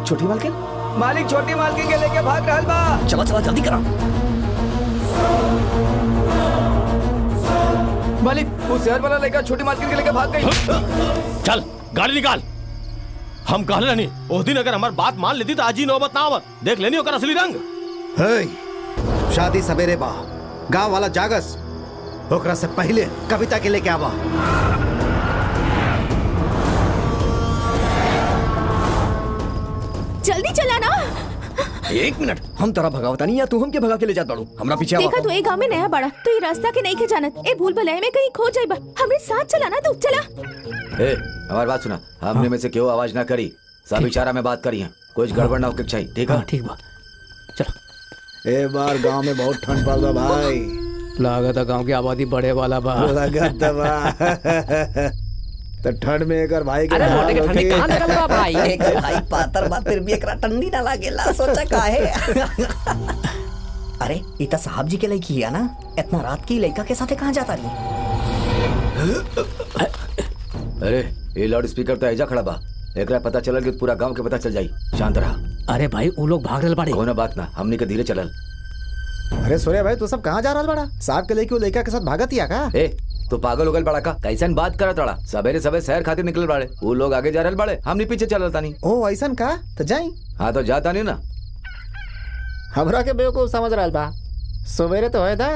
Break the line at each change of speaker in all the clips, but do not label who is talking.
छोटी मालकिन
मालिक छोटी मालकिन के लेके भाग रहल बा
चला चला जल्दी करा
मालिक वो शहर वाला लड़का छोटी मालकिन के लेके भाग गई
चल गाड़ी निकाल हम कहले रहनी उस दिन अगर हमार बात मान लेती तो आज ही नौबत ना आवत देख लेनी ओकर असली रंग
हे, शादी सवेरे बा गांव वाला जागस ओकरा से पहले कविता के लेके आवा
जल्दी चला ना
एक मिनट हम तोरा भगावता नहीं या तू हमके भगा के ले जात बाड़ू हमरा पीछे
देखा
आवा
तू ए गांव में नया बड़ा तो ये रास्ता के नहीं के जानत ए भूल भुलैया में कहीं खो जाइबा हमरे साथ चला ना तू चला
ए हमारी बात सुना हमने में से क्यों आवाज ना करी सब इशारा में बात करी है कुछ गड़बड़ ना होके चाहिए ठीक है
ठीक बा
ए बार गांव में बहुत ठंड पड़ बा भाई
लागत है गांव की आबादी बढ़े वाला बा
लगत बा तो ठंड में एकर भाई के
अरे मोटे के ठंडी कहाँ लगल बा भाई
एक भाई पातर बा फिर भी एकरा ठंडी ना लागेला सोचा काहे अरे ई त साहब जी के लड़की है ना इतना रात की लड़का के साथे कहाँ जाता रही
अरे ये लाउड स्पीकर तो ऐजा खड़ा बा एकरा पता चलल कि पूरा गांव के पता चल जाई शांत रहा
अरे भाई वो लोग भाग रहे बाड़े
कोनो बात ना हमने के धीरे चलल
अरे सूर्य भाई तू सब कहाँ जा रहा बड़ा साहब के लेके वो लड़का के साथ भागत ही का
ए तो पागल उगल बड़ा का कैसन बात करत बड़ा सवेरे सवेरे शहर खातिर निकल बाड़े वो लोग आगे जा रहल बाड़े हमने पीछे चलल तानी
ओ ऐसन का तो जाई
हाँ तो जाता नहीं ना
हमरा के बेवकूफ समझ रहा बा सवेरे तो है था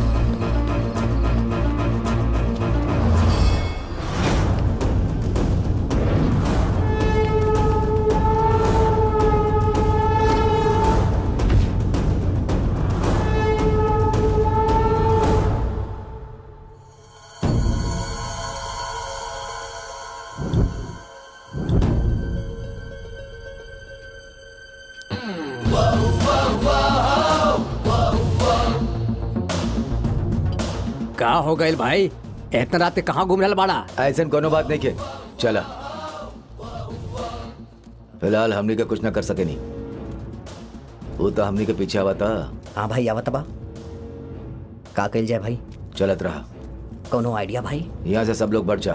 का हो गए भाई इतना रात के कहाँ घूम रहा बाड़ा
ऐसन कोनो बात नहीं के चला फिलहाल हमनी के कुछ ना कर सके नहीं वो तो हमनी के पीछे आवा था
हाँ भाई आवत बा का कइल जाए भाई
चलत रहा
कोनो आइडिया भाई
यहाँ से सब लोग बढ़ जा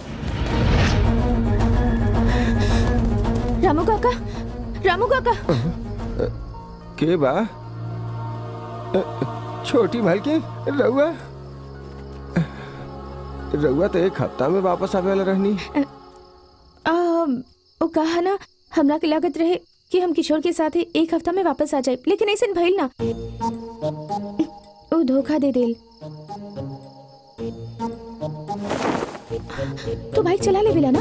रामू काका रामू काका
के बा अ, छोटी मालकिन रउआ रउआ तो एक हफ्ता में वापस आवे वाला रहनी
आ, वो कहा ना हमरा के लागत रहे कि हम किशोर के साथ ही एक हफ्ता में वापस आ जाए लेकिन ऐसा भइल ना वो धोखा दे देल तो भाई चला ले बिला ना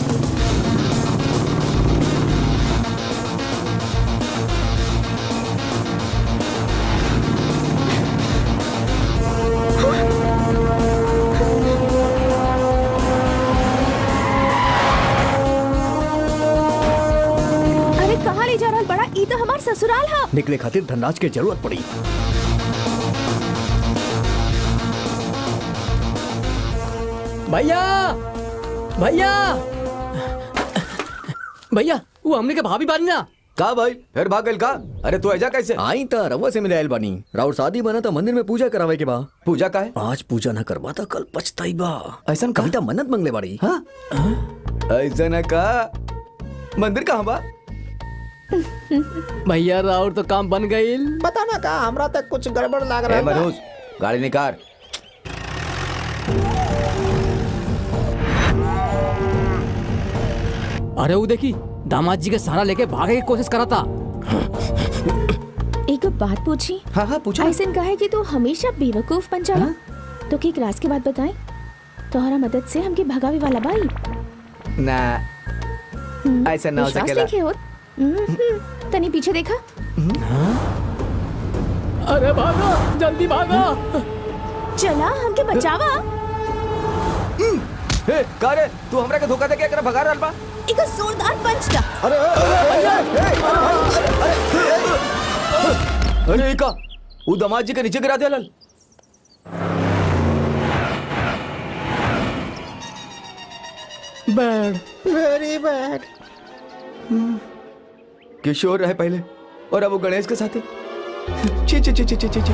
अरे कहाँ ले जा रहा बड़ा ई तो हमार ससुराल है
निकले खातिर धनराज के जरूरत पड़ी
भैया भैया भैया वो हमने के भाभी बानी ना
का भाई फिर भाग गइल का अरे तू ऐजा कैसे
आई त रउआ से मिले आयल बानी राउर शादी बना त मंदिर में पूजा करावे के बा
पूजा का है
आज पूजा ना करवा त कल पछताई बा
ऐसन का?
कविता मन्नत मंगले बाड़ी
हाँ ऐसा ना का मंदिर कहाँ बा
भैया राउर तो काम बन गई
पता ना का हमरा तक कुछ गड़बड़ लाग
ए
रहा बा।
मनोज गाड़ी निकाल
अरे वो देखी दामाद जी के सहारा लेके भागे की कोशिश करा था
एक बात पूछी
हाँ हाँ पूछो
ऐसा कहा है कि तू हमेशा बेवकूफ बन जाला तो की क्लास के बाद बताए तोहरा मदद से हमके भगावे वाला बाई
ना
हम्म,
ऐसा ना हो
विश्वास
सकेला।
नइखे होत? हम्म, तनी पीछे देखा
अरे भागा जल्दी भागा
चला हमके बचावा
ए का रे तू हमरा के धोखा दे के एकरा भगा रहल बा
एक जोरदार पंच दा
अरे
अरे ई का ऊ दमाद जी के नीचे गिरा देलल
बैड
वेरी बैड
किशोर रहे पहले और अब वो गणेश के साथ है ची ची ची ची ची ची ची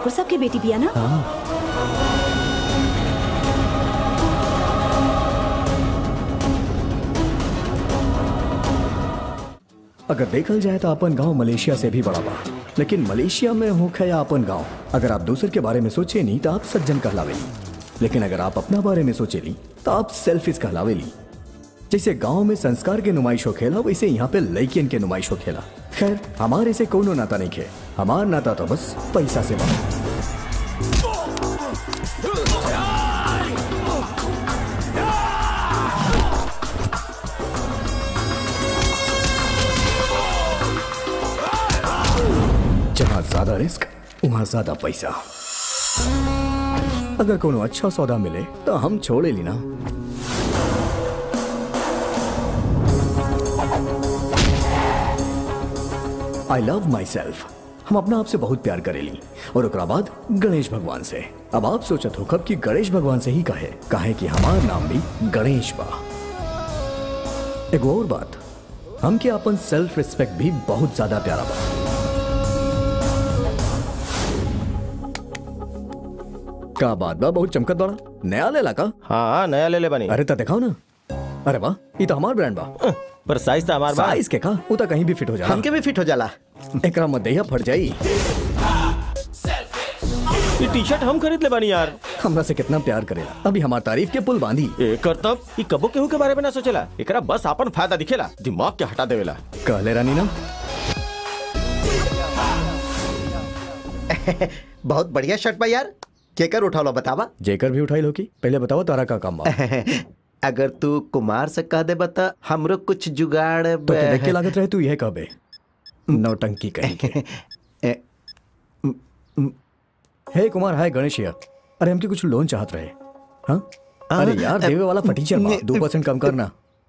ठाकुर साहब की बेटी बिया ना
अगर देखल जाए तो अपन गांव मलेशिया से भी बड़ा बा लेकिन मलेशिया में होखे या अपन गांव अगर आप दूसर के बारे में सोचे नहीं तो आप सज्जन कहलावेली लेकिन अगर आप अपना बारे में सोचेली तो आप सेल्फिश कहलावेली जैसे गांव में संस्कार के नुमाइश हो खेला वैसे यहाँ पे लड़कियन के नुमाइश हो खेला खैर हमारे से कोनो नाता नहीं खे हमार नाता तो बस पैसा से बा जहाँ ज्यादा रिस्क वहाँ ज्यादा पैसा अगर कोनो अच्छा सौदा मिले तो हम छोड़े ली ना आई लव माई सेल्फ हम अपना आप से बहुत प्यार करेली और ओकरा बाद गणेश भगवान से अब आप सोचत हो कब कि गणेश भगवान से ही कहे कहे कि हमार नाम भी गणेश बा एगो और बात हम के अपन सेल्फ रिस्पेक्ट भी बहुत ज्यादा प्यारा बा का बात बा बहुत चमकत बड़ा नया लेला का
हाँ नया ले ले बनी
अरे तो दिखाओ ना अरे वाह ये तो हमार ब्रांड बा
पर साइज तो हमार बा
साइज के का वो तो कहीं भी फिट हो जाला
हमके भी फिट हो जाला
एकरा मत दैया फट जाई
ये टी शर्ट हम खरीद ले बनी यार
हमरा से कितना प्यार करेला अभी हमार तारीफ के पुल बांधी
एकर तब ई कबो केहू के बारे में ना सोचेला एकरा बस अपन फायदा दिखेला दिमाग के हटा देवेला
कहले रानी ना
बहुत बढ़िया शर्ट बा यार केकर उठा लो बतावा
जेकर भी उठाई लो की पहले बताओ तारा का काम बा
अगर तू कुमार से कह दे बता हमरो कुछ जुगाड़
तो के देख के लागत रहे तू यह कहबे नौटंकी कहीं के
ए,
हे कुमार हाय गणेश यार अरे हमके कुछ लोन चाहत रहे हाँ अरे यार देवे वाला फटीचर बा दो परसेंट कम करना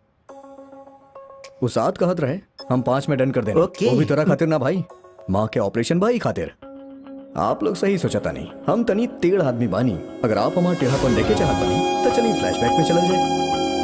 वो साथ कहत रहे हम पांच में डन कर देना
ओके।
वो भी तोरा खातिर ना भाई माँ के ऑपरेशन भाई खातिर आप लोग सही सोचा नहीं हम तनी टेढ़ आदमी बानी अगर आप हमारा टेढ़ापन देखे चाहत बानी तो चलिए फ्लैशबैक में चला जाए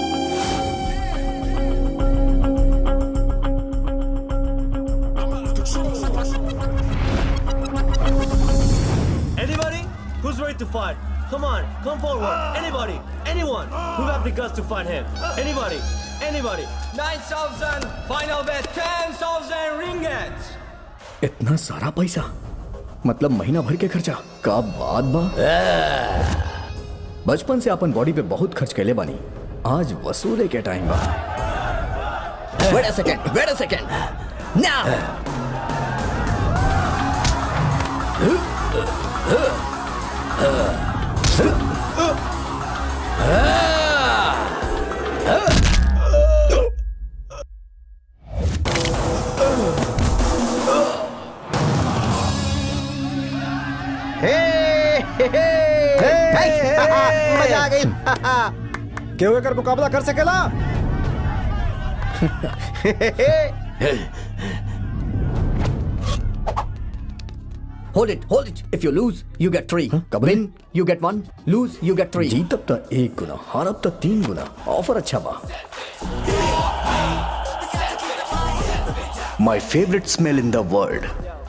Anybody who's ready to fight? Come on, come forward. Anybody, anyone who have the guts to fight him. Anybody, anybody. 9,000, final bet 10,000 ringgit.
इतना सारा पैसा मतलब महीना भर के खर्चा का बात बा बचपन से अपन बॉडी पे बहुत खर्च कैले बानी आज वसूले के टाइम बा
Wait a second, wait a second. Now!
हे, हे, हे, हे, मजा आ गई
क्यों एकर मुकाबला कर सकेला
Hold it, hold it. If you lose, you get three. Win, you get one. Lose, you get three.
जीत अब तो एक गुना हार अब तो तीन गुना ऑफर अच्छा बा
My favorite smell in the world.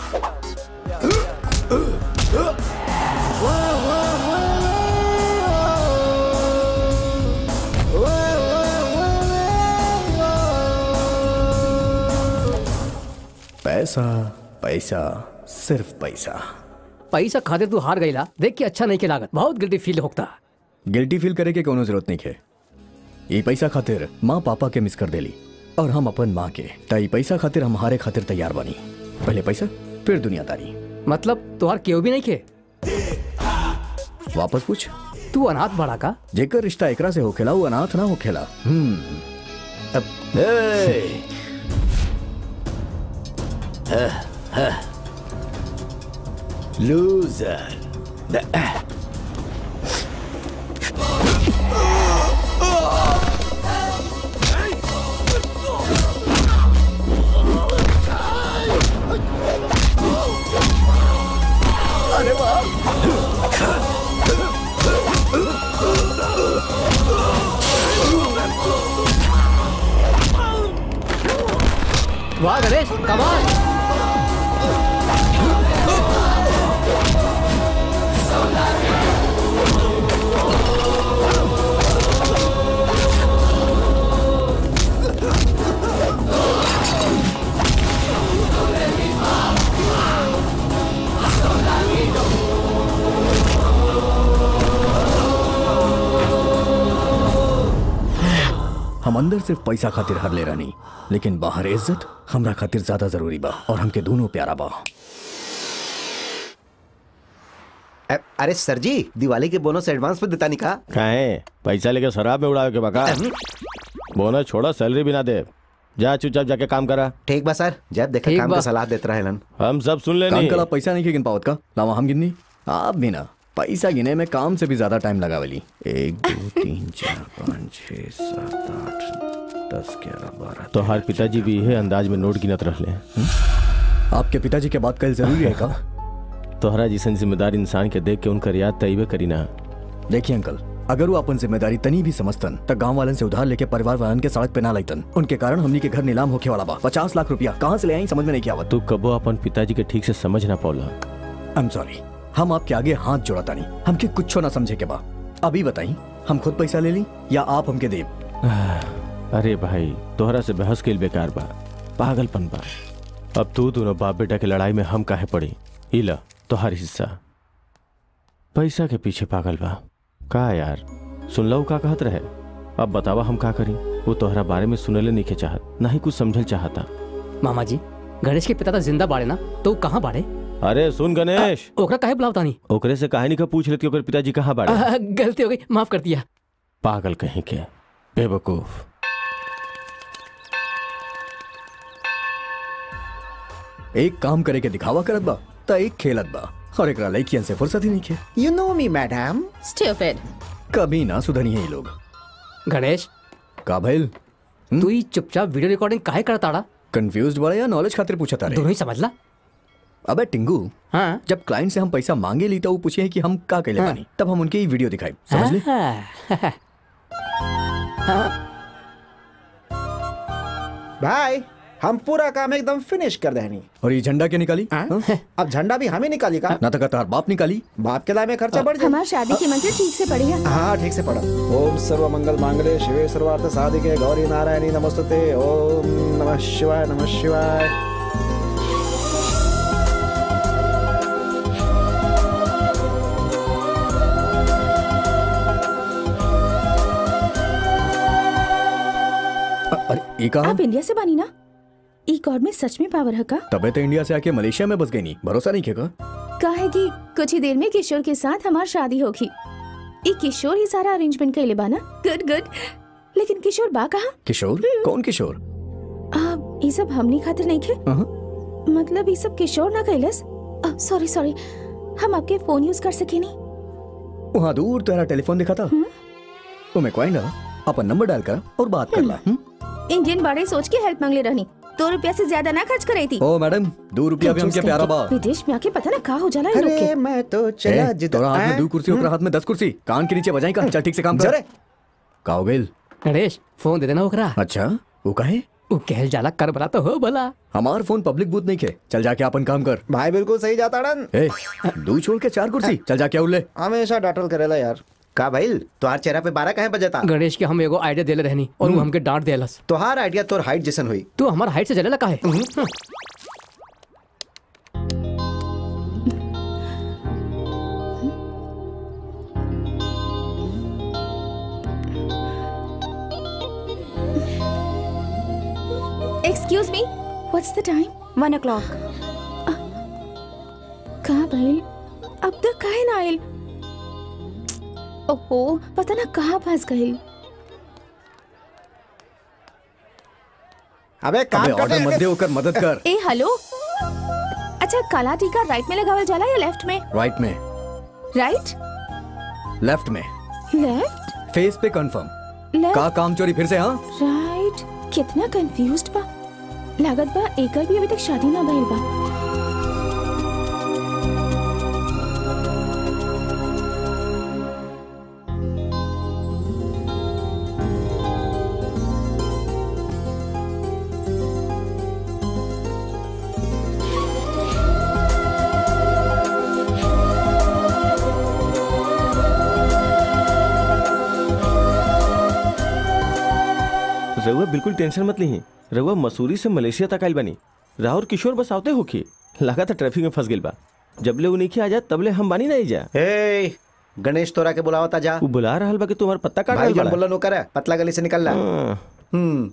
पैसा पैसा सिर्फ पैसा
पैसा खातिर तू हार गईला देख के अच्छा नहीं के लागत बहुत गिल्टी फील होता
गिल्टी फील करे के कोनो जरूरत नहीं है ये पैसा खातिर माँ पापा के मिस कर देली और हम अपन माँ के त ई पैसा खातिर हम हारे खातिर तैयार बनी पहले पैसा फिर दुनियादारी
मतलब तुहार केहू भी नहीं खे
वापस पूछ
तू अनाथ बड़ा का
जेकर रिश्ता एकरा से होखेला वो अनाथ ना होखेला हम्म
Hey! Loser.
वाह गणेश कमाल
अंदर सिर्फ पैसा खातिर हर ले रहनी लेकिन बाहर इज्जत हमरा खातिर ज्यादा जरूरी बा और हमके दोनों प्यारा बा
अ- अरे सर जी दिवाली के बोनस एडवांस में देता नहीं का
काहे पैसा लेके शराब में उड़ावे के बका बोनस छोड़ा सैलरी भी ना दे जा चुपचाप जाके काम करा
ठीक बा सर जब देखा
ठीक
काम
बा।
का सलाह देते रहेलन
हम सब सुन
काम
लेनी
कला पैसा नहीं के गिन पावत का लावा हम गिननी आप भी ना पैसा गिने में काम से भी ज्यादा टाइम लगावेली एक दो तीन चार पाँच छः सात आठ दस ग्यारह बारह
तो हर पिताजी भी यही अंदाज में नोट गिनत रहले
आपके पिताजी के बात कल जरूरी है का
तोहरा जैसन जिम्मेदार इंसान के देख के उनकर याद तैबे करी ना
देखिए अंकल अगर वो अपन जिम्मेदारी तनी भी समझतन त गांव वालन से उधार लेके परिवार वालन के सड़क पे ना लाइतन उनके कारण हमनी के घर नीलाम होके वाला बा पचास लाख रुपया कहाँ से ले आई समझ में नहीं क्या आवत
तू कबो अपन पिताजी के ठीक से समझ ना पौला
आई एम सॉरी हम आपके आगे हाथ जोड़ता नहीं हमके कुछ ना समझे के बा अभी बताई हम खुद पैसा ले ली या आप हमके दे
अरे भाई तोहरा से बहस के बेकार बा पागलपन बा अब तू दोनों बाप बेटा के लड़ाई में हम काहे पड़ी इला तोहर हिस्सा पैसा के पीछे पागल बा का यार सुन लो का कहत रहे अब बतावा हम का करी वो तोहरा बारे में सुनले नहीं के चाहत ना ही कुछ समझल चाहता
मामा जी गणेश के पिता तो जिंदा बाड़े ना तो ऊ कहाँ बाड़े
अरे सुन गणेश
ओकरा काहे बुलावता नहीं
ओकरे से कहानी का पूछ लेती ओकर पिताजी कहाँ बाड़े
आ, गलती हो गई माफ कर दिया
पागल कहीं के बेवकूफ
एक काम करे के दिखावा करत बा त एक खेलत बा और एक लड़कियन से फुर्सत ही नहीं खे
you know me madam
stupid
कभी ना सुधरी है ये लोग
गणेश
का भइल
तू ही चुपचाप वीडियो रिकॉर्डिंग काहे करताड़ा
कंफ्यूज बड़ा या नॉलेज खातिर पूछा तारे
दोनों ही समझ ला
अबे टिंगू
हाँ
जब क्लाइंट से हम पैसा मांगे ली तो वो पूछे कि हम का कैले बानी तब हम उनके ही वीडियो दिखाई समझ ले
भाई हम पूरा काम एकदम फिनिश कर देनी
और ये झंडा क्या निकाली हाँ?
अब झंडा भी हमें निकाली का
ना तो तार बाप निकाली
बाप के दाए में खर्चा बढ़ जाए
हमारी शादी के मंत्र ठीक से पढ़िए
हाँ ठीक से पढ़ो ओम सर्व मंगल मांगले शिवे सर्वार्थ साधिके गौरी नारायणी नमस्तुते ओम नमः शिवाय नमः शिवाय
अ- अरे ये कहा
आप इंडिया से बानी ना ई गॉड में सच में पावर है का
तबे तो इंडिया से आके मलेशिया में बस गई नहीं भरोसा नहीं खेगा
काहे कि कुछ ही देर में किशोर के साथ हमारी शादी होगी ई किशोर ही सारा अरेंजमेंट कैले बा ना गुड गुड लेकिन किशोर बा कहा
किशोर कौन किशोर
आप ये सब हमनी खातिर नहीं खे
हाँ।
मतलब ये सब किशोर ना कैलस सॉरी सॉरी हम आपके फोन यूज कर सके नहीं
वहाँ दूर तेरा टेलीफोन दिखा था वो मैं क्वाइन डाला अपन नंबर डाल कर और बात कर ला हम्म?
इंडियन बड़े सोच के हेल्प मांगले रहनी दो रुपया से ज्यादा ना खर्च करे थी
ओ मैडम दो रुपया भी हमके प्यारा बा
विदेश में आके पता ना कहा हो जाला इन लोग
अरे
के
मैं तो चला
ए,
जिद
तोरा हाथ में
हैं?
दो कुर्सी ओकरा हाथ में दस कुर्सी कान के नीचे बजाई का चल ठीक से काम कर
जरे
का हो गइल
गणेश फोन दे देना ओकरा
अच्छा वो कहे
ऊ कहल जाला कर बला तो हो भला
हमार फोन पब्लिक बूथ नहीं खे चल जाके अपन काम कर
भाई बिल्कुल सही जाता डन
ए दू छोड़ के चार कुर्सी चल जाके उल्ले
हमेशा डाटल करेला यार
का भाई तुहार चेहरा पे बारह कहे बजता
गणेश के हम एगो आइडिया देले रहनी और वो हमके डांट देलस
तुहार आइडिया तोर हाइट जैसन हुई
तू हमार हाइट से जलेला काहे
excuse me what's the time
one o'clock
कहाँ भइल अब तक काहे ना आइल ओहो पता ना कहाँ फंस गइल
अबे काम
अबे
कर
ऑर्डर मत दे होकर मदद कर
ए हेलो अच्छा काला टीका राइट में लगावल जाला या लेफ्ट में
राइट में
राइट
लेफ्ट में
लेफ्ट
फेस पे कंफर्म
लेफ्ट
का काम चोरी फिर से हाँ
राइट कितना कंफ्यूज्ड बा लागत बा एकर भी अभी तक शादी ना भइल बा
रउआ बिल्कुल टेंशन मत ली रउआ मसूरी से मलेशिया तक आइल बानी राहुल किशोर बस आवते होखी लगा था ट्रैफिक में फंस गेल बा जबले उ नहीं आ जा तबले हम बानी नहीं जा
ए गणेश तोरा के बुलावता जा
वो बुला रहल बा कि तुम्हार पत्ता काट
भाई
रहल
जन
बा
बोलन ओकर है, पतला गली से निकल ला हम्म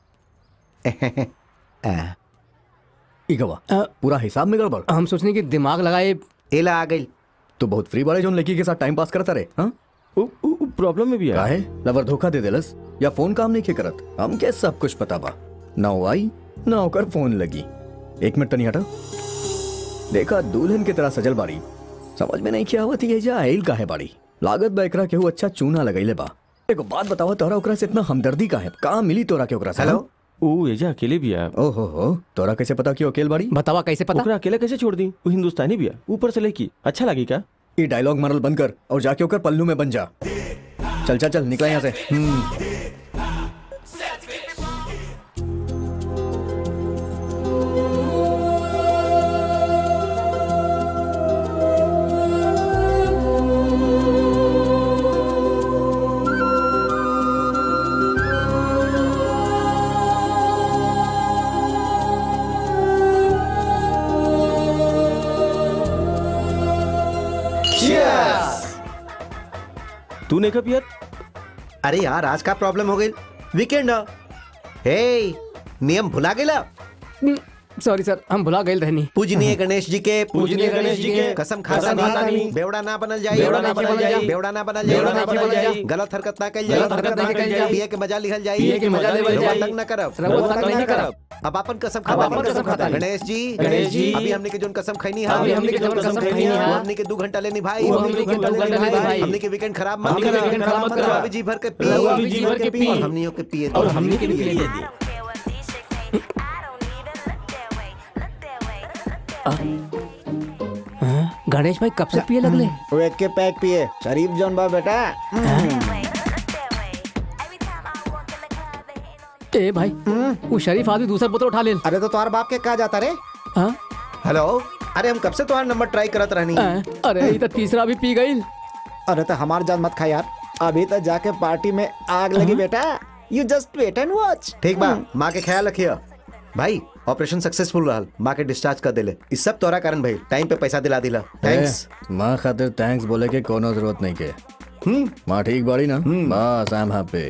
ई गवा पूरा हिसाब में गड़बड़
हम सोचने की दिमाग लगाए
एला आ गई
तू बहुत फ्री बाड़े जोन लड़की के साथ टाइम पास करता रहे हाँ
प्रॉब्लम में भी है
काहे लवर धोखा दे देलस या फोन काम नहीं के करत हम के सब कुछ पता बा ना वो आई ना ओकर फोन लगी एक मिनट तनी हटा देखा दुल्हन की तरह सजल बाड़ी समझ में नहीं किया हुआ थी ये जा आइल काहे बाड़ी लागत बा एकरा केहू अच्छा चूना लगैले बा एगो बात बतावा तोरा ओकरा से इतना हमदर्दी काहे कहाँ मिली तोरा के ओकरा से
हेलो
ओ एजा अकेले भी है
ओहो हो तोरा कैसे पता कि वो अकेल बाड़ी
बतावा कैसे पता
ओकरा अकेला कैसे छोड़ दी वो हिंदुस्तानी भी है ऊपर से लेकी अच्छा लगी क्या
ये डायलॉग मरल बंद कर और जाके ओकर पल्लू में बन जा चल चल चल निकला यहाँ से हम्म
तू नहीं पिया
अरे यार आज का प्रॉब्लम हो गई वीकेंड हे नियम भुला गेला
सॉरी सर हम भुला गए रहनी
पूजनीय गणेश जी के
पूजनीय गणेश जी के
कसम खाता
कसम खाता
नहीं
नहीं।
बेवड़ा ना बनल जाए
बेवड़ा ना बनल जाई।
बेवड़ा ना बनल
बेवड़ा ना बनल
जाए
जाई।
गलत हरकत ना कल जाए
गलत हरकत ना कइल जाई।
पिए के मजा लिहल जाए
पिए के मजा लेवल
रउआ
जाई।
तंग ना करब
रउआ तंग नहीं करब।
अब अपन कसम
अब
खाता
अपन कसम खाता नहीं।
गणेश जी
गणेश जी।
अभी हमने के जोन कसम खैनी है
अभी हमने के जोन कसम खैनी है।
वो हमने के दो घंटा लेनी भाई
वो हमने के दो घंटा लेनी भाई।
हमने के वीकेंड खराब मत
हमने के
करो
वीकेंड खराब मत करो।
रउआ भी जी भर के पी
रउआ भी जी भर के पी।
और हमनियों के पिए
और हमने के भी पिए दे हाँ, गणेश भाई कब से पिए लगले
वो एक के पैक पिए शरीफ जौन बा बेटा
ए भाई वो शरीफ आदमी दूसरा बोतल उठा ले
अरे तो तुम्हारे बाप के कहा जाता रे
हाँ?
हेलो अरे हम कब से तुम्हारा नंबर ट्राई करत रहनी
हाँ, अरे ये तो तीसरा भी पी गई
अरे तो हमार जान मत खा यार अभी तो जाके पार्टी में आग लगी बेटा you just wait and watch
ठीक बा माँ के ख्याल रखिए भाई ऑपरेशन सक्सेसफुल रहल माँ के डिस्चार्ज कर देले इस सब तोरा कारण भाई टाइम पे पैसा दिला दिला थैंक्स
ए, माँ खातिर थैंक्स बोले के कोनो जरूरत नहीं के
हम्म
माँ ठीक बाड़ी ना बस आई एम हैप्पी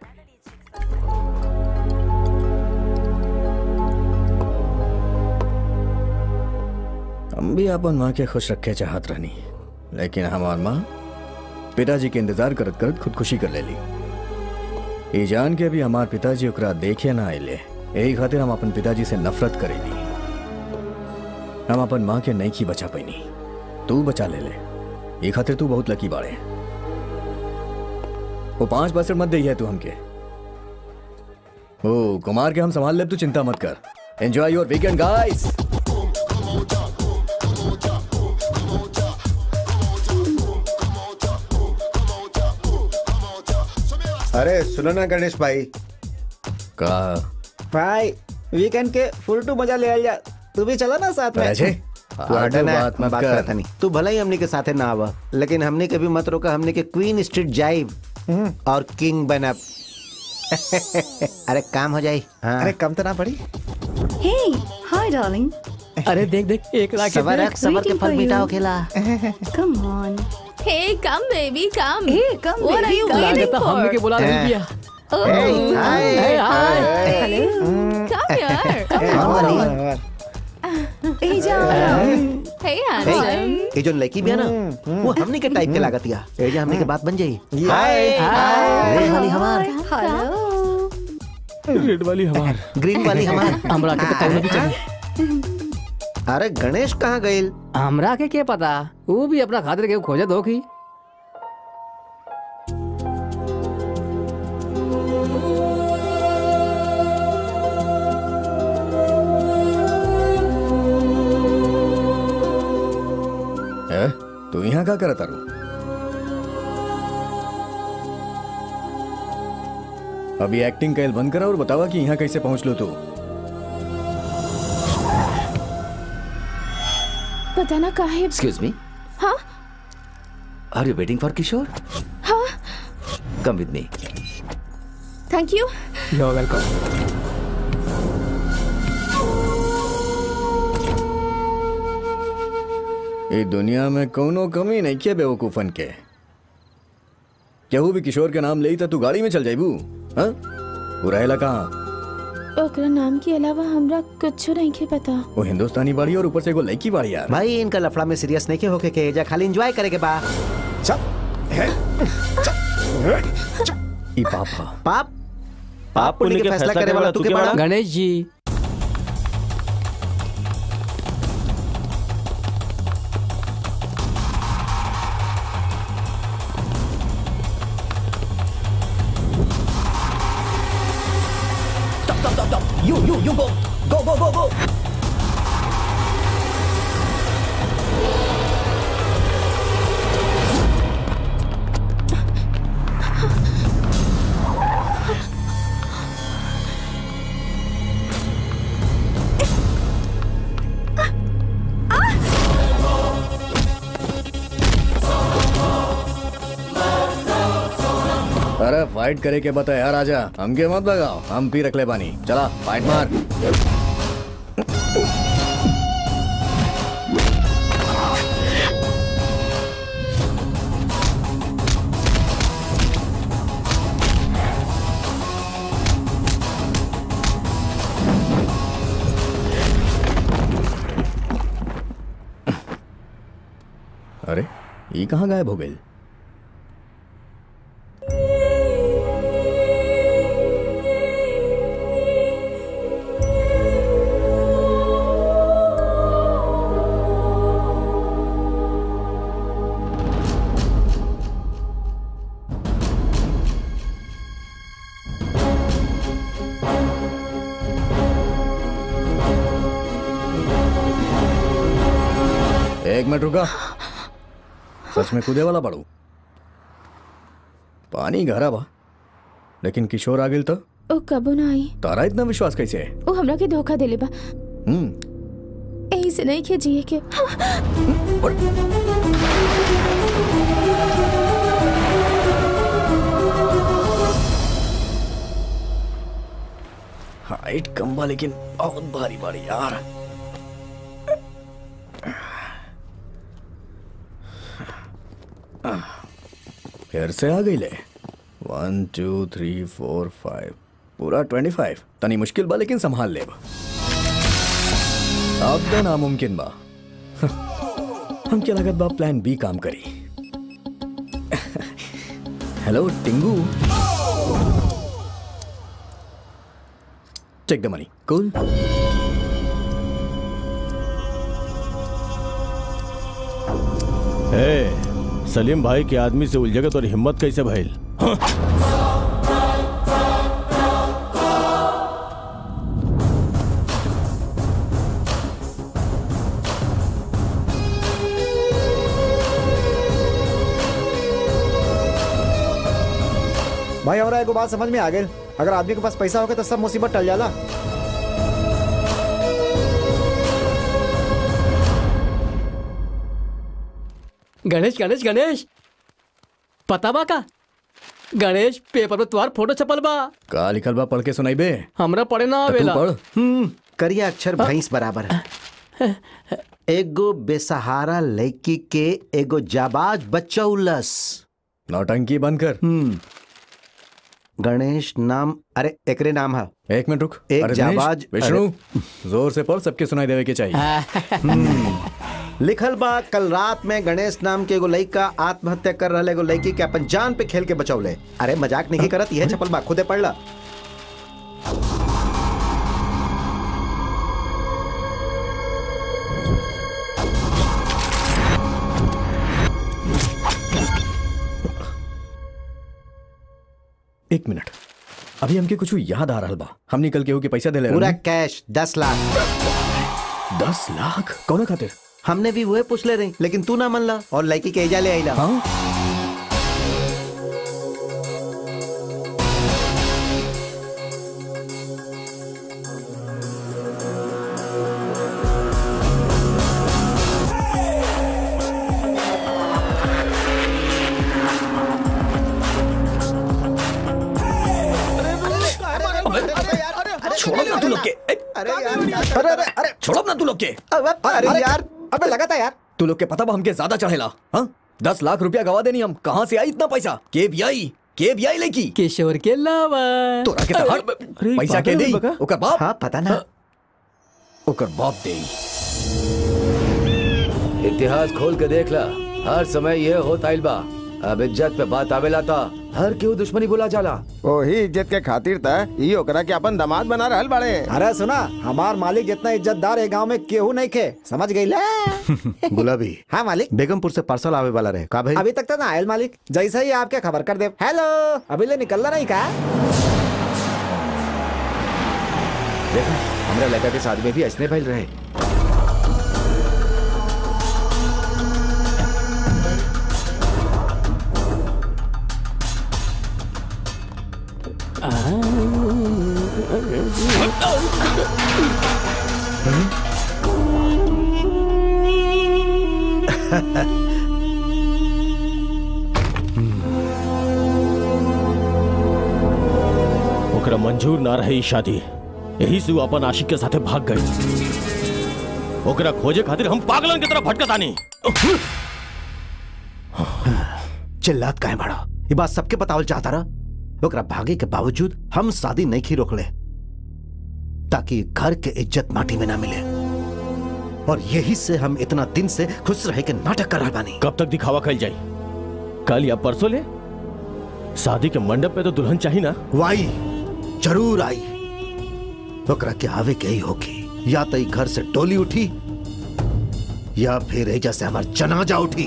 हम भी अपन माँ के खुश रखे चाहत रहनी लेकिन हमार माँ पिताजी के इंतजार करत करत खुदकुशी कर लेली ई जान के भी हमार पिताजी ओकरा देखे ना आइले यही खातिर हम अपन पिताजी से नफरत करेली हम अपन माँ के नहीं की बचा पैनी तू बचा ले ले ये खातिर तू बहुत लकी बाड़े वो पांच परसेंट मत दे तू हमके ओ कुमार के हम संभाल ले तू चिंता मत कर एंजॉय योर वीकेंड गाइस
अरे सुनो ना गणेश भाई
का
भाई वीकेंड के फुल टू मजा ले आ जा तू भी चला ना साथ में
अजय
तू
फालतू
हटा ना,
बात मत
बात
कर
करता नहीं तू भला ही हमने के साथे ना आवा लेकिन हमने के भी मत रोका हमने के क्वीन स्ट्रीट जाइब और किंग बनब अरे काम हो जाए हाँ
अरे कम तो ना पड़ी
Hey, hi, darling.
अरे देख देख एक लाख
सबर रख सबर के
waiting
फल
for
मीठा
you.
हो खेला
Come on.
Hey, come baby, come.
Hey, come,
What are
baby,
you
come.
waiting
लागत हमने के
for?
बुला रही
हाँ।
दिया
Oh,
Hey, hi.
Hey, hi.
Hello.
come here. Come
हाँ,
on.
वाली।
Hey, John.
Hey,
Hey,
handsome.
ये जो लड़की भी है ना वो हमने के टाइप के लागत या ये जो हमने के बात बन जाई
हाय
हाय वाली हमार
Hello.
रेड वाली हमार
ग्रीन वाली हमार
हमरा के तो कौनो भी चाहिए
अरे गणेश कहाँ गइल
हमरा के क्या पता वो भी अपना खातिर के खोजत होगी
ए, तू यहाँ का करता रू अभी एक्टिंग कैल बंद करा और बतावा कि यहाँ कैसे पहुंच लो तू
पता ना काहे
एक्सक्यूज मी
हाँ
are you waiting for Kishore
हाँ
come with me
thank you
you're welcome
ये दुनिया में कोनो कमी नहीं किया बेवकूफन के केहू भी किशोर के नाम ले तो तू गाड़ी में चल जाइबू हाँ वो रहेला कहाँ
ओकरा नाम के अलावा हमरा कुछ नहीं के पता
वो हिंदुस्तानी बाड़ी और ऊपर से एगो लड़की बाड़ी यार
भाई इनका लफड़ा में सीरियस नहीं के होके के एजा खाली एंजॉय करे के बा
ई पापा
पाप पाप पुण्य के फैसला करे वाला तू के बड़ा
गणेश जी
You, you, you go. Go, go, go, go. अरे फाइट करे के बता यार आजा हमके मत लगाओ हम पी रख ले पानी चला फाइट मार अरे ये कहाँ गायब हो गई एक मिनट रुका सच में कूदे वाला पड़ू पानी गहरा बा लेकिन किशोर आ गेल तो
ओ कबो ना आई
तारा इतना विश्वास कैसे है
ओ हमरा के धोखा देले बा
हम्म
यही से नहीं के जिए के
हाइट कम बा लेकिन बहुत भारी भारी यार फिर से आ गई ले one two three four five पूरा ट्वेंटी फाइव तनी मुश्किल बा लेकिन संभाल ले अब तो नामुमकिन बा हम क्या लागत बा प्लान बी काम करी hello Tingu take the money cool
ए, सलीम भाई के आदमी से उलझे तो हिम्मत कैसे भइल
भाई हमरा एगो बात समझ में आ गई अगर आदमी के पास पैसा होगा तो सब मुसीबत टल जाला
गणेश गणेश गणेश पता बा का गणेश पेपर में तुम्हार फोटो छपल बा
का लिखल बा पढ़ के सुनाई बे
हमरा पढ़े ना
तू
आवेला
पढ़
हम्म करिया अक्षर भैंस बराबर है एगो बेसहारा लड़की के एगो जाबाज बच्चा उल्लस
नौटंकी बंद कर
हम्म गणेश नाम अरे एकरे नाम है
एक मिनट रुक
एक
अरे
जाबाज-
दिनेश, विष्णु जोर से पढ़ सबके सुनाई देवे के चाहिए
लिखल बा कल रात में गणेश नाम के एगो लड़का आत्महत्या कर रहा एगो लड़की के अपन जान पे खेल के बचौले अरे मजाक नहीं करत यह छपल बा खुदे पढ़ ला
एक मिनट अभी हमके कुछ याद आ रहा बा हम निकल के हो के पैसा दे ले
पूरा कैश दस लाख
दस लाख कौन खातिर
हमने भी वही पूछ ले रही लेकिन तू ना मन ला और लड़की के एजा ले आईला
हाँ छोड़ो ना तू लोग के ए,
अरे यार
अरे अरे अरे
छोड़ो ना तू लोग के
अरे यार
अबे लगा था यार
तू लोग के पता बा हमके ज्यादा चढ़ेला हाँ दस लाख रुपया गवा देनी हम कहाँ से आई इतना पैसा के भी आई के भी आई लेकी
किशोर के अलावा
तोरा के तहार पैसा के दे ओकर बाप
हाँ पता ना
ओकर बाप दे
इतिहास खोल के देख ला हर समय ये होता आइल बा अब इज्जत पे बात आवेला था हर केहू दुश्मनी बोला जाला
वही इज्जत के खातिर था ई ओकरा के अपन दामाद बना रहल बाड़े
अरे सुना हमार मालिक जितना इज्जतदार है गांव में केहू नहीं खे समझ गई ले
गुलाबी
हाँ मालिक
बेगमपुर से पार्सल आवे वाला रहे का भाई
अभी तक तो ना आयल मालिक जैसा ही आपके खबर कर दे हेलो अभी ले निकलना नहीं का
देखा हमरा लड़का के शादी में भी ऐसने भइल रहे
ओकरा मंजूर ना रहे ई शादी यही से वो अपन आशिक के साथे भाग गई ओकरा खोजे खातिर हम पागलन की तरह भटकतानी
चिल्लात काहे बड़ा ये बात सबके बतावल चाहता रहा ओकरा भागे के बावजूद हम शादी नहीं की रोकले ताकि घर के इज्जत माटी में ना मिले और यही से हम इतना दिन से खुश रहे के नाटक कर रहा बानी
कब तक दिखावा कल जाई कल या परसों ले शादी के मंडप पे तो दुल्हन चाहिए ना
वाई जरूर आई ओकरा के आवे के ही होगी या तो ई घर से टोली उठी या फिर एजा से हमार जनाजा उठी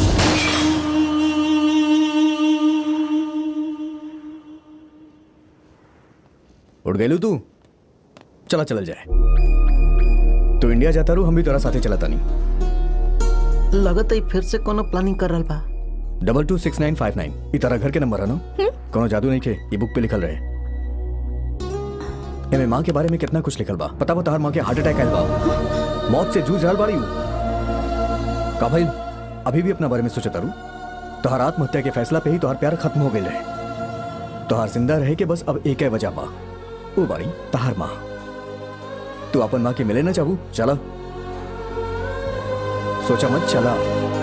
उठ गई तू चला चलल जाए तू इंडिया जाता रू हम भी तोरा साथे चलता नहीं
लगत है फिर से कोनो प्लानिंग कर रहल बा
double two six nine five nine ई तारा घर के नंबर है ना कोनो जादू नहीं के ई बुक पे लिखल रहे एमे माँ के बारे में कितना कुछ लिखल बा पता बता हर माँ के हार्ट अटैक आयल बा मौत से जूझ रहल बाड़ी उ। का भाई अभी भी अपना बारे में सोचता रू तोहर आत्महत्या के फैसला पे ही तोहर प्यार खत्म हो गए रहे तोहर जिंदा रहे के बस अब एक है वजह बा वो बाड़ी तहार माँ तू अपन माँ के मिले ना चाहू चला सोचा मत चला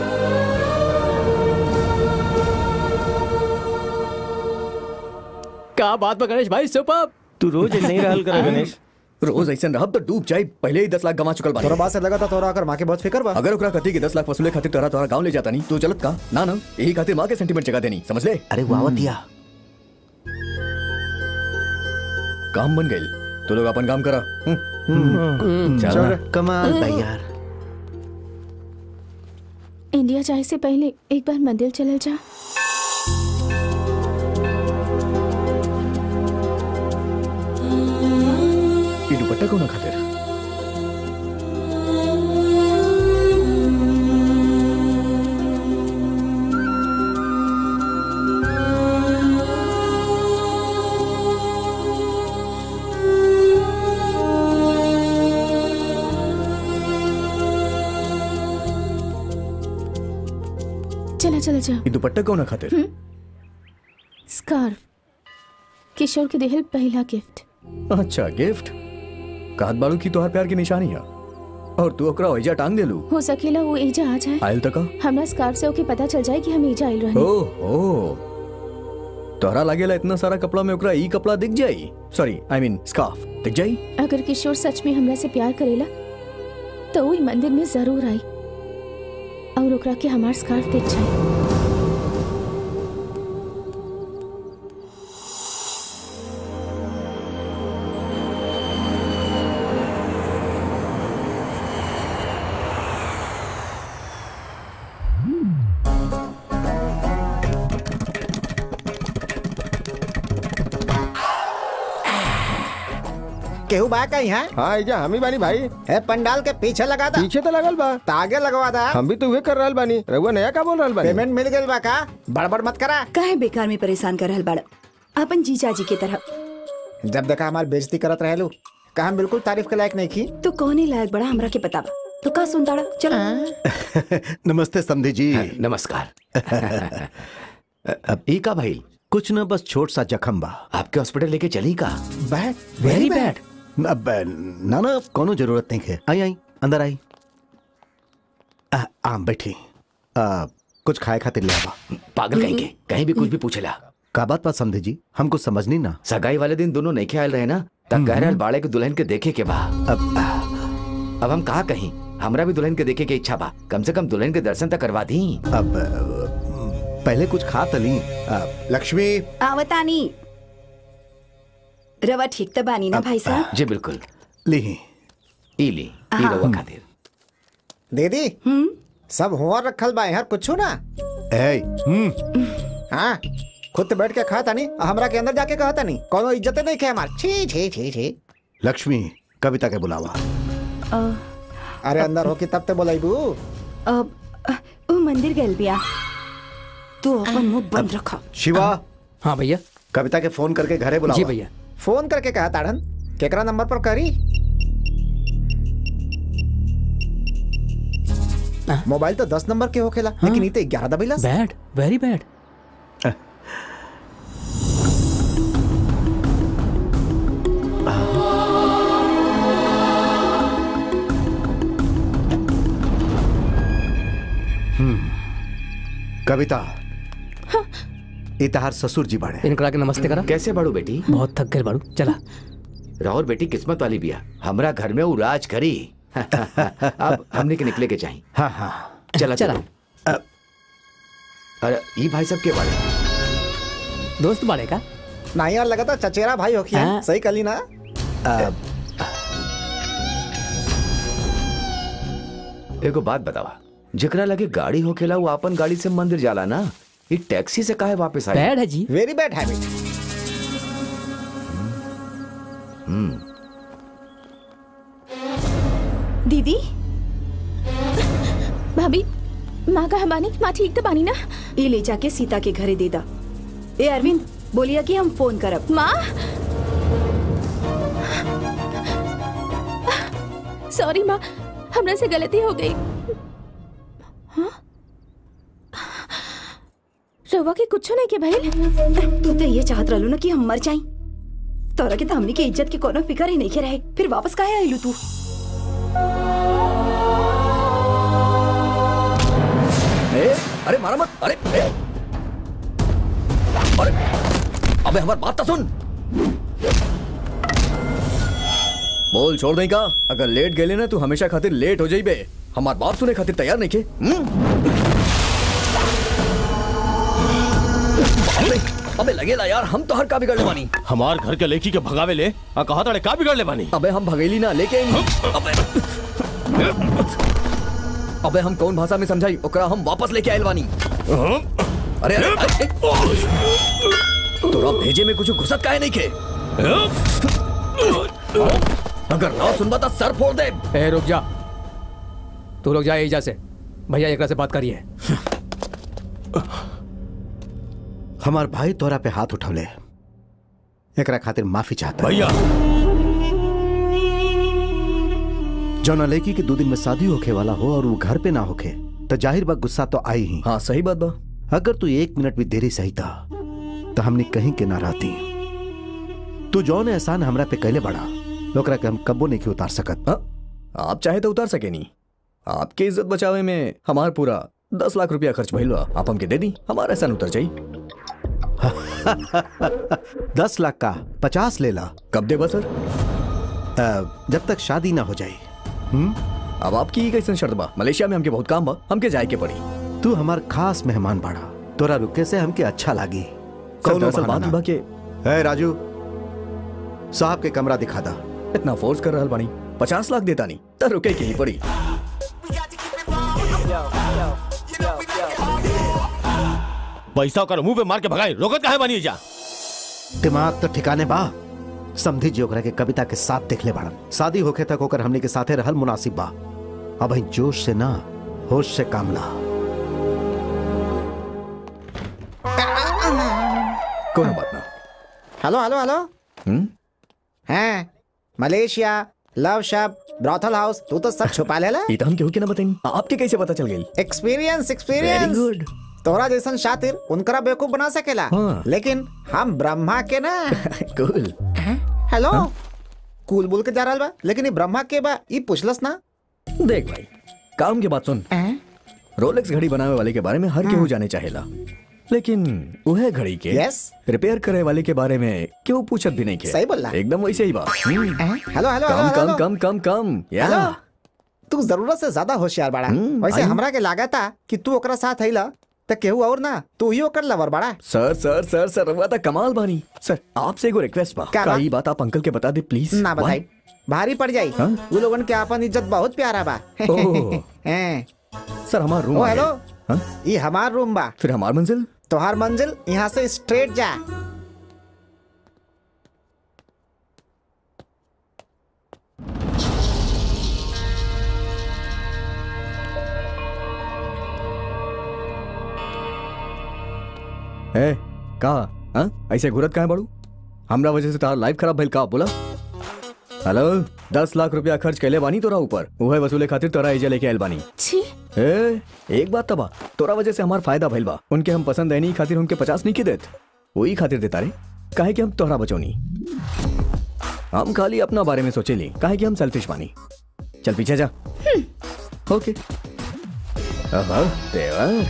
का बात बा गणेश भाई सुपर
तू रोज ऐसे ही रहल करा गणेश
रोज ऐसे रहब तो डूब जाए पहले ही दस लाख गवा चुकल
तोरा
बानी
बात से लगा था तोरा आकर माँ के बहुत फिक्र बा
अगर ओकरा कथी के दस लाख वसूले खातिर तोरा तोरा गांव ले जाता नहीं तो चलत का ना ना यही खातिर माँ के सेंटीमेंट जगह देनी समझ ले
अरे वावतिया
काम बन गई तो लोग अपन काम करा हम्म। चल ना।
कमाल भाई यार
इंडिया जाए से पहले एक बार मंदिर चलल जा
ई दुपट्टा कोना खातिर
चला चला जा
ई दुपट्टा कोना खातिर
स्कार्फ किशोर के देहल पहला गिफ्ट
अच्छा गिफ्ट कहत बाड़ू की तोहार प्यार की निशानी है और तू ओकरा ओइजा टांग देलू
हो सकेला वो एजा आ जाए
आयल तक
हमरा स्कार्फ से ओके पता चल जाए कि हम एजा आइल रहे
ओ ओ तोहरा लागेला इतना सारा कपड़ा में ओकरा ई कपड़ा दिख जाई सॉरी आई मीन स्कार्फ दिख जाई
अगर किशोर सच में हमरा से प्यार करेला तो वो ई मंदिर में जरूर आई और ओकरा के हमार स्कार्फ दिख जाए
केहू बा कहीं है
हाँ एजा हमी बानी भाई
ए पंडाल के पीछे लगा था
पीछे तो लगल बा
तागे लगवा था
हम भी तो उहे कर रहल बानी रघुआ नया का बोल रहल बानी
पेमेंट मिल गई बा का बड़बड़ मत करा
काहे बेकार में परेशान कर रहल बाड़ा अपन जीजा जी के तरह
जब देखा हमार बेइज्जती करत रहलू का हम बिल्कुल तारीफ के लायक नहीं की
तो कौन लायक बड़ा हमरा के पता बा तो का सुनताड़ा चलो
नमस्ते समधी जी
नमस्कार अब ई का भाई
कुछ न बस छोट सा जख्म बा
आपके हॉस्पिटल लेके चली का
बैड
वेरी बैड
अब ना ना कोनो जरूरत नहीं है आई आई अंदर आई आ, आम बैठी आ, कुछ खाए खातिर ले आवा
पागल कहीं के कहीं भी कुछ भी पूछेला
का बात बात समझे जी हमको समझनी ना
सगाई वाले दिन दोनों नहीं आयल रहे ना तब कह रहे बाड़े के दुल्हन के देखे के बा
अब
अब हम कहा कहीं हमरा भी दुल्हन के देखे के इच्छा बा कम से कम दुल्हन के दर्शन तक करवा दी
अब पहले कुछ खा तली लक्ष्मी
आवतानी रवा ठीक तो बानी ना भाई साहब
जी बिल्कुल
ली
ई ली ई रवा खातिर
दीदी सब हुआ रखल बा यार कुछ ना
ए हम्म
हाँ खुद तो बैठ के खा तानी आ हमरा के अंदर जाके कहा तानी कोनो इज्जत नहीं खे हमार छी छी छी छी
लक्ष्मी कविता के बुलावा
अरे अंदर होके तब ते बोलाइबू
अब ओ मंदिर गल बिया तू अपन मुंह बंद रखा
शिवा
हाँ भैया
कविता के फोन करके घरे बुलावा
जी भैया
फोन करके कहा ताड़न केकरा नंबर पर करी मोबाइल तो दस नंबर के होखेला लेकिन ई तो ग्यारह दबेला
बैड वेरी बैड
कविता इतहार ससुर जी बड़े
इनकरा के नमस्ते करा
कैसे बड़ू बेटी
बहुत थक गए बाड़ू चला
राहुल बेटी किस्मत वाली बिया हमरा घर में वो राज करी अब हमने के निकले के चाहिए
हाँ हाँ
चला
चला।
चला अरे ई भाई सब के बारे
दोस्त बाड़े का
नहीं यार लगा था चचेरा भाई हो
हाँ।
सही कली ना
एगो बात बतावा जेकरा लगे गाड़ी होखेला वो अपन गाड़ी से मंदिर जाला ना ये टैक्सी से काहे वापस आए
बैड है जी
वेरी बैड हैबिट
दीदी
भाभी माँ का बानी माँ ठीक तो बानी ना
ये ले जाके सीता के घरे दे दा ए अरविंद बोलिया कि हम फोन करब
माँ सॉरी माँ हमरा से गलती हो गई हाँ? रवा के कुछ नहीं के भाई
तू तो ये चाहत रहलू ना कि हम मर जाई तोरा के तो हमनी के इज्जत के कोनो फिकर ही नहीं के रहे फिर वापस काहे आइलू तू
ए, अरे मारा मत अरे ए, अरे अबे हमारी बात तो सुन बोल छोड़ दें का अगर लेट गेले ना तू हमेशा खातिर लेट हो जाई बे हमार बात सुने खातिर तैयार नहीं के हम्म? अबे अबे लगेला यार हम तो हर का बिगड़ले बानी
हमार घर के लेकी के भगावे ले आ कहा ताड़े का बिगड़ ले बानी
अबे हम भगेली ना लेके आई अबे अबे हम कौन भाषा में समझाई ओकरा हम वापस लेके आयल बानी अरे अरे, अरे तोरा भेजे में कुछ घुसत काहे नहीं के अगर ना सुनबा तो सर फोड़ दे
ए रुक जा तू लोग जा एजा से भैया एकरा से बात करिए
हमार भाई तोरा पे हाथ उठौले एकरा खातिर माफी चाहता
भैया
जौना लड़की के दो दिन में शादी होखे वाला हो और वो घर पे ना होखे तो जाहिर बा गुस्सा तो आई ही
हाँ सही बात बा
अगर तू एक मिनट भी देरी सही था तो हमने कहीं के ना रहती तू जौन एहसान हमरा पे कैले बड़ा ओकरा के हम कब्बो नहीं के उतार सकत
हाँ, आप चाहे तो उतार सके नहीं आपकी इज्जत बचावे में हमार पूरा दस लाख रुपया खर्च भइल बा आप हमके दे दी हमारा एहसान उतर जाई
दस लाख का पचास ले ला
कब देबा सर
अ, जब तक शादी ना हो जाए हम्म
अब आपकी कैसन शर्त बा मलेशिया में हमके बहुत काम बा हमके जाए के पड़ी
तू हमार खास मेहमान बाड़ा तोरा रुके से हमके अच्छा लागी
सर
कौनो
दरअसल
बहाना
बात
ना।
बा के
ए राजू साहब के कमरा दिखा दा
इतना फोर्स कर रहल बानी पचास लाख देता नहीं तो रुके के ही पड़ी
पैसा ओकर मुंह पे मार के भगाई रोकत काहे बानी जा
दिमाग तो ठिकाने बा समझी जी ओकरा के कविता के साथ देख ले बाड़न शादी होखे तक ओकर हमने के साथे रहल मुनासिब बा अब ही जोश से ना होश से काम ला
कोनो बात ना
हेलो हेलो हेलो
हम्म
हैं Malaysia love shop brothel house तू तो सब छुपा लेला
ई तो हम केहू के ना बताई आपके कैसे पता चल गई
एक्सपीरियंस
वेरी
एक्सपीरियंस
गुड
तोरा जैसन शातिर उनकरा बेवकूफ बना सकेला
हाँ।
लेकिन हम ब्रह्मा के ना
कूल
हेलो कूल बोल के जा रहल बा लेकिन ये ब्रह्मा के बा ई पूछलस ना
देख भाई काम की बात सुन रोलेक्स घड़ी बनावे वाले के बारे में हर केहू जाने चाहेला लेकिन वह घड़ी के
Yes?
रिपेयर करे वाले के बारे में क्यों पूछत भी नहीं के
सही बोला।
एकदम वैसे ही बात hmm,
hello hello
come
hello
come
hello
come come come या
हेलो तू जरूरत से ज्यादा होशियार बाड़ा
हम्म,
वैसे
आई-
हमरा के लागत था कि तू ओकरा साथ हैला त केहू और ना तू ही ओकर लवर बाड़ा
सर सर सर सर रवा था कमाल बानी सर आपसे एगो रिक्वेस्ट बा
क्या
का
बात?
ई बात आप अंकल के बता दे प्लीज
ना बताई भारी पड़ जाई
हाँ?
वो लोगन के अपन इज्जत बहुत प्यारा बा
ओह।
हैं।
सर हमारा रूम
ओ
आ
हेलो
गया। हाँ?
ये हमार रूम बा
फिर हमार मंजिल
तोहार मंजिल यहाँ से स्ट्रेट जा
ए का हाँ ऐसे घुरत काहे बड़ू हमरा वजह से तार लाइफ खराब भइल का बोला हेलो दस लाख रुपया खर्च कैले बानी तोरा ऊपर उहे वसूले खातिर तोरा एजे लेके आयल बानी
छी
ए एक बात तबा तोरा वजह से हमार फायदा भइल बा उनके हम पसंद है नहीं खातिर उनके पचास नहीं के देत वही खातिर देता रे काहे कि हम तोहरा बचौनी हम खाली अपना बारे में सोचेली काहे कि हम सेल्फिश बानी चल पीछे जा ओके अहो देवर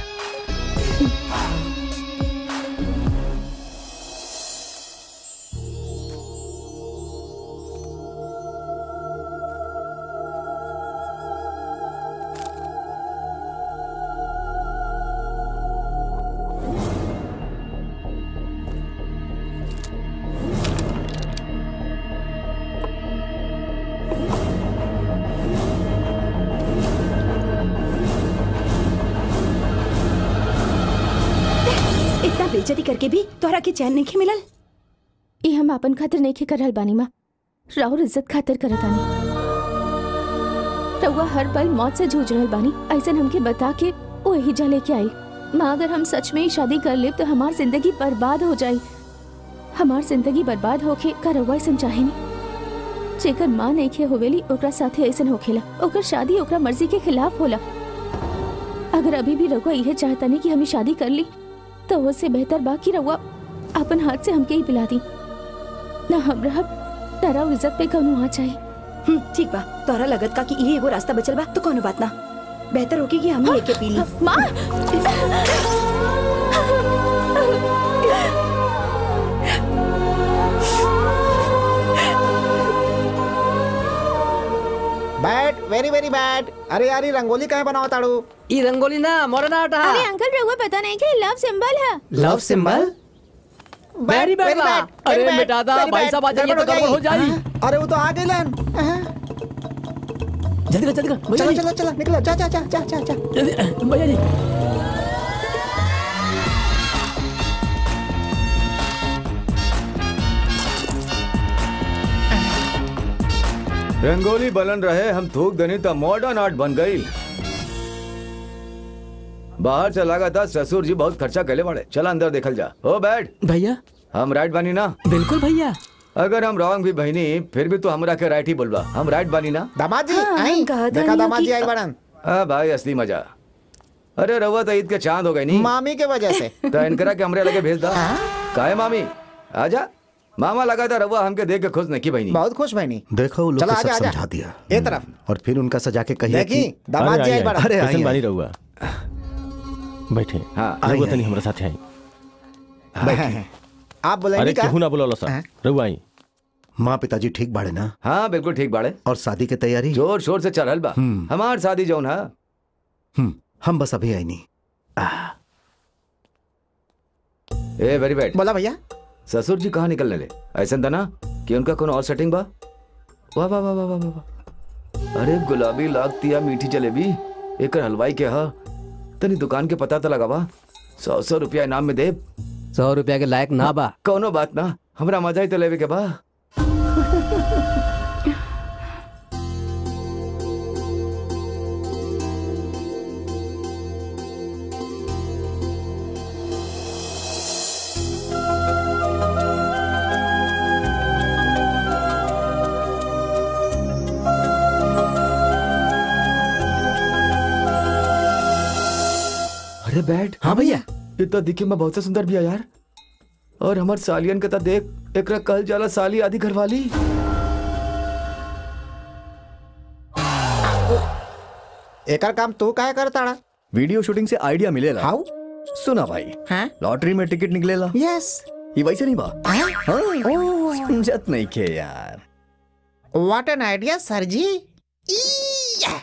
इतना बेइज्जती करके भी तोहरा के चैन नहीं मिलल
ई हम अपन खातिर नहीं कर रहल बानी माँ राहुल इज्जत खातिर करत आनी रउआ हर पल मौत से जूझ रहल बानी ऐसन हमके बता के वो यही जा लेके आई माँ अगर हम सच में ही शादी कर ले तो हमार जिंदगी बर्बाद हो जाई हमार जिंदगी बर्बाद होके का रउआ ऐसन चाहे नहीं जेकर माँ नहीं खे होवेली ओकरा साथे ऐसन होखेला ओकर शादी ओकरा मर्जी के खिलाफ होला अगर अभी भी रउआ इहे चाहता नहीं कि हमें शादी कर ली तो उससे बेहतर बा कि रउआ अपन हाथ से हमके ही पिला दी ना हम रहब ना राव इज्जत पे कौनो आ चाहिए
हम्म, ठीक बा तोहरा लगत का कि इहे एगो रास्ता बचल बा तो कोनो बात ना बेहतर होगी कि हम ही एके पी ली
माँ
बैड वेरी वेरी बैड अरे यार ये रंगोली काहे बनाओ ताड़ू
ई रंगोली ना मोरना हटा
अरे अंकल रउआ पता नहीं कि लव सिंबल है
लव सिंबल वेरी बैड बा अरे बेटा दा भाई साहब आ जाइए तो गड़बड़ हो जाई
अरे वो तो आ गए लन
जल्दी कर जल्दी कर भैया
चलो
जी,
चलो चलो निकलो जा जा जा जा जा जा
जल्दी भैया जी
रंगोली बलन रहे हम थूक दनी तो मॉडर्न आर्ट बन गई बाहर से लगा था ससुर जी बहुत खर्चा कैले बड़े चल अंदर देखल जा ओ बैठ
भैया
हम राइट बानी ना
बिल्कुल भैया
अगर हम रॉन्ग भी बहनी फिर भी तो हमरा के राइट ही बोलबा हम राइट बानी ना
दामाद जी
हाँ,
आई
हम कहा था
देखा
नहीं
दामाद जी
कि-
आई बड़न
आ भाई असली मजा अरे रवा तो ईद के चांद हो गई नहीं
मामी के वजह से
तो इनकरा के हमरे लगे भेज दा काहे मामी आजा मामा लगा था रवा हमके देख के खुश नहीं की बहनी
बहुत खुश बहनी
देखो वो लोग
चलो
को सब
आजा, आजा।
समझा दिया
ए तरफ
और फिर उनका सजा के कहिए
देखी
कि
दामाद
अरे
जी
आई,
आई
आई।
बड़न
अरे आई,
कैसन बानी
आई।
रहुआ बैठे
हाँ,
आई,
रहुआ
आई।
तनी हमरा साथे आई
आप बोलेंगे
अरे
का
केहू ना बोला सर
हाँ।
रहुआ आई
माँ पिताजी ठीक बाड़े ना
हाँ बिल्कुल ठीक बाड़े
और शादी की तैयारी
जोर शोर से चल बा
हम्म।
हमार शादी जौन है
हम्म, हम बस अभी आई नहीं
ए वेरी बैड
बोला भैया
ससुर जी कहाँ निकलने ले ऐसा था ना कि उनका कौन और सेटिंग बा वाह वाह वाह वाह वाह वाह वाह। अरे गुलाबी लागतिया मीठी जलेबी एक हलवाई के हा तनी दुकान के पता तो लगा बा सौ सौ रुपया इनाम में दे
सौ रुपया के लायक ना बा
कौनो बात ना हमरा मजा ही तो लेवे के बा अरे बैठ
हाँ भैया
ये तो दिखे में बहुत सुंदर भी है यार और हमार सालियन के तो देख एकरा कल जाला साली आदि घरवाली
एकर काम तू काहे करताड़ा
वीडियो शूटिंग से आइडिया मिलेला
हाउ
सुना भाई
हाँ
लॉटरी में टिकट निकलेला
यस
ये वैसे नहीं बा
हाँ?
हाँ, समझत नहीं के यार
व्हाट एन आइडिया सर जी ई-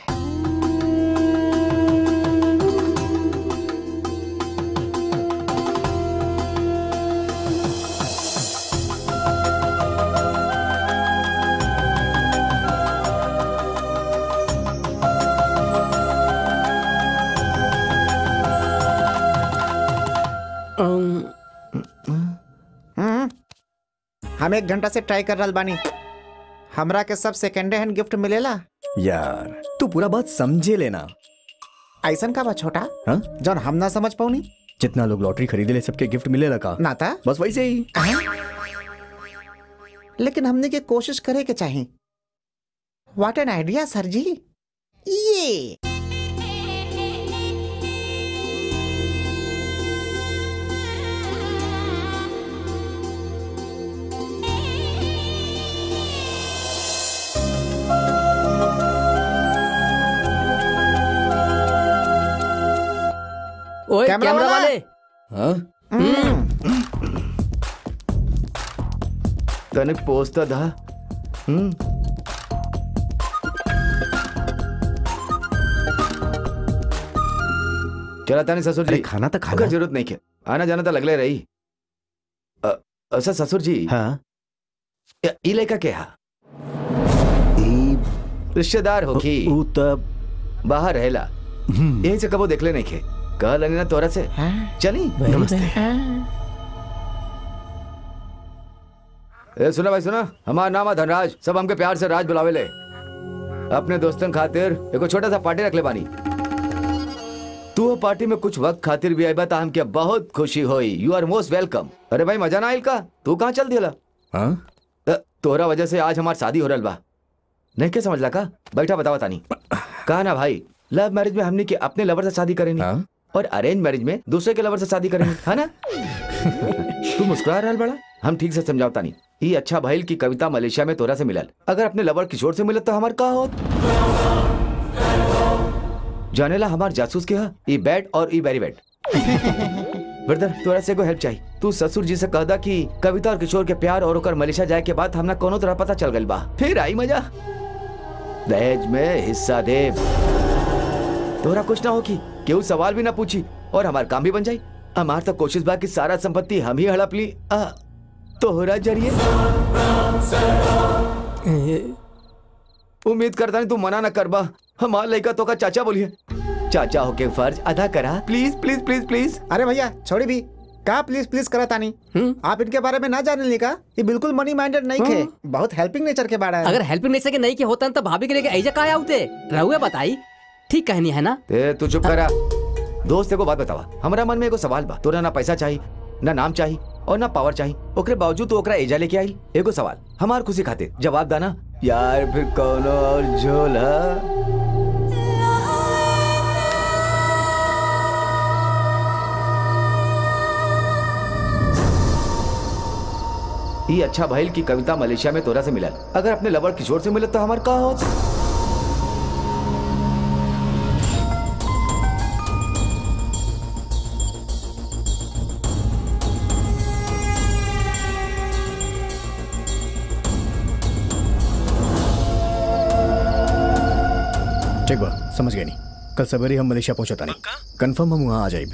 हम्म, हम एक घंटा से ट्राई कर रहा बानी हमरा के सब सेकेंड हैंड गिफ्ट मिलेला
यार तू पूरा बात समझे लेना
ऐसन का बा छोटा
हाँ?
जौन हम ना समझ पाऊनी
जितना लोग लॉटरी खरीदे ले सबके गिफ्ट मिले लगा
नाता
बस वैसे ही
लेकिन हमने के कोशिश करे के चाहिए व्हाट एन आइडिया सर जी ये
ओए
कैमरा
कैमरा
वाला?
वाले
हाँ
तने पोस्ता था हम्म चला तानी ससुर
अरे
जी
खाना तो खा
अगर
ला।
जरूरत नहीं के आना जाना तो लगले रही अ- अच्छा ससुर जी
हाँ
य- ई लड़का के हा
ई
रिश्तेदार हो की
ऊ तब
बाहर रहेला
हम्म,
यही से कबो देखले नहीं खे कहल ना तोरा से
हाँ?
चली
नमस्ते
हाँ?
ए सुना भाई सुना हमारा नाम है धनराज सब हमके प्यार से राज बुलावे ले अपने दोस्तन खातिर एगो छोटा सा पार्टी रख ले बानी तू वो पार्टी में कुछ वक्त खातिर भी आई बता हमके बहुत खुशी होई यू आर मोस्ट वेलकम अरे भाई मजा ना आइल का तू कहाँ चल दिया
हाँ
तोहरा वजह से आज हमार शादी हो रहा बा नहीं क्या समझ ला का बैठा बतावा तानी कहा ना भाई लव मैरिज में हमने के अपने लवर से शादी करेंगे
हाँ
और अरेंज मैरिज में दूसरे के लवर से शादी करेंगे है ना तू मुस्कुरा रहा बड़ा हम ठीक से समझावता नहीं ये अच्छा भाईल की कविता मलेशिया में तोरा से मिलल अगर अपने लवर किशोर से मिलत तो हमार का होत जानेला हमार जासूस के हा ई बैड और ई वेरी बैड ब्रदर तोरा से को हेल्प चाहिए तू ससुर जी से कह दा कि कविता और किशोर के प्यार और ओकर मलेशिया जाए के बाद हमना कोनो तरह पता चल गइल बा फिर आई मजा दहेज में हिस्सा दे तोरा कुछ ना हो कि केहू सवाल भी ना पूछी और हमार काम भी बन जाई हमार तो कोशिश बा कि सारा संपत्ति हम ही हड़प ली आ, तोहरा जरिए उम्मीद करता नहीं तू मना ना करबा हमार लड़का तो का चाचा बोलिए चाचा होके फर्ज अदा करा प्लीज प्लीज प्लीज प्लीज
अरे भैया छोड़ी भी का प्लीज प्लीज करा तानी आप इनके बारे में ना जाने ली का ये बिल्कुल मनी माइंडेड नहीं खे बहुत हेल्पिंग नेचर के बारे
अगर हेल्पिंग नेचर के नहीं के होता तो भाभी के लेके ऐजा का आउते रहुए बताई ठीक कहनी है ना
ए तू चुप करा दोस्त एगो बात बतावा हमरा मन में एगो सवाल बा तोरा ना पैसा चाहिए ना नाम चाहिए और ना पावर चाहिए ओकरे बावजूद तू ओकरा एजा लेके आई एगो सवाल हमार खुशी खातिर जवाब दाना यार फिर कौनो और झोल हा? ये अच्छा भाईल की कविता मलेशिया में तोरा से मिलल अगर अपने लवर किशोर से मिलत तो हमार का होत
ठीक बा समझ गए नहीं कल सवेरे हम मलेशिया पहुंचता नहीं कंफर्म हम वहाँ आ जाइब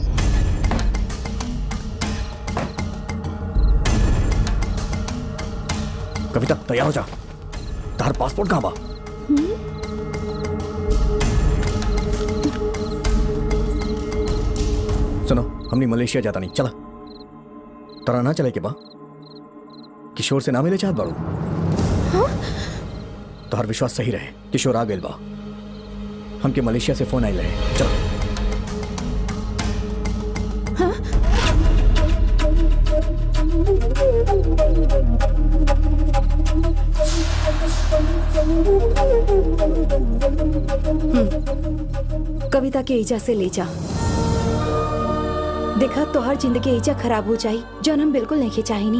कविता तैयार हो जा तार पासपोर्ट कहाँ बा सुनो हमने मलेशिया जाता नहीं चला तरा ना चले के बा किशोर से ना मिले चाहत बाड़ू तोहर विश्वास सही रहे किशोर आ गइल बा हमके मलेशिया से फोन आइल रहे चलो
कविता के ईजा से ले जा देखा तोहर जिंदगी ईजा खराब हो जाई जौन हम बिल्कुल नहीं चाहेनी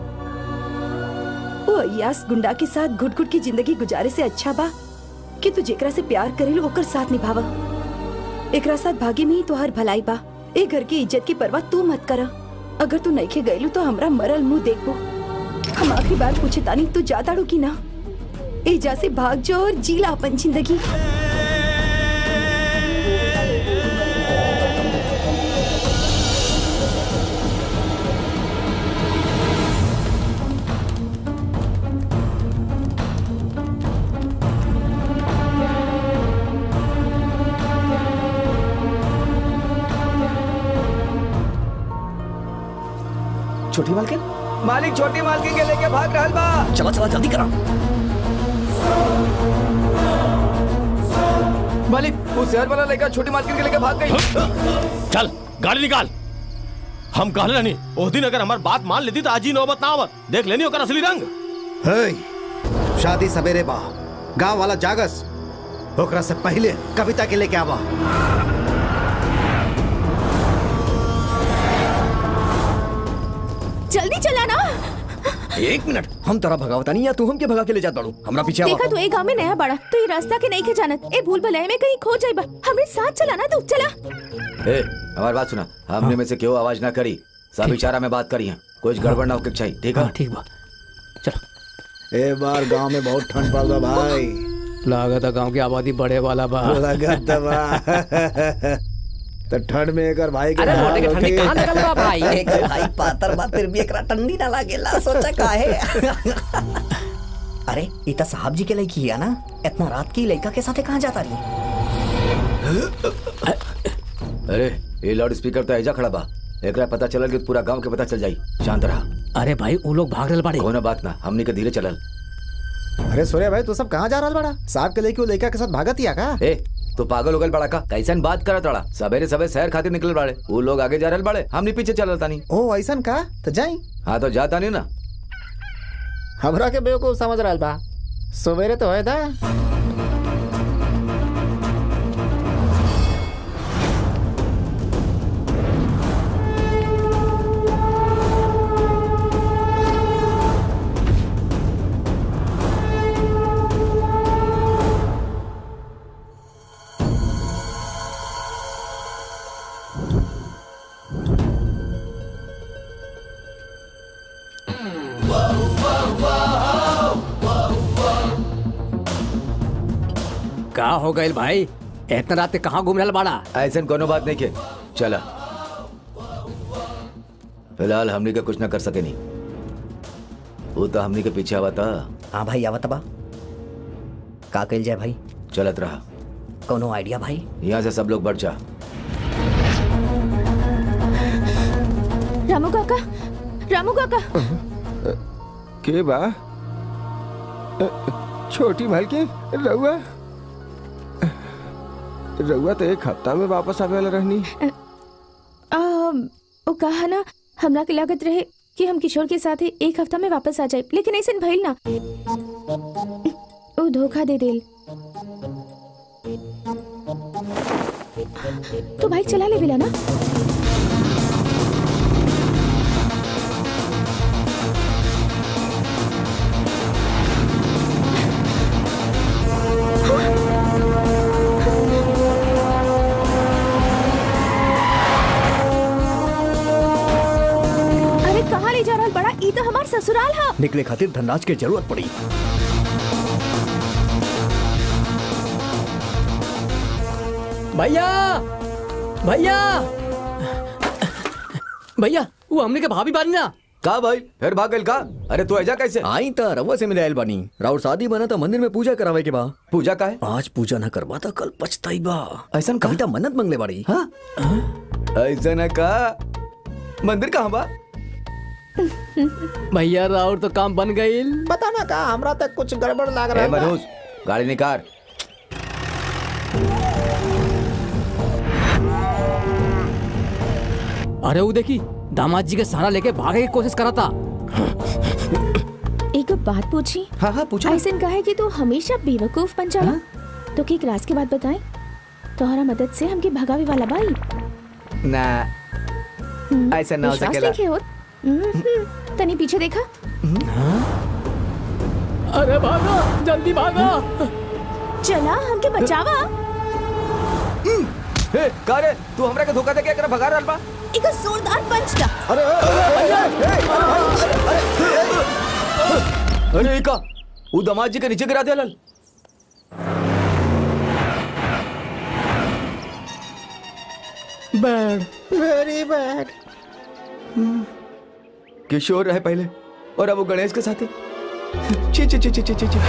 वो अयास गुंडा के साथ घुट घुट की जिंदगी गुजारे से अच्छा बा कि तू जेकरा से प्यार करेल ओकर साथ निभावा एकरा साथ भागे में ही तोहर भलाई बा ए घर की इज्जत की परवाह तू मत करा अगर तू नहीं के गईलू तो हमरा मरल मुंह देखबो हम आखिरी बार पूछे तानी तू जाताड़ू की ना एजा से भाग जो और जीला अपन जिंदगी
छोटी मालकिन
मालिक छोटी मालकिन के लेके भाग रहल बा
चला चला जल्दी करा
मालिक वो शहर वाला लड़का छोटी मालकिन के लेके भाग गई
चल गाड़ी निकाल हम कहले नहीं उस दिन अगर हमार बात मान लेती तो आज ही नौबत ना आवत देख लेनी ओकर असली रंग
हे, शादी सवेरे बा गांव वाला जागस ओकरा से पहले कविता के लेके आवा
जल्दी चला ना
एक मिनट हम तरह भगावता नहीं या तू हम के भगा के ले जात बाड़ू हमरा पीछे आवा
देखा तू ए गांव में नया बड़ा तो ये रास्ता के नहीं के जानत ए भूल भुलैया में कहीं खो जाइबा हमरे साथ चला ना तू चला
ए हमारी बात सुना हमने में से क्यों आवाज ना करी सब इशारा में बात करी है कुछ गड़बड़ ना होके चाहिए ठीक है
ठीक बा
ए बार गांव में बहुत ठंड पड़ रहा भाई
लागत है गांव की आबादी बढ़े वाला बा
लगत बा तो ठंड में एकर भाई के
अरे
हाल
मोटे के ठंडी
होखी।
कहाँ लगल बा भाई?
एक भाई पातर बा फिर भी एकरा ठंडी ना लागेला सोचा काहे अरे ई त साहब जी के लड़की है ना इतना रात की लड़का के साथे कहाँ जाता रही
अरे ये लाउड स्पीकर तो ऐजा खड़ा बा एकरा पता चलल कि पूरा गांव के पता चल जाई शांत रहा
अरे भाई वो लोग भाग रहे बाड़े
कोनो बात ना हमनी के धीरे चलल
अरे सूर्य भाई तू सब कहाँ जा रहा बड़ा साहब के लेके वो लड़का के साथ भागत ही का
ए तो पागल हो गल बड़ा का कैसन बात करत रहा सवेरे सवेरे शहर खातिर निकल बाड़े वो लोग आगे जा रहल बाड़े हमनी पीछे चलल तानी
ओ ऐसा का तो जाई
हाँ तो जाता नहीं ना
हमरा के बेवकूफ समझ रहा बा सवेरे तो है था
का हो गए भाई इतना रात के कहाँ घूम रहा बाड़ा
ऐसा कोनो बात नहीं के चला फिलहाल हमनी के कुछ ना कर सके नहीं वो तो हमनी के पीछे आवा था
हाँ भाई आवत बा का कइल जाए भाई
चलत रहा
कोनो आइडिया भाई
यहाँ से सब लोग बढ़ जा
रामू काका रामू काका
के बा अ, छोटी मालकिन रउआ रउआ तो एक हफ्ता में वापस आवे वाला रहनी
आ, वो कहा ना हमरा के लागत रहे कि हम किशोर के साथ ही एक हफ्ता में वापस आ जाए लेकिन ऐसे भइल ना वो धोखा दे देल तो बाइक चला ले बिला ना अरे कहाँ ले जा रहा बड़ा ई तो हमार ससुराल है
निकले खातिर धनराज के जरूरत पड़ी
भैया भैया भैया वो हमने के भाभी बानी ना
का भाई फिर भाग गइल का अरे तू ऐजा कैसे
आई त रउआ से मिले आयल बानी राउर शादी बना तो मंदिर में पूजा करावे के बा
पूजा का है
आज पूजा न करवा तो कल पछताई बा
ऐसा
कविता मन्नत मंगले बाड़ी
हाँ ऐसा न का मंदिर कहाँ बा
भैया राउर तो काम बन गई
पता ना का हमरा तक कुछ गड़बड़ लाग
ए
रहा बा।
मनोज गाड़ी निकाल
अरे वो देखी दामाद जी के सहारा लेके भागे की कोशिश करा था
एक बात पूछी
हाँ हाँ पूछो
ऐसे कहा कि तू हमेशा बेवकूफ बन जाला तो की क्लास के बाद बताए तोहरा मदद से हमके भगावे वाला बाई
ना
हम्म,
ऐसा ना हो
विश्वास
सकेला।
नइखे होत? हम्म, तनी पीछे देखा
अरे भागा जल्दी भागा
चला हमके बचावा
ए का रे तू हमरा के धोखा दे के एकरा भगा रहल बा
एक जोरदार पंच दा
अरे का उ दामाद जी के नीचे गिरा देलल
बैड
वेरी बैड
किशोर रहे पहले और अब वो गणेश के साथ है छी छी छी छी छी छी छी।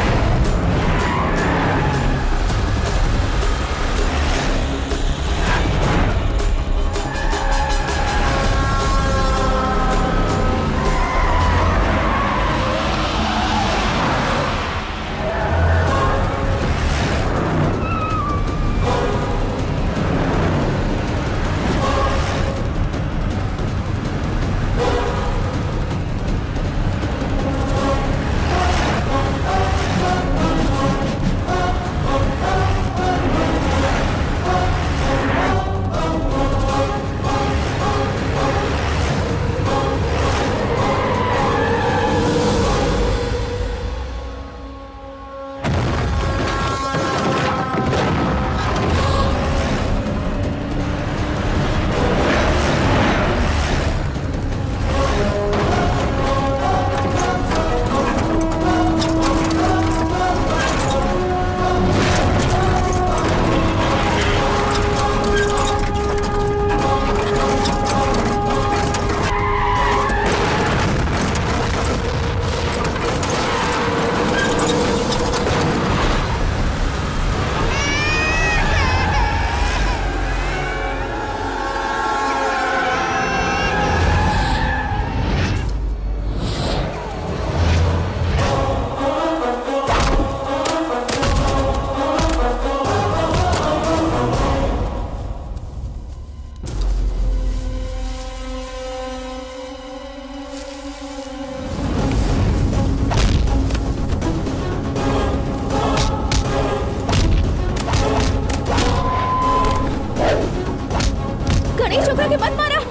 गणेश ओकरा के मत मारा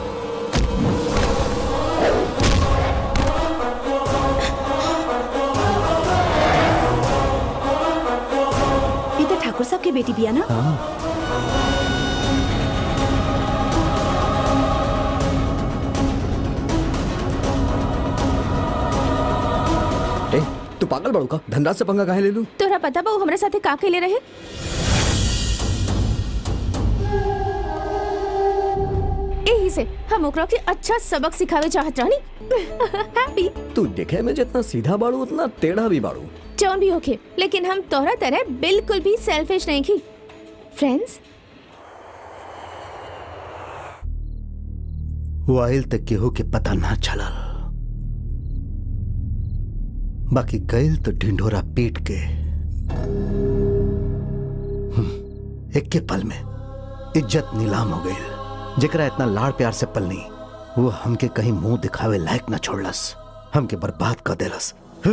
ये तो ठाकुर साहब की बेटी बिया ना
ए तू पागल बड़ू का धनराज से पंगा काहे ले लू
तोरा पता बा वो हमरा साथे का के ले रहे एही से हम ओकरा के अच्छा सबक सिखावे चाहत रहनी हैप्पी
तू देखे में जितना सीधा बाड़ू उतना टेढ़ा भी बाड़ू
जौन भी होके लेकिन हम तोहरा तरह बिल्कुल भी सेल्फिश नहीं की फ्रेंड्स
वाइल तक केहू के पता ना चलल बाकी गैल तो ढिंढोरा पीट के हम्म, एक के पल में इज्जत नीलाम हो गई जेकरा इतना लाड़ प्यार से पलनी वो हमके कहीं मुंह दिखावे लायक ना छोड़लस हमके बर्बाद कर देलस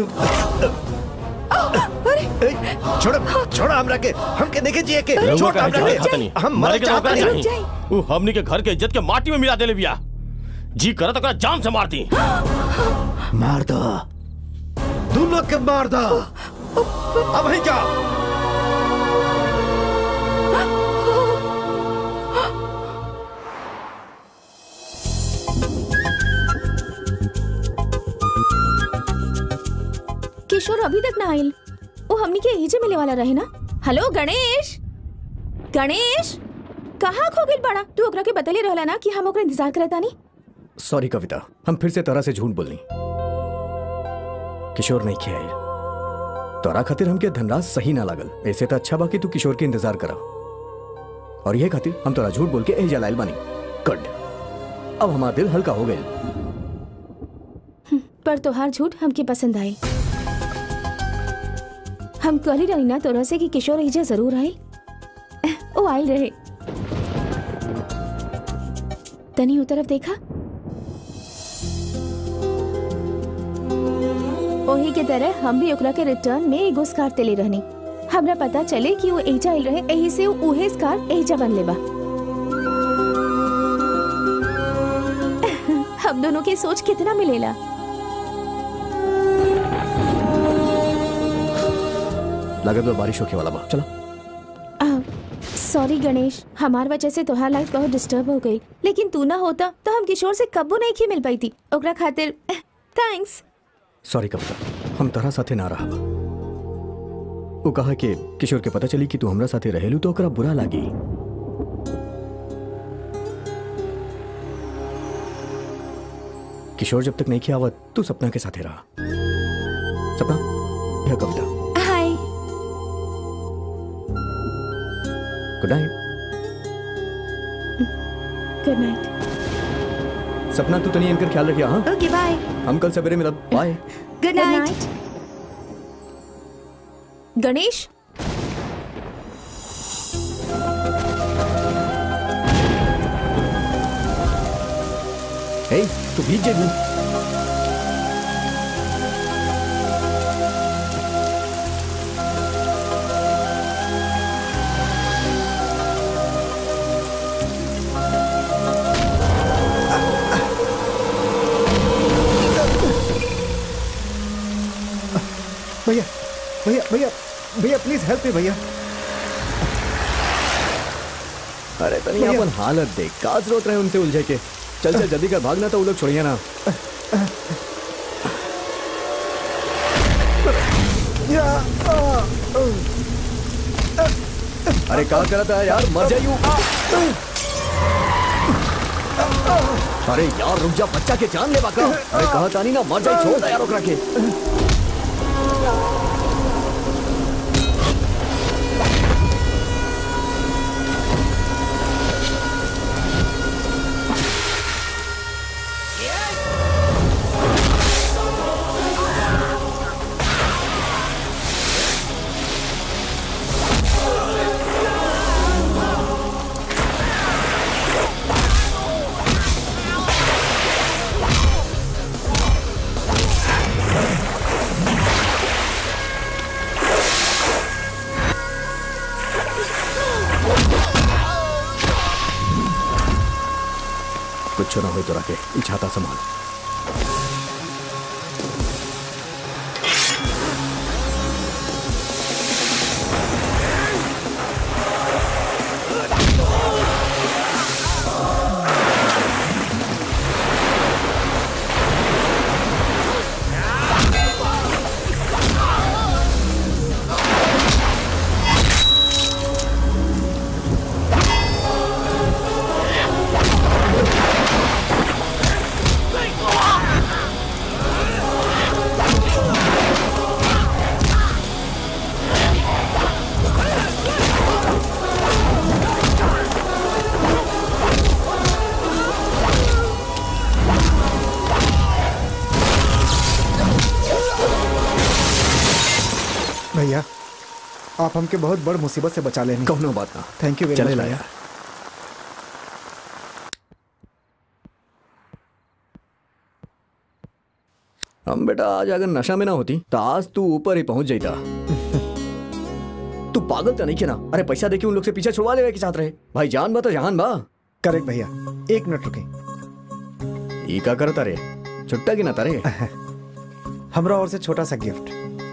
छोड़ छोड़ हमरा के हमके देखे जिए के
रउआ
छोड़
काहे
हमरा
जवाब
के
खाता नहीं?
हम
मरे
मरे
के तो ओकरा
चाहते
चाही। उ हमनी के घर के इज्जत के माटी में मिला देले बिया जी करत ओकरा जाम से मार दी
मार दो तू लोग के मार दो अब ही जा
किशोर अभी तक ना आयल वो हमनी के एजे मिले वाला रहे ना हेलो गणेश गणेश कहाँ खो गइल बड़ा तू ओकरा के बतले रहला ना कि हम ओकरा इंतजार करत तानी
सॉरी कविता हम फिर से तरह से झूठ बोलनी किशोर नहीं किया यार तोरा खातिर हमके धनराज सही ना लागल ऐसे तो अच्छा बा कि तू किशोर के इंतजार करा और ये खातिर हम तोरा झूठ बोल के एही जलाइल बानी कट अब हमारा दिल हल्का हो गया
पर तोहार झूठ हमके पसंद आए हम कल ही रही ना तोरा से कि किशोर एजे जरूर आए ओ आयल रहे तनी उ तरफ देखा ओही के तरह हम भी ओकरा के रिटर्न में एगो स्कार तेले रहनी हमरा पता चले कि वो एजा आइल रहे एही से वो उहे स्कार एजा बनले बा हम दोनों की सोच कितना मिलेला
लागत बा बारिश होके वाला बा चलो
सॉरी गणेश हमार वजह से तोहार लाइफ बहुत डिस्टर्ब हो गई लेकिन तू ना होता तो हम किशोर से कब्बू नहीं की मिल पाई थी ओकरा खातिर थैंक्स
सॉरी कविता हम तोहरा साथे ना रहा वो कहा कि किशोर के पता चली कि तू हमरा साथे रहेलू तो ओकरा बुरा लागी किशोर जब तक नहीं किया आवत तू सपना के साथे रहा सपना यह Kavita
hi
good night
good night
Sapna तू तनी इनकर ख्याल रखिया हाँ
ओके बाय
हम कल सवेरे मिलब बाय
गुड नाइट
गणेश
हे तू भीग जेबू
भैया भैया भैया भैया प्लीज हेल्प मी भैया
अरे तनी
भैया।
अपन हालत देख का जरूरत रहे उनसे उलझे के चल चल जल्दी कर भागना तो वो लोग छोड़िए ना अरे क्या करता है यार मर जाइयो अरे यार रुक जा बच्चा के जान ले बाका अरे कहा तानी ना मर जाए छोड़ दे यार ओकरा के कुछ ना हो तो रखे इच्छाता संभाल
भैया आप हमके बहुत बड़ मुसीबत से बचा लेने
कौनो बात ना
थैंक यू वेरी
चले
मच
ला
भैया
यार हम बेटा आज अगर नशा में ना होती तो आज तू ऊपर ही पहुंच जाता तू पागल तो नहीं किया ना अरे पैसा देके उन लोग से पीछे छुड़वा लेवे के साथ रहे भाई जान बा तो जहान बा
करेक्ट भैया एक मिनट रुके
ई का करता रे छुट्टा की ना तारे
हमरा और से छोटा सा गिफ्ट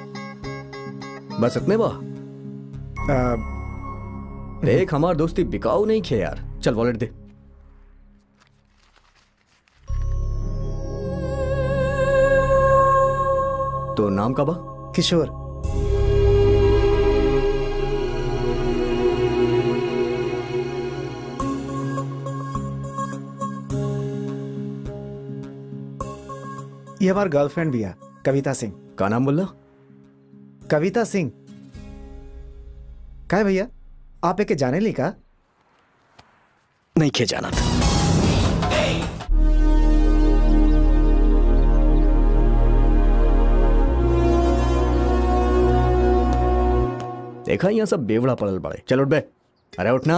बस इतने बा देख हमार दोस्ती बिकाऊ नहीं खे यार चल वॉलेट दे तो नाम का बा
किशोर ये हमार गर्लफ्रेंड भी है कविता सिंह
का नाम बोला
कविता सिंह का है भैया आप एके जाने ली का
नहीं खे जाना था
देखा यहाँ सब बेवड़ा पड़ल पड़े चल उठ बे अरे उठना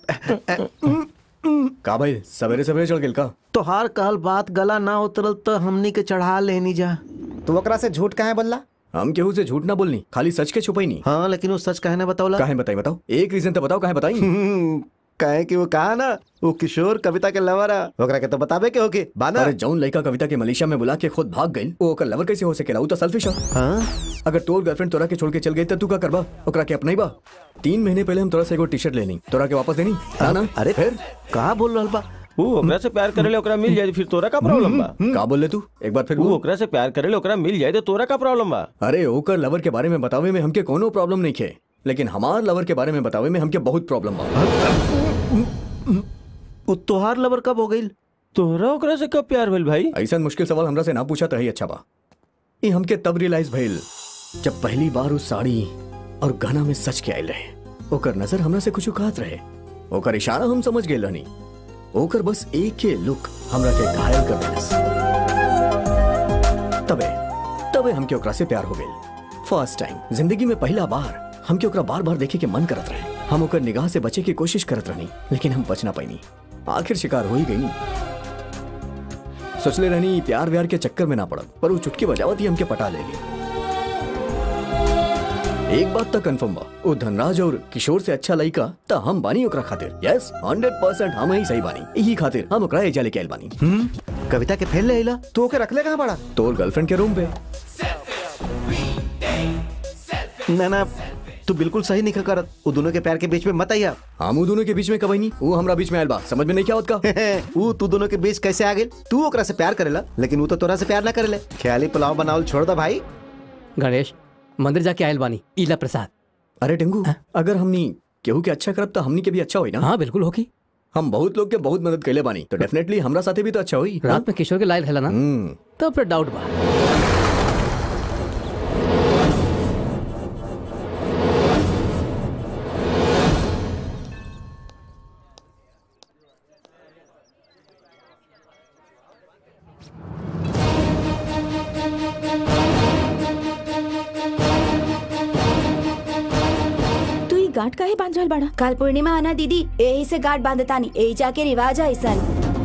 का भाई सवेरे सवेरे चढ़ गेल का
तोहार कहल बात गला ना उतरल तो हमनी के चढ़ा लेनी जा
तो ओकरा से झूठ काहे बोलला
हम केहू से झूठ ना बोलनी खाली सच के छुपाई नहीं
हाँ लेकिन वो सच कहने बताओला
काहे बताई बताओ एक रीजन तो बताओ काहे बताई
कहे कि वो कहा ना वो किशोर कविता के लवर है ओकरा के तो बताबे के होके बाना
अरे जौन लड़का कविता के मलेशिया में बुला के खुद भाग गई वो ओकर लवर कैसे हो सकेला वो तो सेल्फिश है
हाँ?
अगर तोर गर्लफ्रेंड तोरा के छोड़ के चल गई तो तू का करबा ओकरा के अपनाई बा तीन महीने पहले हम तोरा से एगो टी शर्ट लेनी तोरा के वापस देनी ना ना
अरे फिर कहा बोल रहा बा
वो ओकरा से प्यार करेले ओकरा मिल जाए फिर तोरा का प्रॉब्लम बा
का बोल ले तू एक बार फिर
वो
बोल।
ओकरा से प्यार करेले ओकरा मिल जाए तो तोरा का प्रॉब्लम बा
अरे ओकर लवर के बारे में बतावे में हमके कोनो प्रॉब्लम नहीं खे लेकिन हमार लवर के बारे में बतावे में हमके बहुत प्रॉब्लम बा
वो तोहार लवर कब हो गई
तोरा ओकरा से कब प्यार भेल भाई
ऐसा मुश्किल सवाल हमरा से ना पूछा तो ही अच्छा बा ये हमके तब रियलाइज भइल जब पहली बार उस साड़ी और गहना में सच के आयल रहे ओकर नजर हमरा से कुछ कहत रहे ओकर इशारा हम समझ गए रहनी ओकर बस एक के लुक हमरा के घायल कर देलस तबे तबे हमके ओकरा से प्यार हो गइल फर्स्ट टाइम जिंदगी में पहला बार हमके ओकरा बार बार देखे के मन करत रहे हम ओकर निगाह से बचे की कोशिश करत रहनी लेकिन हम बच ना पैनी आखिर शिकार हो ही गई सोचले रहनी प्यार व्यार के चक्कर में ना पड़ब पर वो चुटकी बजावत ही हमके पटा ले ली एक बात तो कंफर्म बा वो धनराज और किशोर से अच्छा लड़का तो हम बानी ओकरा खातिर यस हंड्रेड परसेंट हम ही सही बानी यही खातिर हम ओकरा एजा लेके आइल बानी
कविता के फैल ले आइला
तू ओके रख ले कहाँ बड़ा
तोर गर्लफ्रेंड के रूम पे
ना ना तू बिल्कुल सही नहीं करत वो दोनों के प्यार के बीच में मत आइया
हम वो दोनों के बीच में कब नहीं वो हमरा बीच में आयल बा समझ में नहीं क्या होत का
वो तू दोनों के बीच कैसे आ गए तू ओकरा से प्यार करेला लेकिन वो तो तोरा से प्यार ना करेले ख्याली पुलाव बनावल छोड़ दा भाई
गणेश मंदिर जाके आयल बानी इला प्रसाद
अरे टिंगू अगर हमनी केहू के अच्छा करब तो हमनी के भी अच्छा होई ना
हाँ बिल्कुल होगी
हम बहुत लोग के बहुत मदद कैले बानी तो डेफिनेटली हमरा साथे भी तो अच्छा होई
रात में किशोर के लायल है ना
हम्म
तो फिर डाउट बा
तू ई गांठ काहे बांध रहल बाड़ा
काल पूर्णिमा आना दीदी यही से गाठ बांधतानी यही जाके रिवाज है ऐसा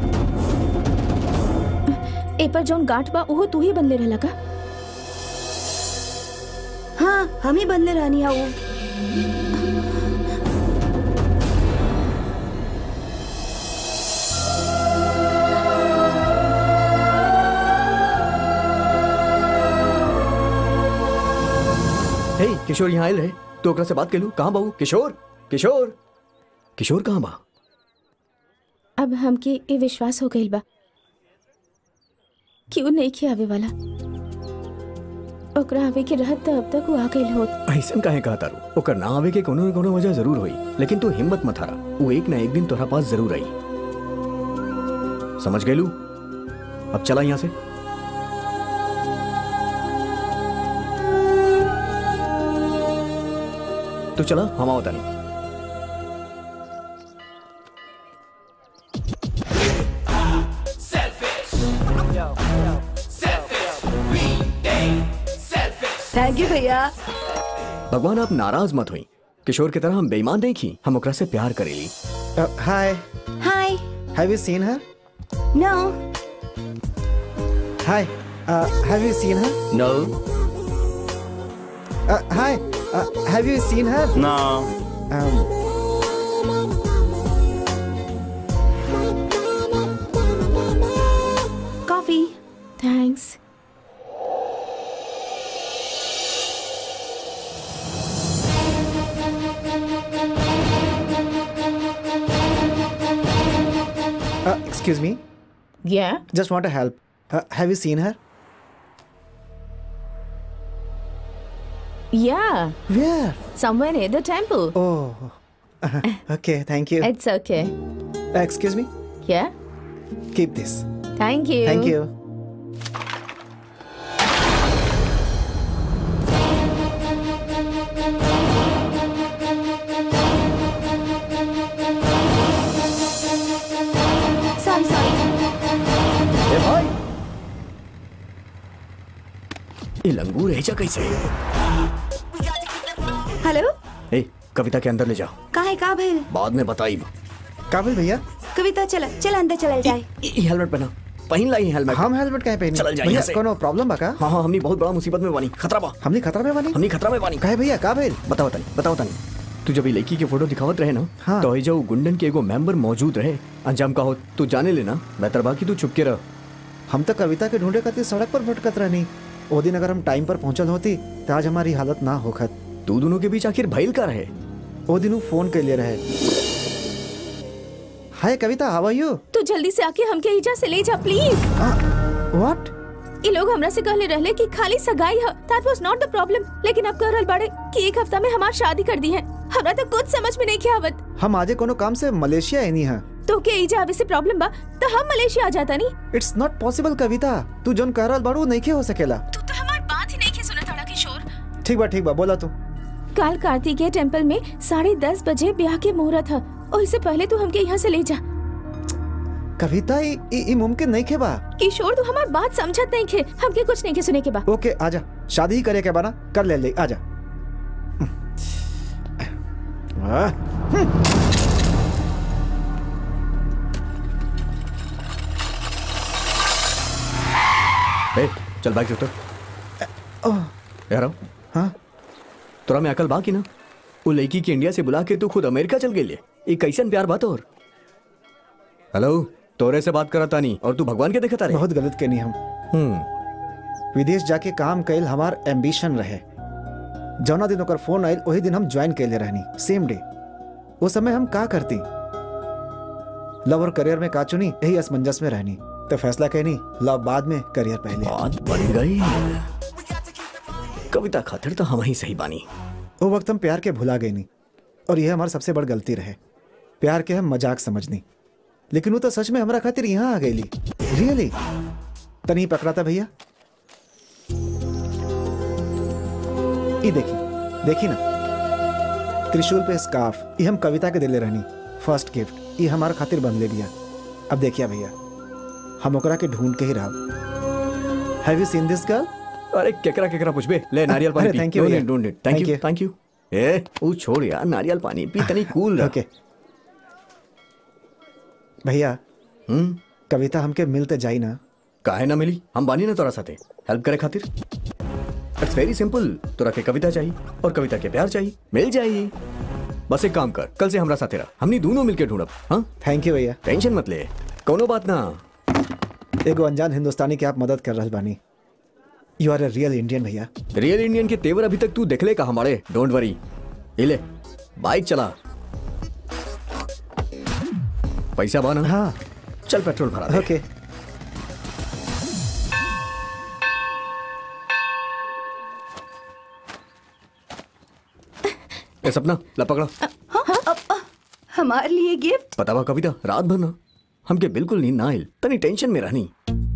ए पर जौन गांठ बा ओहो तू ही बनले रहला का
हाँ हम ही बदले रहनी है वो
हे किशोर यहाँ आयल रहे तो ओकरा से बात कर लू कहाँ बाबू किशोर किशोर किशोर कहाँ बा
अब हमके ए विश्वास हो गइल बा कि उ नहीं आवे वाला ओकरा आवे के रहत त अब तक वो आ गइल होत
ऐसन काहे कहा तारू ओकर ना आवे के कोनो न कोनो वजह जरूर होई लेकिन तू हिम्मत मत हारा वो एक ना एक दिन तोरा पास जरूर आई समझ गए अब चला यहाँ से तो चला हम आओ तानी
थैंक यू भैया
भगवान आप नाराज मत हुई किशोर की तरह हम बेईमान नहीं की हम ओकरा से प्यार करेली
hi
hi
have you seen her
no
hi have you seen her
no
hi have you seen her
no
coffee
thanks
excuse me
yeah
just want to help have you seen her
yeah
where
somewhere near the temple
oh okay thank you
it's okay
excuse me
yeah
keep this
thank you
thank you
sorry sorry
ए भाई ये लंगूर है जा कैसे
hello
ए कविता के अंदर ले जाओ
काहे का भइल
बाद में बताई
काबिल भैया
कविता चल चल अंदर चल जाए
हेलमेट पहना पहन लाई हेलमेट
हम हेलमेट काहे पहनी
चल जाइए
भैया
यहाँ से।
कोनो प्रॉब्लम बा का
हाँ हाँ हमनी बहुत बड़ा मुसीबत में बानी खतरा बा
हमनी खतरा में बानी
हमनी खतरा में बानी
काहे भैया का भइल
बताओ तनी बताओ तनी तू जब ये लड़की के फोटो दिखावत रहे ना
हाँ।
तो जो गुंडन के एगो मेंबर मौजूद रहे अंजाम का हो तू जाने लेना बेहतर बाकी तू चुप के रह
हम तो कविता के ढूंढे खातिर सड़क पर भटकत रहनी वो दिन अगर हम टाइम पर पहुंचल होती तो आज हमारी हालत ना होखत
तू दोनों के बीच आखिर भइल का रहे
वो दिन उ फोन के लिए रहे हाय कविता हाउ आर यू
तू जल्दी से आके हमके ईजा से ले जा प्लीज
व्हाट
ये लोग हमरा से कहले रहले कि खाली सगाई है दैट वाज नॉट द प्रॉब्लम लेकिन अब कह रहल बाड़े कि एक हफ्ता में हमार शादी कर दी है हमरा तो कुछ समझ में नहीं आवत
हम आजे कोनो काम से मलेशिया एनी है
तो के ईजा आवे से प्रॉब्लम बा तो हम मलेशिया आ जाता नहीं
इट्स नॉट पॉसिबल कविता तू जोन कह रहल बाड़ू नहीं के हो सकेला
तू तो हमार बात ही नहीं के सुनत अड़ा किशोर
ठीक बा ठीक बा बोला तू
काल कार्तिकेय टेम्पल में साढ़े दस बजे ब्याह के मुहूर्त है और इससे पहले तू हमके यहाँ से ले जा
कविता ई ई- ई मुमकिन नहीं के बा
किशोर तू हमार बात समझत नहीं खे हमके कुछ नहीं के सुने के बा
ओके आजा शादी ही करे के बा ना कर ले ले आजा आह,
ए, चल बाइक से उतर
ओह,
यार आओ।
हाँ
तोरा में अकल बा की ना वो लड़की के इंडिया से बुला के तू खुद अमेरिका चल गई ये कैसन प्यार बात और हेलो तोरे से बात करता नहीं और तू भगवान के देखता रहे
बहुत गलत कहनी हम
हम्म
विदेश जाके काम कैल हमार एम्बिशन रहे जौना दिन ओकर फोन आयल वही दिन हम ज्वाइन कैले रहनी सेम डे वो समय हम का करती लव और करियर में का चुनी यही असमंजस में रहनी तो फैसला कहनी लव बाद में करियर पहले
बात बन गई कविता खातिर तो हम ही सही बानी
वो वक्त हम प्यार के भुला गए नहीं और यह हमारी सबसे बड़ गलती रहे प्यार के हम मजाक समझनी लेकिन वो तो सच में हमारा खातिर यहाँ आ गई रियली तनी पकड़ा था भैया ये देखी देखी ना त्रिशूल पे स्कार्फ ये हम कविता के दिले रहनी फर्स्ट गिफ्ट ये हमारा खातिर बन ले लिया अब देखिए भैया हम ओकरा के ढूंढ के ही रहा have you seen this girl
अरे केकरा केकरा पूछबे ले नारियल पानी
अरे,
पी
thank you
डोंट
भैया।
Need don't need thank
Thank
you
you.
Thank you ए वो छोड़ यार नारियल पानी पी तनी कूल रह
ओके भैया
हम्म
कविता हमके मिलते जाई ना
काहे ना मिली हम बानी ना तोरा साथे हेल्प करे खातिर इट्स वेरी सिंपल तोरा के कविता चाहिए और कविता के प्यार चाहिए मिल जाई बस एक काम कर कल से हमरा साथे रह हमनी दोनों मिलके ढूंढब हाँ
थैंक यू भैया
टेंशन मत ले कोनो बात ना
एगो अनजान हिंदुस्तानी के आप मदद कर रहल बानी you are a real Indian भैया
रियल इंडियन के तेवर अभी तक तू देखले का हमारे डोंट वरी ले बाइक चला पैसा बाना
हाँ
चल पेट्रोल भरा दे
ओके
ए सपना ला पकड़ा
हमारे लिए गिफ्ट
पता बा कविता रात भर ना हमके बिल्कुल नींद ना आइल तनी टेंशन में रहनी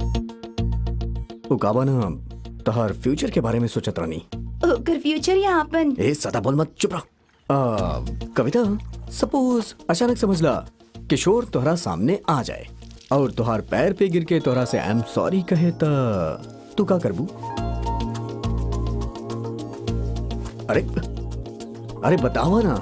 वो काबा ना तहार फ्यूचर के बारे में सोचत रहनी
ओकर फ्यूचर या अपन
ए सदा बोल मत चुप रह आ, कविता सपोज अचानक समझ ला किशोर तोहरा सामने आ जाए और तुहार पैर पे गिर के तोहरा से आई एम सॉरी कहे त तू का करबू अरे अरे बतावा ना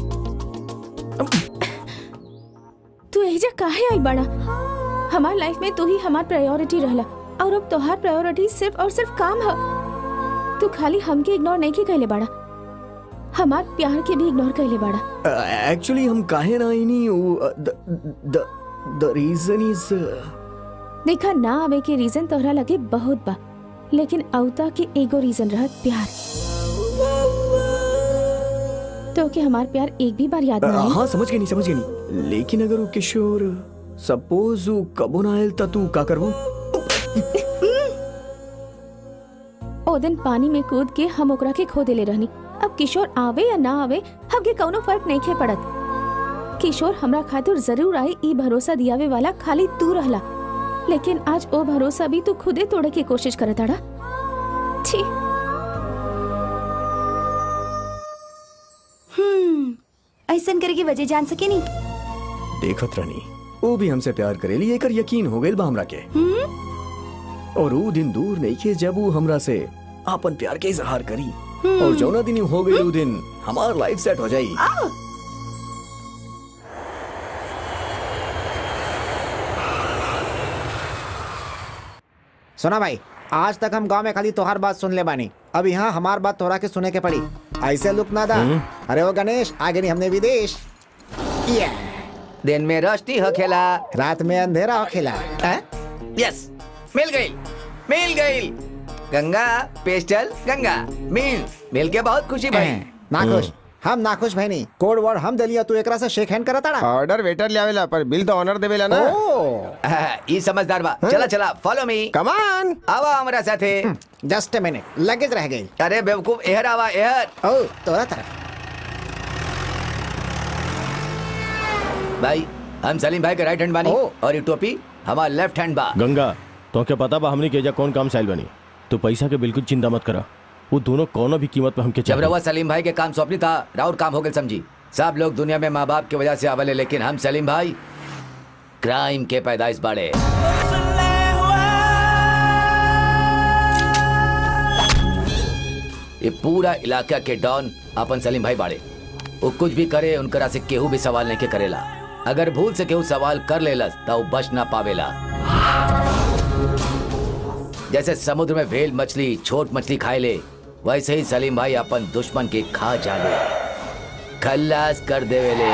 तू एहिजा काहे आई बड़ा हमार लाइफ में तू ही हमार प्रायोरिटी रहला और अब तोहार प्रायोरिटी सिर्फ और सिर्फ काम है तू खाली हमके इग्नोर नहीं के कहले बड़ा हमार प्यार के भी इग्नोर कहले बड़ा
एक्चुअली हम काहे ना इनी द द रीजन इज
देखा ना आवे के रीजन तोहरा लगे बहुत बा लेकिन अवता के एगो रीजन रहत प्यार तो के हमार प्यार एक भी बार याद ना आई
हाँ समझ गई नहीं समझ गई नहीं लेकिन अगर वो किशोर सपोज वो कबो ना आयल त तू का करबू
ओ दिन पानी में कूद के हम ओकरा के खो देले रहनी अब किशोर आवे या ना आवे हमके कौनो फर्क नहीं खे पड़त किशोर हमरा खातिर जरूर आई ई भरोसा दियावे वाला खाली तू रहला लेकिन आज ओ भरोसा भी तू खुदे तोड़े की कोशिश करत अड़ा छी
हम्म ऐसन करे की वजह जान सके नहीं
देखत रहनी वो भी हमसे प्यार करेली एकर यकीन हो गइल बा हमरा के और वो दिन दूर नहीं के जब वो हमरा से आपन प्यार के इजहार करी और जौना दिन हो गई वो दिन हमार लाइफ सेट हो जाई
सुना भाई आज तक हम गांव में खाली तोहार बात सुन ले बानी अब यहाँ हमार बात तोहरा के सुने के पड़ी ऐसे लुक ना दा अरे वो गणेश आगे नहीं हमने विदेश ये
दिन में रोशनी हो खेला
रात में अंधेरा हो खेला
यस मिल गई मिल गई गंगा पेस्टल गंगा मिल मिल के बहुत खुशी भाई
नाखुश हम नाखुश भाई नहीं कोड वर्ड हम दलिया तू एकरा से शेक हैंड करता ताड़ा
ऑर्डर वेटर ले आवेला पर बिल तो ऑनर देवेला ना
ई समझदार बा चला चला फॉलो मी
कमान
आवा हमारा साथे
जस्ट अ मिनट लगेज रह गई
अरे बेवकूफ एहर आवा एहर
ओ तोरा तरफ
भाई हम सलीम भाई के राइट हैंड बानी और ये टोपी हमारा लेफ्ट हैंड बा
गंगा तो क्या पता बा हमने के एजा कौन काम साइल बनी तो पैसा के बिल्कुल चिंता मत करा वो दोनों कोनो भी कीमत पे हमके
जब
चाहिए
रवा सलीम भाई के काम सौंपनी था राउर काम हो गए समझी सब लोग दुनिया में माँ बाप की वजह से आवले लेकिन हम सलीम भाई क्राइम के पैदाइश बाड़े ये पूरा इलाका के डॉन अपन सलीम भाई बाड़े वो कुछ भी करे उनकरा से केहू भी सवाल नहीं के करेला अगर भूल से केहू सवाल कर लेलस तो वो बच ना पावेला जैसे समुद्र में वेल मछली छोट मछली खाए ले वैसे ही सलीम भाई अपन दुश्मन के खा जाले खल्लास कर देवेले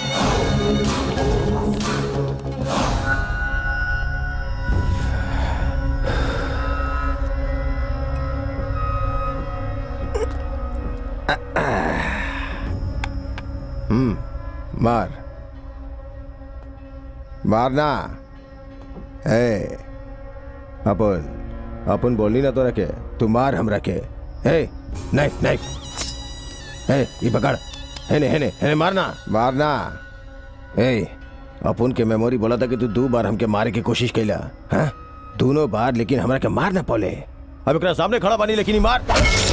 हम्म मार मारना ए अपन अपन बोली ना तो रखे तू मार हम रखे ए नहीं नहीं ए ये पकड़ हेने हेने हेने मारना मारना ए अपन के मेमोरी बोला था कि तू दो बार हमके मारे की कोशिश कैला हाँ दोनों बार लेकिन हमरा के मार ना पौले
अब एकरा सामने खड़ा बानी लेकिन ही मार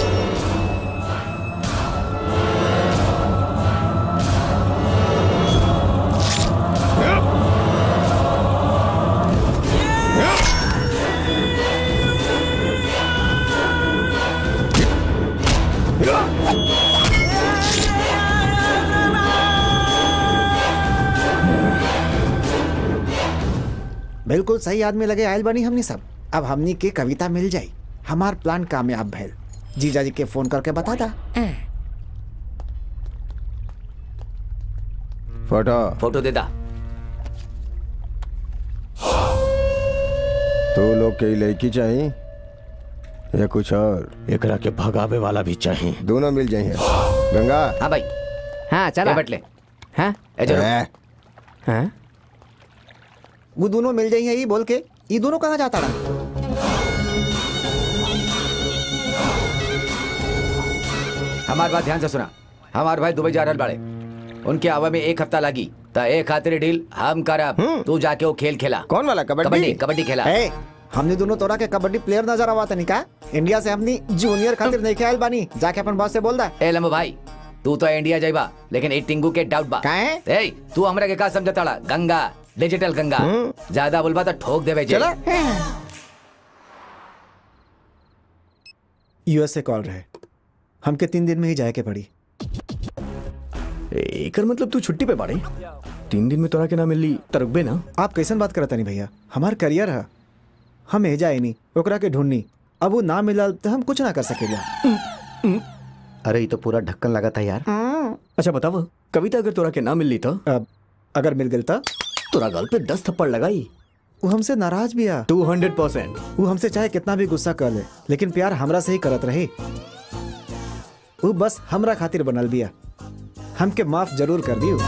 बिल्कुल सही आदमी लगे आयल बनी हमनी सब अब हमनी के कविता मिल जाई हमार प्लान कामयाब भइल जीजा जी के फोन करके बता दा
फोटो
फोटो देता
तू लोग के लड़की चाहिए या कुछ और
एकरा के भगावे वाला भी चाहिए
दोनों मिल जाइए गंगा
हाँ भाई
हाँ चला
ये बटले
हाँ
ए चलो
ए,
हाँ वो दोनों मिल जाइए ये बोल के ये दोनों कहाँ जाता रहा
हमारी बात ध्यान से सुना हमारे भाई दुबई जा रहल बाड़े उनके आवा में एक हफ्ता लगी तो एक खातिर डील हम करब तू जाके वो खेल खेला
कौन वाला
कबड्डी
कबड्डी
कबड्डी खेला
ए, हमने दोनों तोरा के कबड्डी प्लेयर नजर आवा तनी का इंडिया से हमनी जूनियर खातिर नहीं खेल बानी जाके अपन बॉस से बोल दा
ए लम्बो भाई तू तो इंडिया जाइबा लेकिन ए टिंगू के डाउट बा
काहे?
ए तू हमरा के का समझताड़ा गंगा डिजिटल गंगा ज्यादा बोलबा तो ठोक देवे जे
चला
यूएस से कॉल रहे हमके तीन दिन में ही जाए के पड़ी
एकर मतलब तू छुट्टी पे बाड़े तीन दिन में तोरा के ना मिली तरकबे ना
आप कैसन बात करता नहीं भैया हमार करियर है हम एजा आई नहीं ओकरा के ढूंढनी अब वो ना मिलल तो हम कुछ ना कर सकेला
अरे ये तो पूरा ढक्कन लगा था यार
अच्छा बतावा कविता अगर तोरा के ना मिलली तो
अब अगर मिल गई तो
तोरा गल पे दस थप्पड़ लगाई
वो हमसे नाराज भी आ
टू हंड्रेड परसेंट
वो हमसे चाहे कितना भी गुस्सा कर ले लेकिन प्यार हमरा से ही करत रही वो बस हमरा खातिर बनल बिया हमके माफ जरूर कर दियो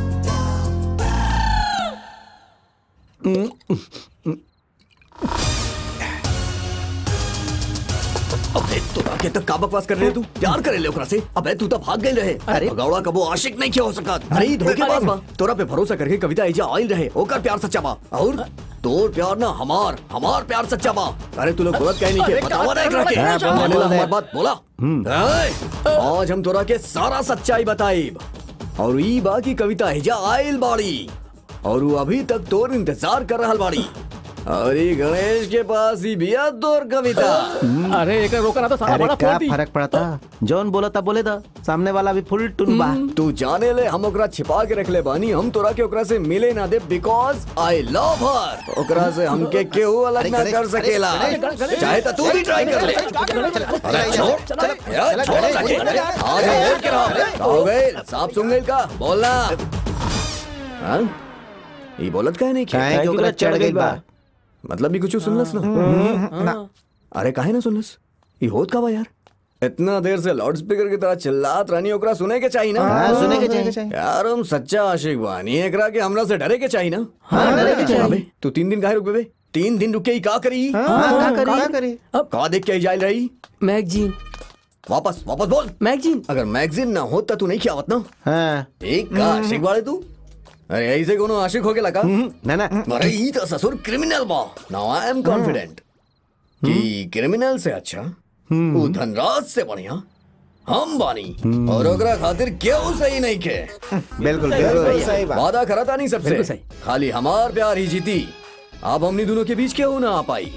अबे तोरा के तक का बकवास कर रहे तू प्यार करे ले ओकरा से अबे तू तो भाग गई रहे अरे भगौड़ा कबो आशिक नहीं किया हो सका अरे ई धोखेबाज बा तोरा पे भरोसा करके कविता एजा आइल रहे ओकर प्यार सच्चा बा और तोर प्यार ना हमार हमार प्यार सच्चा बा अरे तू लोग गलत कहे नहीं के बतावा ना एकरा के
हाँ, बोल,
माने ला
बोल दे।
हमार बात बोला ए, आज हम तोरा के सारा सच्चाई बताइब और ई बा की कविता एजा आइल बाड़ी और वो अभी तक तोर इंतजार कर रहल बाड़ी और ये गणेश के पास ही भी है तोर कविता
अरे एक रोका ना तो सारा
अरे
बड़ा
क्या
फोड़ दी
फर्क पड़ता जौन बोला था बोले था सामने वाला भी फुल टुन बा
तू जाने ले हम ओकरा छिपा के रख ले बानी हम तोरा के ओकरा से मिले ना दे बिकॉज आई लव हर ओकरा से हमके केहू अलग ना कर सकेला चाहे तो तू भी ट्राई कर ले अरे छोड़ यार छोड़ सके आज हम बोल के रहो हो गए साफ सुन गए का बोलना हाँ ये बोलत काहे नहीं
काहे कि ओकरा चढ़ गइल बा
मतलब भी कुछ सुनलस ना अरे काहे ना सुनलस ये होत का बा यार इतना देर से लाउड स्पीकर की तरह चिल्लात रानी ओकरा सुने के चाहिए ना
हाँ, सुने के चाहिए, चाहिए।
यार हम सच्चा आशिक बानी एकरा के हमरा से डरे के चाहिए ना
हाँ, डरे के चाहिए।
अबे, तू तीन दिन काहे रुक बे तीन दिन रुके ही का करी
हाँ, का करी? का करी?
का देख के ही जाइल रही
मैगजीन
वापस वापस बोल
मैगजीन
अगर मैगजीन ना होता तू नहीं खियावत ना
हाँ
एक का आशिक वाले तू अरे ऐसे कोनो आशिक हो गेला का
ना ना
अरे ई तो ससुर क्रिमिनल बा नाउ आई एम कॉन्फिडेंट कि क्रिमिनल से अच्छा वो धनराज से बढ़िया हम बानी और ओकरा खातिर क्यों सही नहीं के
बिल्कुल बिल्कुल सही बात
वादा करा था नहीं सबसे
बिल्कुल सही।
खाली हमार प्यार ही जीती अब हमनी दोनों के बीच क्यों ना आ पाई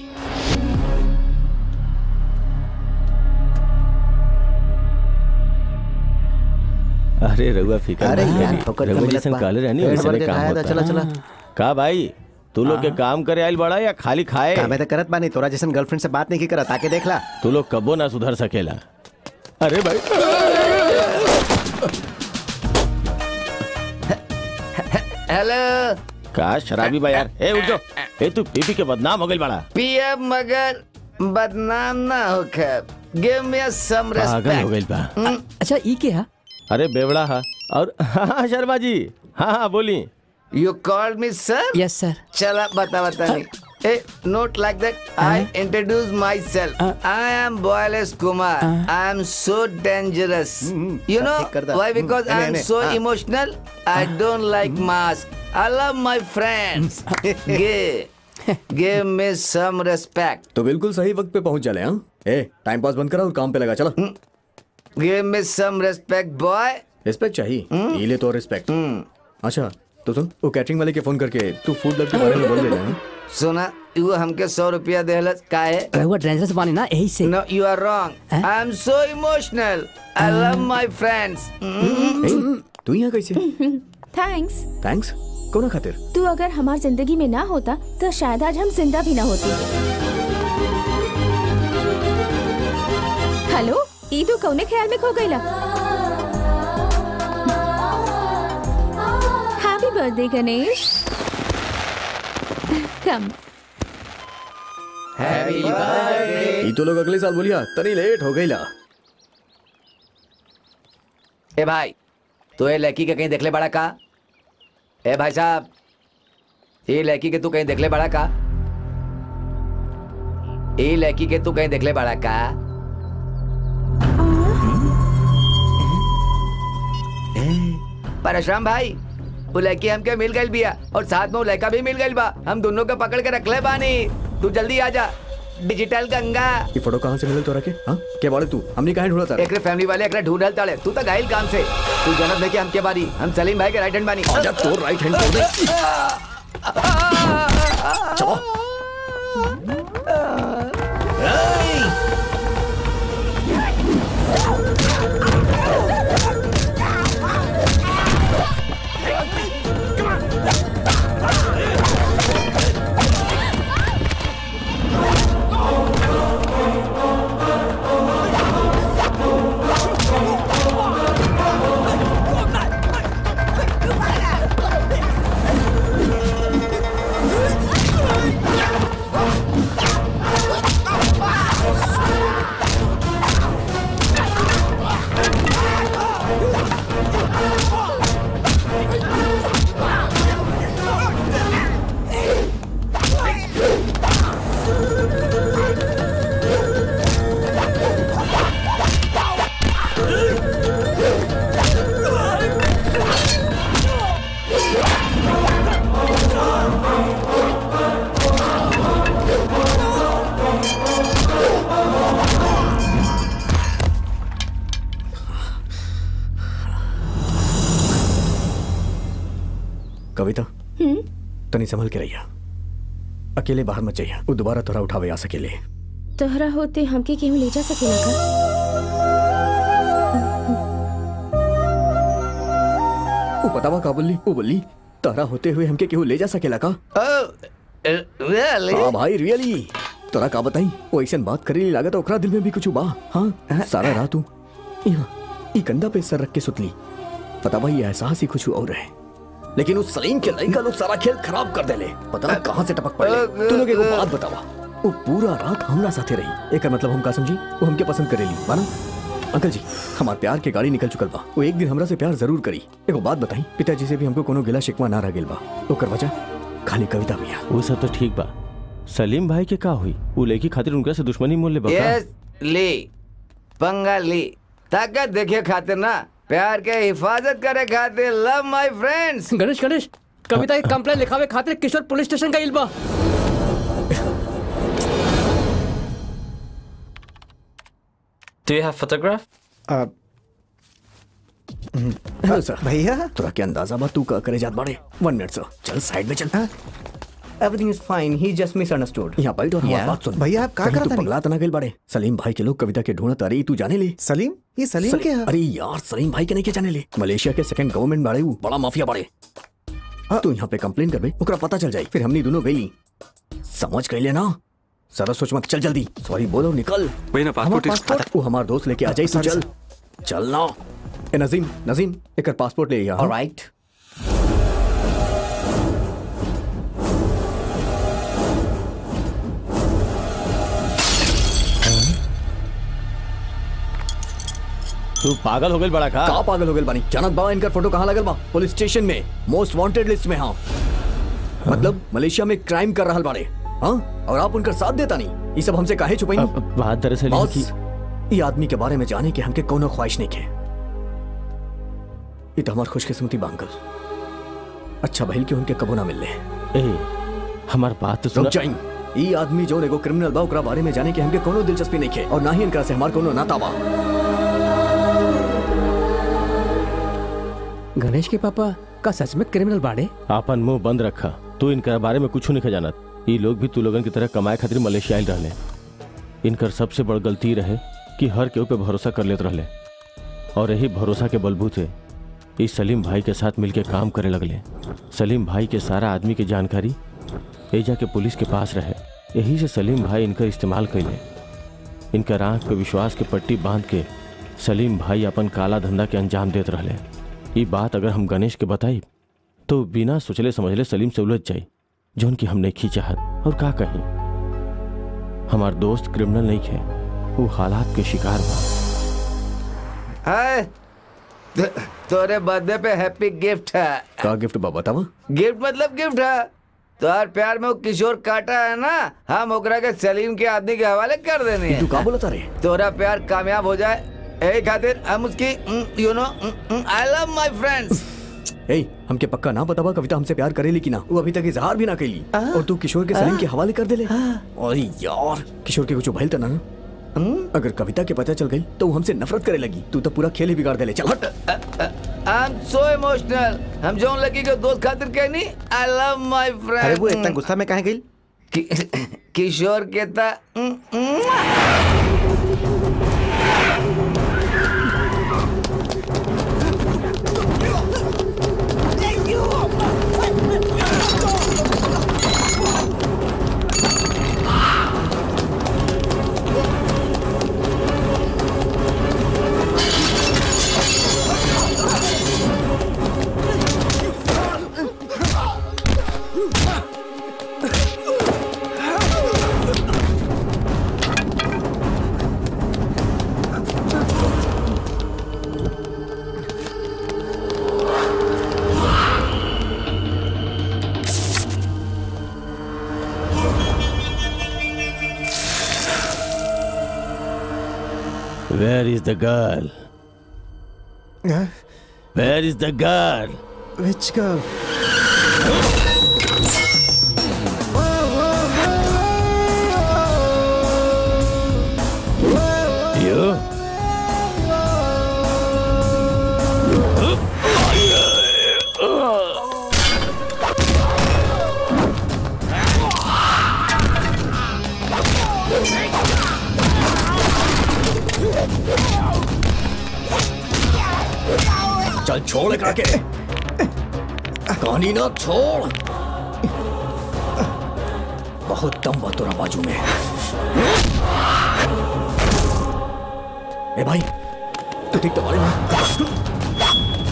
अरे रघुआ फिकर
अरे
मत
यार,
करी।
ठोकर के
रघुआ
मिलत
जैसन
बा।
काले रहनी
पेट
वैसे
भर के
काम
खाया था,
होता
चला,
है।
चला।
का भाई तू लोग के काम करे आयल बड़ा या खाली खाए
का मैं तो करत बानी तोरा जैसन गर्लफ्रेंड से बात नहीं की करत आके देख ला
तू लोग कबो ना सुधर सकेला अरे भाई
हेलो
का शराबी बा यार ए उठ जाओ ए तू पी पी के बदनाम हो गई बड़ा
पीएम मगर बदनाम ना होकर गिव मी सम
पागल हो
रेस्पेक्ट
गई बा
अच्छा ई क्या
अरे बेवड़ा हा और हाँ शर्मा जी हाँ हाँ बोली
you called me sir
yes sir
चला बता बता नहीं ए not like that I introduce myself I am बॉयलेस Kumar I am so dangerous you know
ठीक कर दा।
Why because
hmm,
I am
नहीं,
सो
हाँ।
Emotional I don't like mask I love my friends give give me some respect
तो बिल्कुल सही वक्त पे पहुंच चले हाँ ए टाइम पास बंद करा और काम पे लगा चलो
give me some respect boy
respect चाहिए ये ले तो रिस्पेक्ट अच्छा तो सुन वो कैटरिंग वाले के फोन करके तू फूड लव के बारे में बोल दे ना
सुना वो हमके सौ रुपया देहलस काहे
रहुआ डेंजरस बानी ना यही से
No, you are wrong. I am so emotional. I love my friends.
ए, तू यहाँ कैसे
थैंक्स
थैंक्स कौन खातिर
तू अगर हमार जिंदगी में ना होता तो शायद आज हम जिंदा भी ना होती हेलो ई तू कौने ख्याल में खो गईला हैप्पी बर्थडे गणेश कम
ये तो लोग अगले साल बोलिया तनी लेट हो गईला
ए भाई तू ये लड़की के कहीं देखले बड़ा का ए भाई साहब ये लड़की के तू कहीं देखले बड़ा का ये लड़की के तू कहीं देखले बड़ा का परशुराम भाई वो लड़की हमके मिल गई बिया और साथ में वो लड़का भी मिल गई बा हम दोनों को पकड़ के रखले बानी तू जल्दी आ जा डिजिटल गंगा
ये फोटो कहाँ से मिलल तोरा के हाँ क्या बोले तू हमने कहाँ ढूंढा था
एकरे फैमिली वाले एकरे ढूंढल ताड़े तू तो घायल काम से तू जनत नहीं कि हमके बारी हम सलीम भाई के राइट हैंड बानी
आजा तो राइट हैंड कर दे चलो कविता तनी संभल के रहिया अकेले बाहर मत जाइए वो दोबारा तोरा उठावे आ सकेले
तोहरा होते हमके केहू ले जा सकेला का
वो पतावा का बोली वो बोली तारा होते हुए हमके केहू ले जा सकेला का हाँ भाई रियली तोरा का बताई वो ऐसा बात करेली लागत ओकरा दिल में भी कुछ बा हाँ सारा रात तू यहाँ ई कंधा पे सर रख के सुतली पता भाई ये एहसास ही कुछ और है लेकिन उस सलीम के लड़का लोग सारा खेल खराब कर देले पता ना कहाँ से टपक पड़े तू लोग एगो बात बतावा वो पूरा रात हमरा साथे रही एक मतलब हम का समझी वो हमके पसंद करेली माना अंकल जी हमार प्यार के गाड़ी निकल चुकल बा वो एक दिन हमरा से प्यार जरूर करी एगो बात बताई पिताजी से भी हमको कोनो गिला शिकवा ना रह गेल बा ओकर वजह खाली कविता मिया
वो सब तो ठीक बा सलीम भाई के का हुई वो लड़की खातिर उनका से दुश्मनी मोल ले बका
यस ली पंगा ली ताकत देखे खातिर ना प्यार के हिफाजत करे खातिर love my friends
Ganesh Ganesh Kavita की कंप्लेन लिखावे खातिर किशोर पुलिस स्टेशन का इल्बा
Do you have photograph?
Hello sir
भैया
तोरा के अंदाजा बा तू का करे जात बाड़े वन मिनट सर चल साइड में चल
everything is fine he just misunderstood
यहाँ बैठ और हमारी
Yeah.
बात सुन
भैया, आप का
कहीं
करत
तू
हनी?
पगला तना गेल बाड़े सलीम भाई के लोग कविता के ढूंढत अरे तू जाने ले
सलीम ये सलीम के है
अरे यार सलीम भाई के नहीं के जाने ले मलेशिया के सेकंड गवर्नमेंट बाड़े ऊ बड़ा माफिया बाड़े तू यहाँ पे कंप्लेन करबे ओकरा पता चल जाए फिर हमनी दोनों गईली समझ गईले ना सारा सोच मत चल जल्दी सॉरी बोलो निकल
वही ना
हमार
passport is-
पासपोर्ट वो हमार दोस्त लेके आ जाए तू चल चल ना ए नजीम नजीम एक पासपोर्ट ले यहाँ
ऑलराइट
तू पागल हो गई बड़ा का
का पागल हो गए बानी जानत बाबा इनका फोटो कहाँ लगल बा पुलिस स्टेशन में मोस्ट वांटेड लिस्ट में हाँ मतलब मलेशिया में क्राइम कर रहा बाड़े हाँ और आप उनका साथ देता नहीं ये सब हमसे काहे छुपाई
बात दरअसल ये
बॉस
कि
ये आदमी के बारे में जाने के हमके कोनो ख्वाहिश नहीं के ये तो हमार खुशकिस्मती बा अंकल अच्छा भइल कि उनके कबो ना मिलले
ए हमार बात तो
रुक
सुन
जाइन ई आदमी जो एगो क्रिमिनल बा ओकरा बारे में जाने के हमके कोनो दिलचस्पी नहीं के और ना ही इनका से हमार कोनो नाता बा
गणेश के पापा का सच में क्रिमिनल बाड़े
आपन मुंह बंद रखा तू इनकर बारे में कुछ नहीं जानत ये लोग भी तू लोगन की तरह कमाए खातिर मलेशिया आइल रहले इनकर सबसे बड़ गलती रहे कि हर केहू पे भरोसा कर लेत रहले और यही भरोसा के बलबूते इस सलीम भाई के साथ मिलके काम करे लगले सलीम भाई के सारा आदमी की जानकारी एजा के पुलिस के पास रहे यही से सलीम भाई इनका इस्तेमाल कैले इनकर आंख पे विश्वास के पट्टी बांध के सलीम भाई अपन काला धंधा के अंजाम देत रहले ये बात अगर हम गणेश के बताई तो बिना सोचले समझले सलीम से उलझ जाई जौन की हम नहीं खींचाहत और का कहीं हमार दोस्त क्रिमिनल नहीं है वो हालात के शिकार बा
हाय तो- तोरे बर्थडे पे हैप्पी गिफ्ट है
का गिफ्ट बा बतावा
गिफ्ट मतलब गिफ्ट है तोहार प्यार में वो किशोर काटा है ना हम ओकरा के सलीम के आदमी के हवाले कर देने
तू का बोलता रे
तोरा प्यार कामयाब हो जाए यही खातिर हम उसकी you know I love my friends
ए हमके पक्का ना बतावा कविता हमसे प्यार करेली कि ना वो अभी तक इजहार भी ना कैली और तू किशोर के सलीम के हवाले कर देले अरे यार किशोर के कुछ भइल त ना अगर कविता के पता चल गई तो वो हमसे नफरत करे लगी तू तो पूरा खेल ही बिगाड़ देले चल हट
आई एम सो इमोशनल हम जो लगी के दोस्त खातिर कहनी आई लव माय फ्रेंड
अरे वो इतना गुस्सा में कहे गई
किशोर के ता
Where is the girl? Where is the girl?
Which girl?
You?
चल छोड़ एकरा के कहानी ना छोड़ बहुत दम बा तोरा बाजू में ए भाई तू ठीक तो बारे में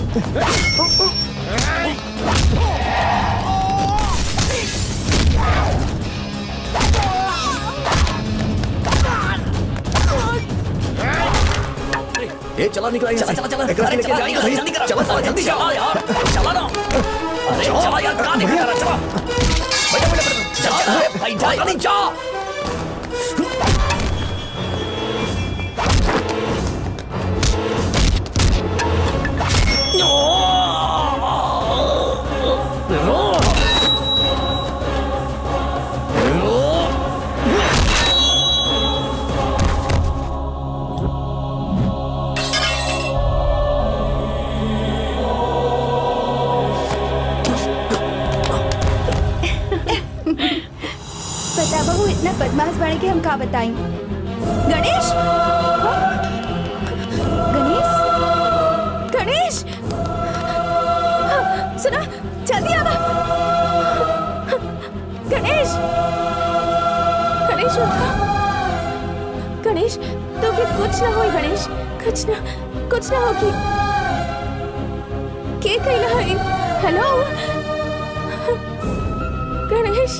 ए चला निकला
चला चला चला अरे चला निकल जल्दी करो चला चला जल्दी चला यार चला ना अरे चला यार कहां निकल रहा चला बैठो बैठो बैठो चला अरे भाई जा जल्दी जा
पता बहू इतना बदमाश बने के हम का बताएं गणेश हाँ? गणेश गणेश हाँ, सुना जल्दी आवा गणेश गणेश उठा गणेश तो फिर कुछ ना हो गणेश कुछ ना कुछ ना होगी के कहला है हेलो गणेश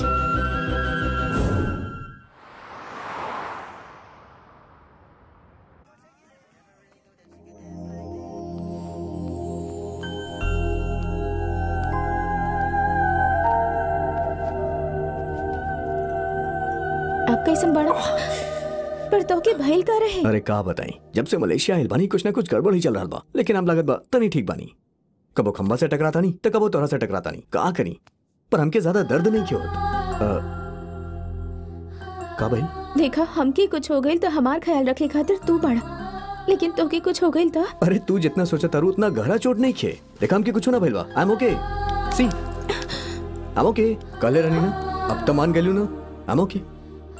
आप कैसन बड़ा पर तो के भइल का रहे
अरे का बताई जब से मलेशिया आइल बानी कुछ ना कुछ गड़बड़ ही चल रहा बा लेकिन अब लागत बा तनी ठीक बानी कबो खंबा से टकराता नहीं तो कबो तोरा से टकराता नहीं का करी पर हमके ज्यादा दर्द नहीं क्यों होत? अ, का भाई
देखा हमके कुछ हो गई तो हमार ख्याल रखे खातिर तू बड़ा लेकिन तोके कुछ हो गई तो
अरे तू जितना सोचा तारू उतना गहरा चोट नहीं खे देखा हमके कुछ ना भइल बा आई am okay C I am ओके कले रहनी ना अब तो मान गेलू ना I am okay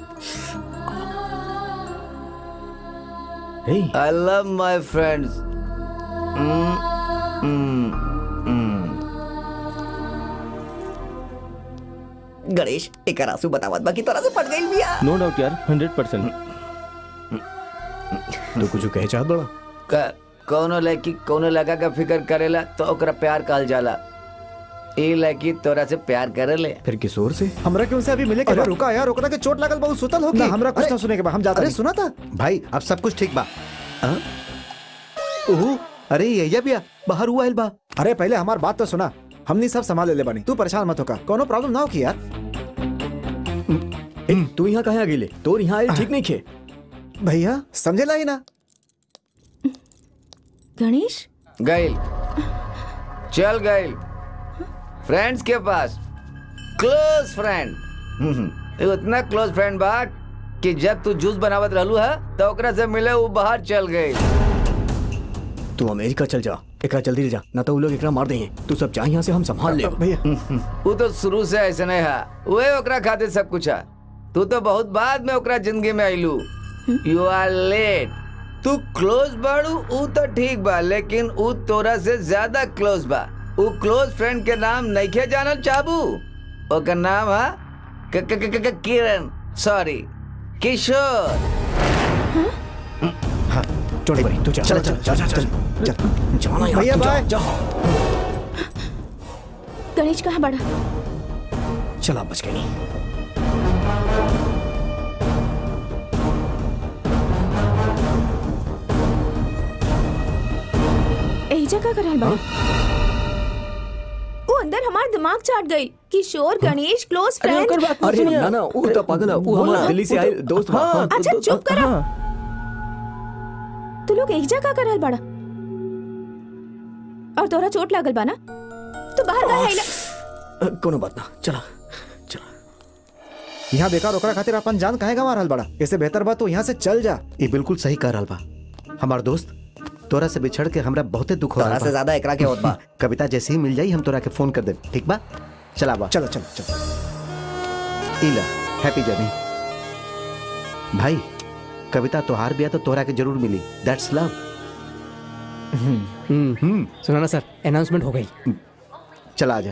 Hey.
I love my friends. Mm, mm, mm.
Ganesh एक आंसू बतावत बाकी तोरा से पट गई बिया
नो डाउट यार हंड्रेड परसेंट
तू कुछ कहे चाहत बड़ा
क- कौनो लड़की कौनो लड़का का फिक्र करेला तो ओकरा प्यार कहल जाला ई लड़की तोरा से प्यार करेले
फिर किशोर से
हमरा क्यों से अभी मिले के
अरे
बा?
रुका यार ओकरा के चोट लागल बहुत सुतल हो
ना हमरा कुछ
अरे-
ना सुने के बा हम जाता
अरे
नहीं।
सुना था भाई अब सब कुछ ठीक बा हाँ? ओहो अरे ये बिया बाहर हुआ बा
अरे पहले हमार बात तो सुना हमनी सब संभाल ले बानी तू परेशान मत होका कोनो प्रॉब्लम ना हो की यार
ए, तू यहाँ कहे आ गेले तोर यहाँ आइल ठीक नहीं खे
भैया समझेला ही ना
गणेश
गइल चल गइल फ्रेंड्स के पास क्लोज फ्रेंड उतना क्लोज फ्रेंड बा कि जब तू जूस बनावत रहलू है तो ओकरा से मिले वो बाहर चल गई
तू अमेरिका चल जा एकरा जल्दी ले जा ना तो वो लोग एकरा मार देंगे तू सब जा यहाँ से हम संभाल ले
भैया
वो तो शुरू से ऐसे नहीं है वही ओकरा खातिर सब कुछ है तू तो बहुत बाद में ओकरा जिंदगी में आइलू यू आर लेट तू क्लोज बाड़ू ऊ तो ठीक बा लेकिन ऊ तोरा से ज्यादा क्लोज बा ऊ क्लोज फ्रेंड के नाम नइखे जानल चाबू ओकर नाम है क- क- क- क- किरण सॉरी किशोर
छोड़ भाई तू जा
चल चल चल चल चल
जाना यार,
भैया
तू जा,
बाय
जा
गणेश कहाँ बड़ा
चला बच गई नहीं
यही जगह कर रहल बा वो अंदर हमार दिमाग चाट गई किशोर गणेश क्लोज फ्रेंड
अरे ना ना वो तो पागल है वो हमारा दिल्ली से आए दोस्त बा। हाँ,
अच्छा चुप करा तू लोग एक जगह कर रहल बड़ा और तोरा चोट लागल बा ना तू बाहर का है
अ, कोनो बात ना चला
यहाँ बेकार ओकरा खातिर अपन जान काहे गंवा रहल बड़ा इससे बेहतर बा तो यहाँ से चल जा
ये बिल्कुल सही कह रहल बा हमार दोस्त तोरा से बिछड़ के हमरा बहुते दुख हो
तोरा
रहल
से
बा।
ज्यादा एकरा के होत बा
कविता जैसे ही मिल जाई हम तोरा के फोन कर दे ठीक बा चला बा
चलो चलो चलो
इला हैप्पी जर्नी भाई कविता तोहार बिया तो तोहरा के जरूर मिली दैट्स लव
हम्म सुना ना सर अनाउंसमेंट हो गई
चला आजा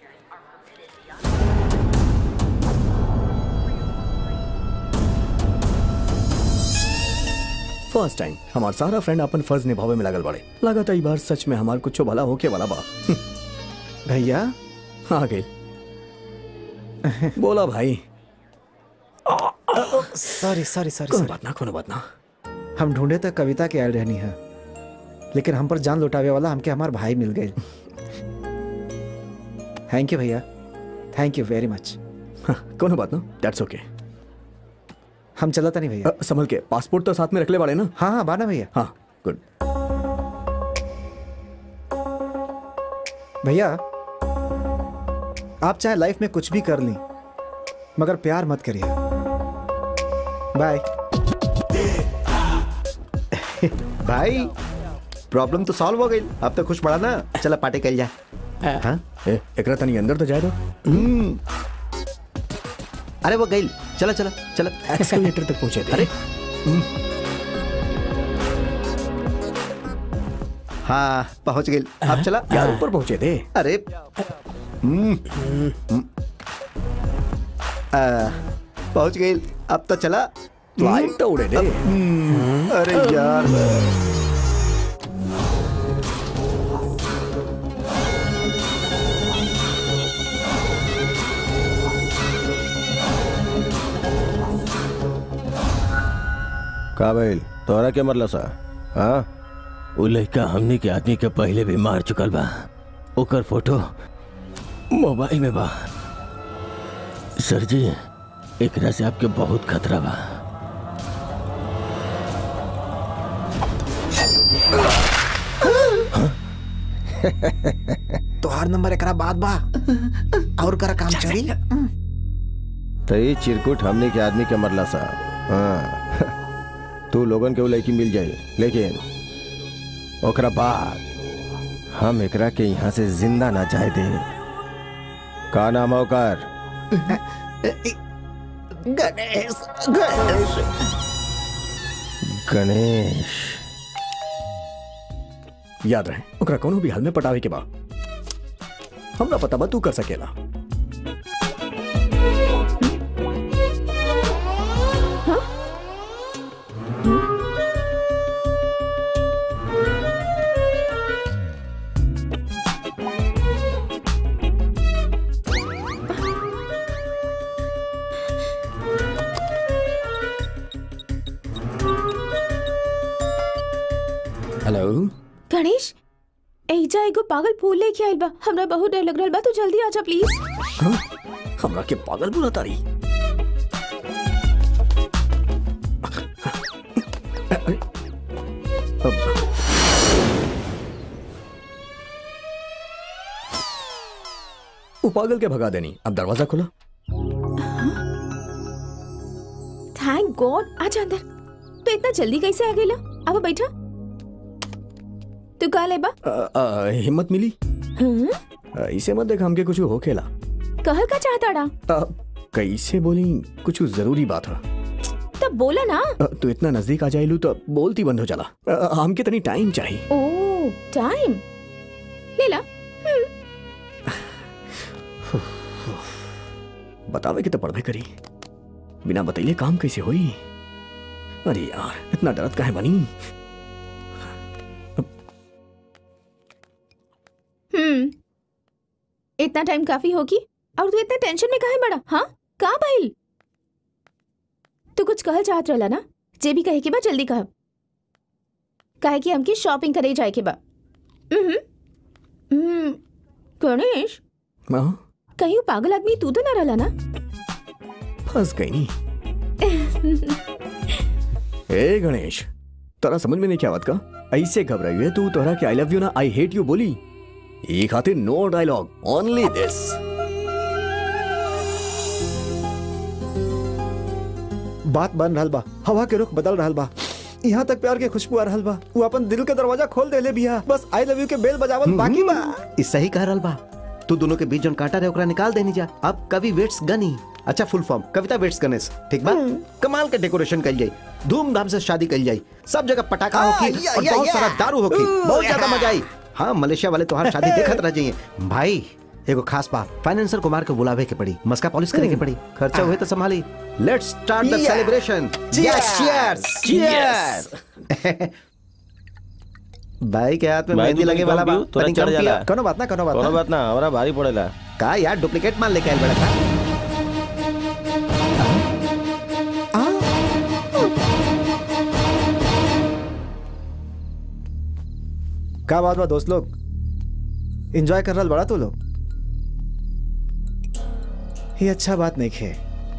फर्स्ट टाइम हमार सारा फ्रेंड अपन फर्ज निभावे में लगल बड़े लगा था ई बार सच में हमार कुछ भला होके वाला बा
भैया
आ गई बोला भाई
सॉरी सॉरी सॉरी
कोनो बात ना कोनो बात ना
हम ढूंढे तक कविता के आयल रहनी है लेकिन हम पर जान लुटावे वाला हमके हमार भाई मिल गए थैंक यू भैया थैंक यू वेरी मच
कोनो बात ना दैट्स ओके
हम चलता नहीं भैया
संभल के पासपोर्ट तो साथ में रख ले वाले ना
हाँ हाँ बाना भैया
हाँ गुड
भैया आप चाहे लाइफ में कुछ भी कर ली मगर प्यार मत करिए बाय
भाई प्रॉब्लम तो सॉल्व हो गई अब तो खुश पड़ा ना चला पार्टी कर जा हाँ
ए, एकरा तनी अंदर तो जाए दो
हम्म। अरे वो गई चला चला चला
एक्सकलेटर तक पहुंचे थे
अरे हाँ पहुंच गई अब चला
यार ऊपर पहुंचे थे
अरे हम्म, हम्म। आ, पहुंच गई अब तो चला
फ्लाइट तो उड़े दे
अरे यार
का भइल तोहरा के मरला सा हाँ
उ लड़का हमने के आदमी के पहले भी मार चुकल बा ओकर फोटो मोबाइल में बा सर जी एकरा से आपके बहुत खतरा बा
तोहार नंबर एकरा बाद बा और करा काम चली
तो ये चिरकुट हमने के आदमी के मरला सा हाँ तू लोगन के वो लड़की मिल जाई लेकिन ओकरा बाद हम एकरा के यहाँ से जिंदा ना जाए दे का नाम है ओकर
गणेश गणेश
गणेश
याद रहे ओकरा कोनो भी हाल में पटावे के बा हमरा पता बा तू कर सकेला हेलो
गणेश एजा एगो पागल फूल लेके आइल बा हमरा बहुत डर लग रहल बा तू जल्दी आजा प्लीज
हाँ? हमरा के पागल बुला तारी अरे, अब- वो पागल के भगा देनी अब दरवाजा खुला
थैंक गॉड आजा अंदर तो इतना जल्दी कैसे आ गेला अब बैठा तू का लेबा
अ, अ, हिम्मत मिली
हाँ?
अ, इसे मत देख हमके कुछ हो खेला
कहल का चाहता डा
अ, कैसे बोली कुछ जरूरी बात है
तब बोला ना
अ, तू इतना नजदीक आ जाइलू तो बोलती बंद हो जाला अ, हमके तनी टाइम चाहिए
ओ टाइम ले ला हम्म,
बतावे के तो पढ़बे करी बिना बतैले काम कैसे होई अरे यार इतना डरत काहे बनी
हम्म इतना टाइम काफी होगी और तू इतना टेंशन में काहे बड़ा हाँ का भाई तू कुछ कहल चाहत रहला ना जे भी कहे के बा जल्दी कह काहे कि हमके शॉपिंग करे जाए के बा हम्म हम्म गणेश
हाँ
कहीं वो पागल आदमी तू तो ना रहला ना
फंस गई नी ए गणेश तोरा समझ में नहीं क्या बात का ऐसे घबराई है तू तोरा के आई लव यू ना आई हेट यू बोली ई खातिर नो डायलॉग ओनली दिस
बात बन रहल बा हवा के रुख बदल रहल बा यहाँ तक प्यार के खुशबू आ रहल बा वो अपन दिल के दरवाजा खोल देले बिया बस आई लव यू के बेल बजावल बाकी बा
ई सही कह रहल बा तू दोनों के बीच जोन कांटा रहे ओकरा निकाल देनी जा अब कवि वेट्स गनी अच्छा full form Kavita waits Ganesh ठीक बा कमाल के डेकोरेशन कल जाई धूमधाम से शादी कल जाई सब जगह पटाखा
आ,
होगी
या,
और
या,
बहुत
या।
सारा दारू होगी
ऊ,
बहुत ज्यादा
या।
मजा आई हाँ मलेशिया वाले तुम्हारी शादी देखत रह जाइए भाई एगो खास बात फाइनेंसर कुमार को बुलावे के पड़ी मस्का पॉलिश करे के पड़ी खर्चा हुए तो संभाली let's start the
Yeah.
Celebration
Cheers.
Cheers भाई के हाथ में
भाई,
मेहंदी
तू
लगे
कम
वाला बा
पियो, तोरा
तनी
चढ़
कम
जाला।
पिया।
कोनो बात ना कोनो बात
कोनो
ना
बात ना हमारा भारी पड़ेला
का यार डुप्लीकेट माल लेके आइल बड़ा का
का बात बा दोस्त लोग एंजॉय कर रहा बड़ा तू लोग ये अच्छा बात नहीं खे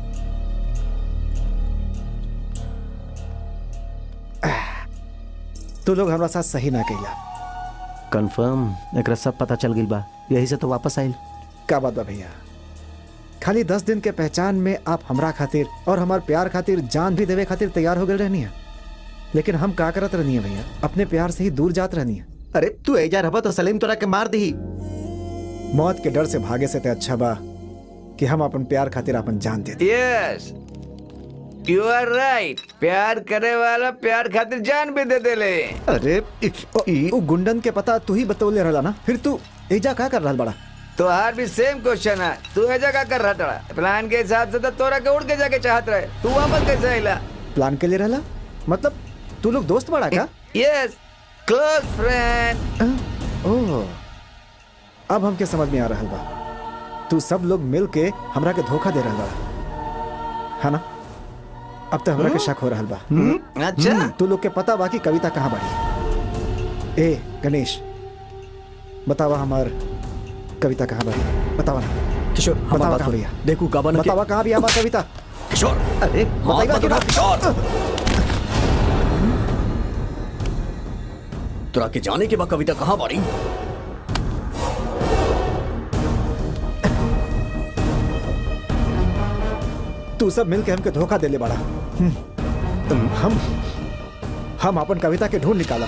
तू लोग हमरा साथ सही ना कैला
कंफर्म एकरा सब पता चल गई बा यही से तो वापस आइल
का बात बा भैया खाली दस दिन के पहचान में आप हमरा खातिर और हमार प्यार खातिर जान भी देवे खातिर तैयार हो गए रहनी है लेकिन हम का करत रहनी है भैया अपने प्यार से ही दूर जात रहनी है
अरे तू एजा रहबा तो सलीम तोरा के मार दी
मौत के डर से भागे से ते अच्छा बा कि हम अपन प्यार खातिर अपन जान दे दे
यस यू आर राइट प्यार करे वाला प्यार खातिर जान भी दे देले
अरे
ओ गुंडन के पता तू ही बतौले रहला ना फिर तू एजा का कर रहा बड़ा
तो हार भी सेम क्वेश्चन है तू ऐसा क्या कर रहा था प्लान के हिसाब से तो तोरा के उड़ के जाके चाहत रहे तू वापस कैसे आइला
प्लान के लिए रहला मतलब तू लोग दोस्त बड़ा का
यस क्लोज फ्रेंड
ओह अब हमके समझ में आ रहा बा तू सब लोग मिल के हमरा के धोखा दे रहा बा है ना अब तो हमरा के शक हो रहा बा
अच्छा
हम्म, तू लोग के पता बा कि कविता कहाँ बड़ी ए गणेश बतावा हमार कविता कहाँ बड़ी बतावा ना
किशोर हमार
बतावा
बात
कहाँ
सुन।
भैया
देखू का बना के-
बतावा कहाँ भी हमार कविता
किशोर
अरे
बताइबा कि ना
तोरा के जाने के बाद कविता कहाँ बाड़ी
तू सब मिल के हमके धोखा देले बड़ा हम्म, हम हम अपन कविता के ढूंढ निकाला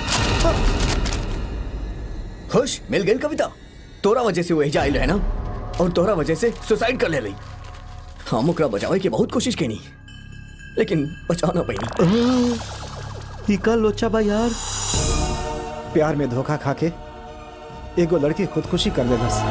खुश मिल गई कविता तोरा वजह से वो एजा आइल है ना और तोरा वजह से सुसाइड कर ले ली हम ओकरा बचावे की बहुत कोशिश कैनी लेकिन बचा ना पैनी
इका लोचा बा यार
प्यार में धोखा खा के एगो लड़की खुदकुशी कर ले बस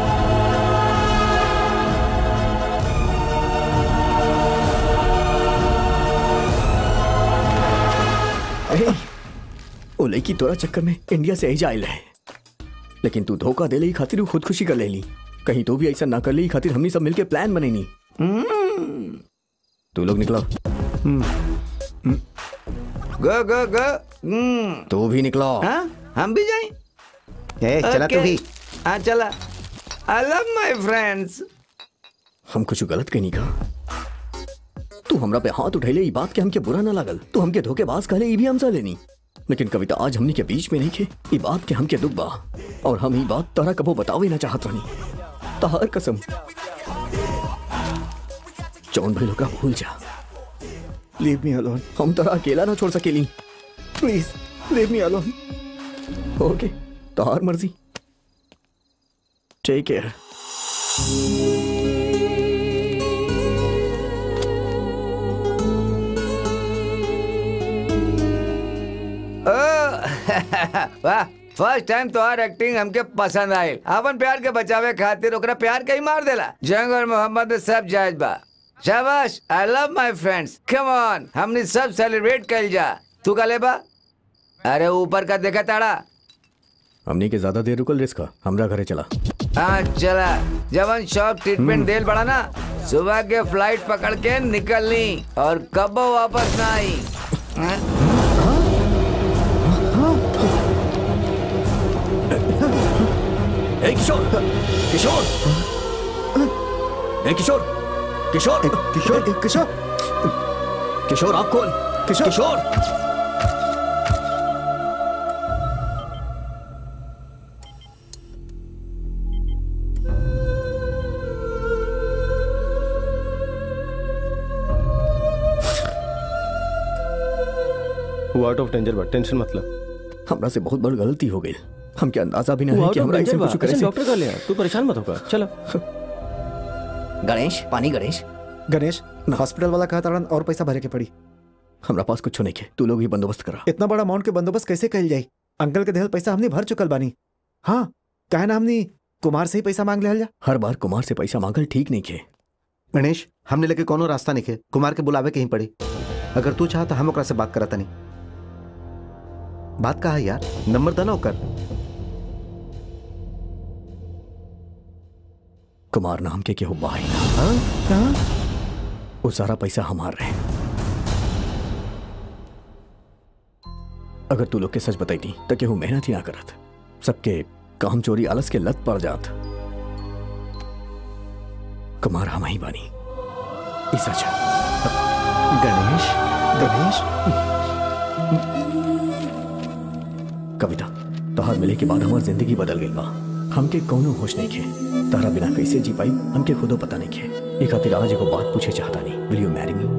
अरे वो लड़की तोरा चक्कर में इंडिया से एजा आइल है लेकिन तू धोखा दे ले खातिर वो खुदकुशी कर ले ली कहीं तो भी ऐसा ना कर ली खातिर हमनी सब मिलके प्लान बनेनी तू लोग निकला
गो गो गो हम्म
तू भी निकला
हाँ हम भी जाएं
ए चला तू
Okay.
भी
हाँ चला आई लव माय फ्रेंड्स
हम कुछ गलत कहीं का तू हमरा पे हाथ उठैले ई बात के हमके बुरा ना लागल तू हमके धोखेबाज कहले ई भी हमसे लेनी लेकिन कविता आज हमनी के बीच में नहीं खे ई बात के हमके दुख बा और हम ई बात तोरा कबो बतावे ना चाहत रहनी तहार कसम जौन भाई लोग भूल जा
लीव मी अलोन
हम तोरा अकेला ना छोड़ सकेली
please leave me alone
okay तहार मर्जी टेक केयर
वाह फर्स्ट टाइम तोहार एक्टिंग हमके पसंद आई अपन प्यार के बचावे खातिर ओकरा प्यार के ही मार देला जंग और मोहम्मद में सब जायज बा शाबाश I love my friends come on हमने सब सेलिब्रेट कइल जा तू का लेबा अरे ऊपर का देखा ताड़ा
हमनी के ज्यादा देर रुकल रिस्क हमरा घरे चला
हाँ चला जवन शॉक ट्रीटमेंट देल बड़ा ना सुबह के फ्लाइट पकड़ के निकलनी और कब वापस ना आई हाँ?
ए किशोर किशोर ए किशोर किशोर
किशोर किशोर
किशोर आप कौन
किशोर
किशोर
वो आउट ऑफ डेंजर बा टेंशन मत लो
हमरा से बहुत बड़ गलती हो गई हमके अंदाजा भी
वो
नहीं है
आउट
कि
ऑफ
हमरा
डेंजर
ऐसे
बा
कुछ करे
ऐसे
से
डॉक्टर का लिया तू परेशान मत होगा चलो
गणेश पानी गणेश
गणेश हॉस्पिटल वाला कहा ताड़न और पैसा भरे के पड़ी
हमरा पास कुछ नहीं के तू लोग ही बंदोबस्त करा
इतना बड़ा अमाउंट के बंदोबस्त कैसे कल जाई अंकल के देहल पैसा हमने भर चुकल बानी हाँ काहे ना हमने कुमार से ही पैसा मांग लिया जा
हर बार कुमार से पैसा मांगल ठीक नहीं के
गणेश हमने लेके कोनो रास्ता नहीं खे कुमार के बुलावे कहीं पड़ी अगर तू चाह तो हम ओकरा से बात करता नहीं बात कहा है यार नंबर दना ओकर
कुमार नाम के केहू बाई ना
हाँ?
वो सारा पैसा हमार रहे अगर तू लोग के सच बताई थी तो केहू मेहनत ही ना करत सबके काम चोरी आलस के लत पड़ जात कुमार हम ही बानी ई सच है।
गणेश गणेश
कविता तोहार मिले के बाद हमार जिंदगी बदल गई बा हमके कौनो होश नहीं खे तारा बिना कैसे जी पाई हमके खुदो पता नहीं खे ई खातिर आज एगो बात पूछे चाहता नहीं विल यू मैरी मी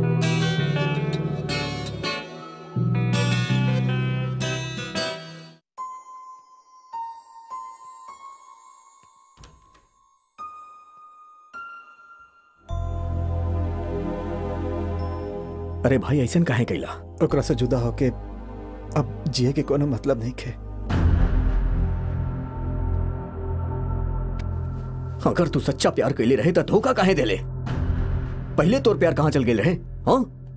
अरे भाई ऐसन काहे कैला
ओकरा से जुदा होके अब जिए के कोनो मतलब नहीं खे
अगर तू सच्चा प्यार कैले रहे तो धोखा काहे देले पहले तोर प्यार कहाँ चल गए रहे हाँ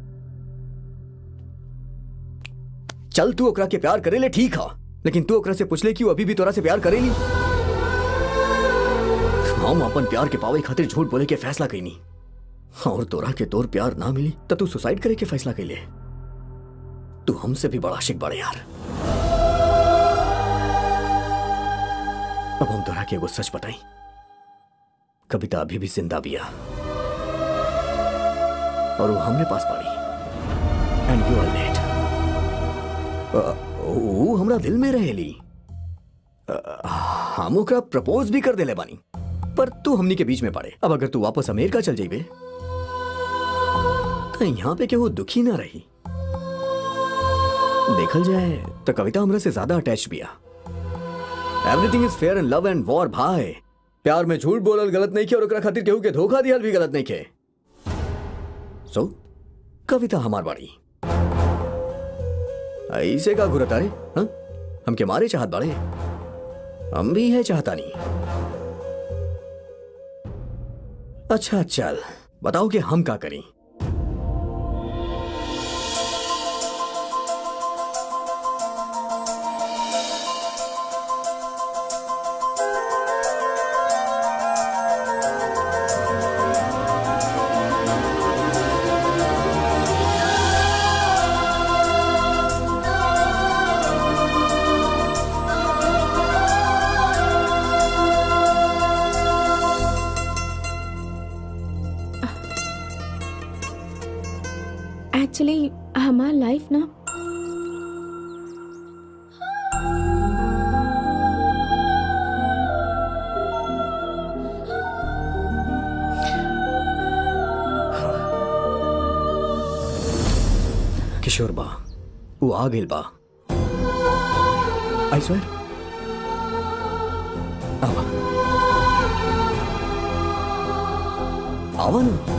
चल तू ओकरा के प्यार करेले ठीक हा लेकिन तू ओकरा से पूछले कि वो अभी भी तोरा से प्यार करेली हम अपन प्यार के पावे खातिर झूठ बोले के फैसला कैनी और तोरा के तोर प्यार ना मिली तो तू सुसाइड करे के फैसला कैले तू हमसे भी बड़ा आशिक बड़े यार अब हम तोरा के एगो सच बताई कविता अभी भी जिंदा बिया और वो हमने पास पड़ी एंड यू आर लेट वो हमरा दिल में रहेली अ, हम ओकरा प्रपोज भी कर देले बानी पर तू हमनी के बीच में पड़े अब अगर तू वापस अमेरिका चल जाइबे तो यहाँ पे केहू दुखी ना रही देखल जाए तो कविता हमरा से ज्यादा अटैच बिया everything is fair in love and war भाई प्यार में झूठ बोलल गलत नहीं किया और ओकरा खातिर केहू के धोखा दिहल भी गलत नहीं के सो कविता हमार बाड़ी ऐसे का घुरत अरे हाँ? हमके मारे चाहत बाड़े हम भी है चाहता नहीं अच्छा चल बताओ कि हम का करें
एक्चुअली हमार लाइफ ना
किशोर बा वो आ गेल बा आई स्वेर आवा आवा ना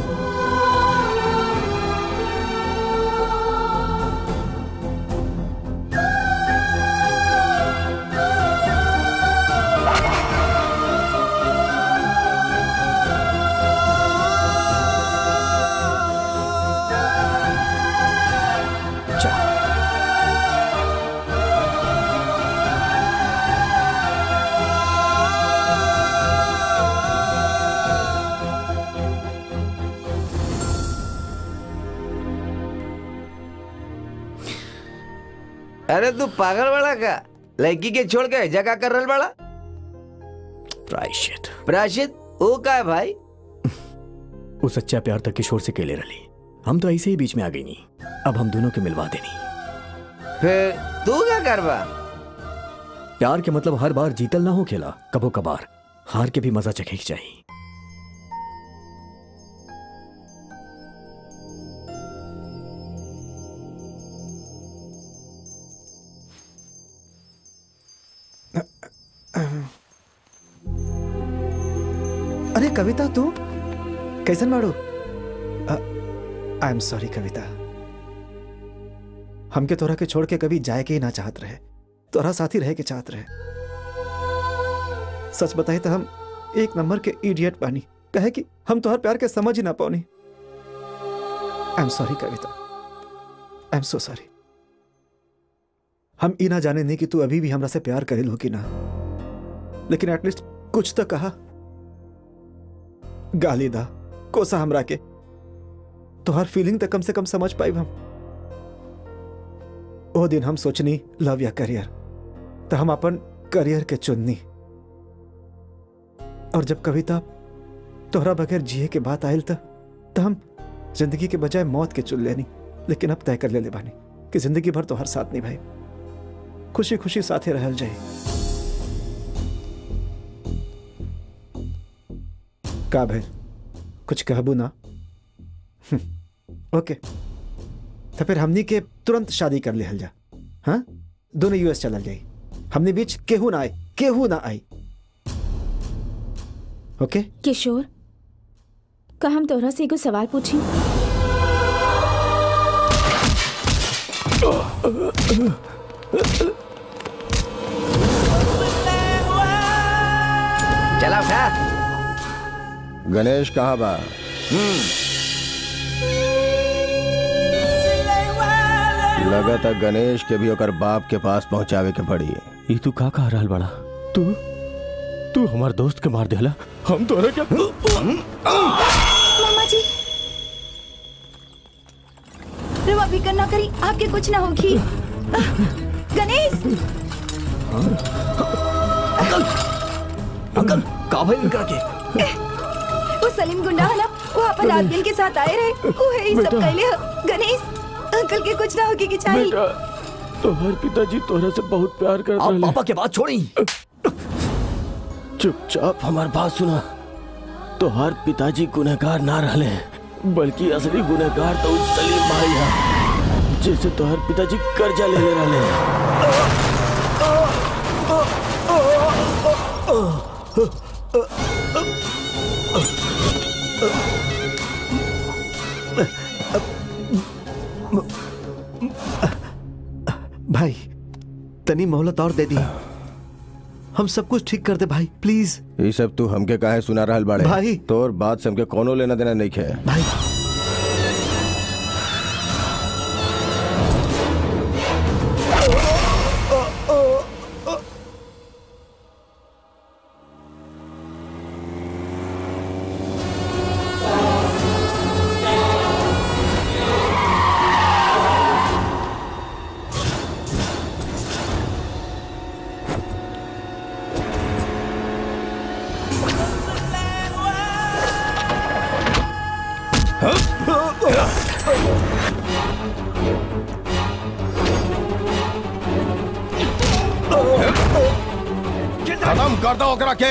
जा
अरे तू पागल बड़ा का लड़की के छोड़ के जगह कर रहा बड़ा
प्रायश्चित
प्रायश्चित वो का है भाई
वो सच्चा प्यार तक किशोर से केले रली हम तो ऐसे ही बीच में आ गई नहीं अब हम दोनों के मिलवा देनी
फिर तू क्या करवा
प्यार के मतलब हर बार जीतल ना हो खेला कबो कबार हार के भी मजा चखे चाहिए
अरे कविता तू कैसन बाड़ू आई एम सॉरी कविता हमके तोरा के छोड़ के कभी जाए के ही ना चाहत रहे तोरा साथी रहे के चाहत रहे सच बताई तो हम एक नंबर के इडियट बानी कहे कि हम तोहर प्यार के समझ ही ना पानी I am sorry Kavita I am so sorry हम ई ना जाने नहीं कि तू अभी भी हमरा से प्यार करेल हो कि ना लेकिन एटलीस्ट कुछ तो कहा गाली दा कोसा हमरा के तोहर फीलिंग तो कम से कम समझ पाई हम ओ दिन हम सोचनी लव या करियर तो हम अपन करियर के चुननी और जब कविता तोहरा बगैर जिए के बात आयल तो हम जिंदगी के बजाय मौत के चुन लेनी लेकिन अब तय कर ले ले बानी कि जिंदगी भर तोहर साथ नहीं भाई खुशी खुशी साथे रहल जाए का भैल कुछ कहबू ना हम्म, ओके तो फिर हमनी के तुरंत शादी कर लेहल जा हाँ दोनों यूएस चलल जाई हमने बीच केहू ना आए केहू ना आई ओके
किशोर का हम तोहरा से एगो सवाल पूछी
चला उठा
गणेश कहाँ बा लगा था गणेश के भी ओकर बाप के पास पहुंचावे के पड़ी
ई तू का कह रहल बड़ा तू तू हमार दोस्त के मार देला हम तोरा क्या
मामा जी रवा फिकर ना करी आपके कुछ ना होगी आह, गणेश
अंकल का भाई इनका के
वो सलीम गुंडा है ना वो अपन आदमी के साथ आए रहे वो है ही सब
बेटा।
कहले ह। गणेश अंकल के कुछ ना होगी कि चाहिए
बेटा तोहर पिताजी तोहरा से बहुत प्यार करत
आप
रहले
पापा के बात छोड़ी
चुपचाप हमार बात सुना तोहार पिताजी गुनहगार ना रहले बल्कि असली गुनहगार तो उस सलीम भाई है जैसे तोहार पिताजी कर्जा ले ले रहले
भाई तनी मोहलत और दे दी हम सब कुछ ठीक कर दे भाई प्लीज
ये सब तू हमके काहे सुना रहल बाड़े
भाई।
तोर बात से हमके कोनो लेना देना नहीं है
भाई
खत्म कर दो ओकरा के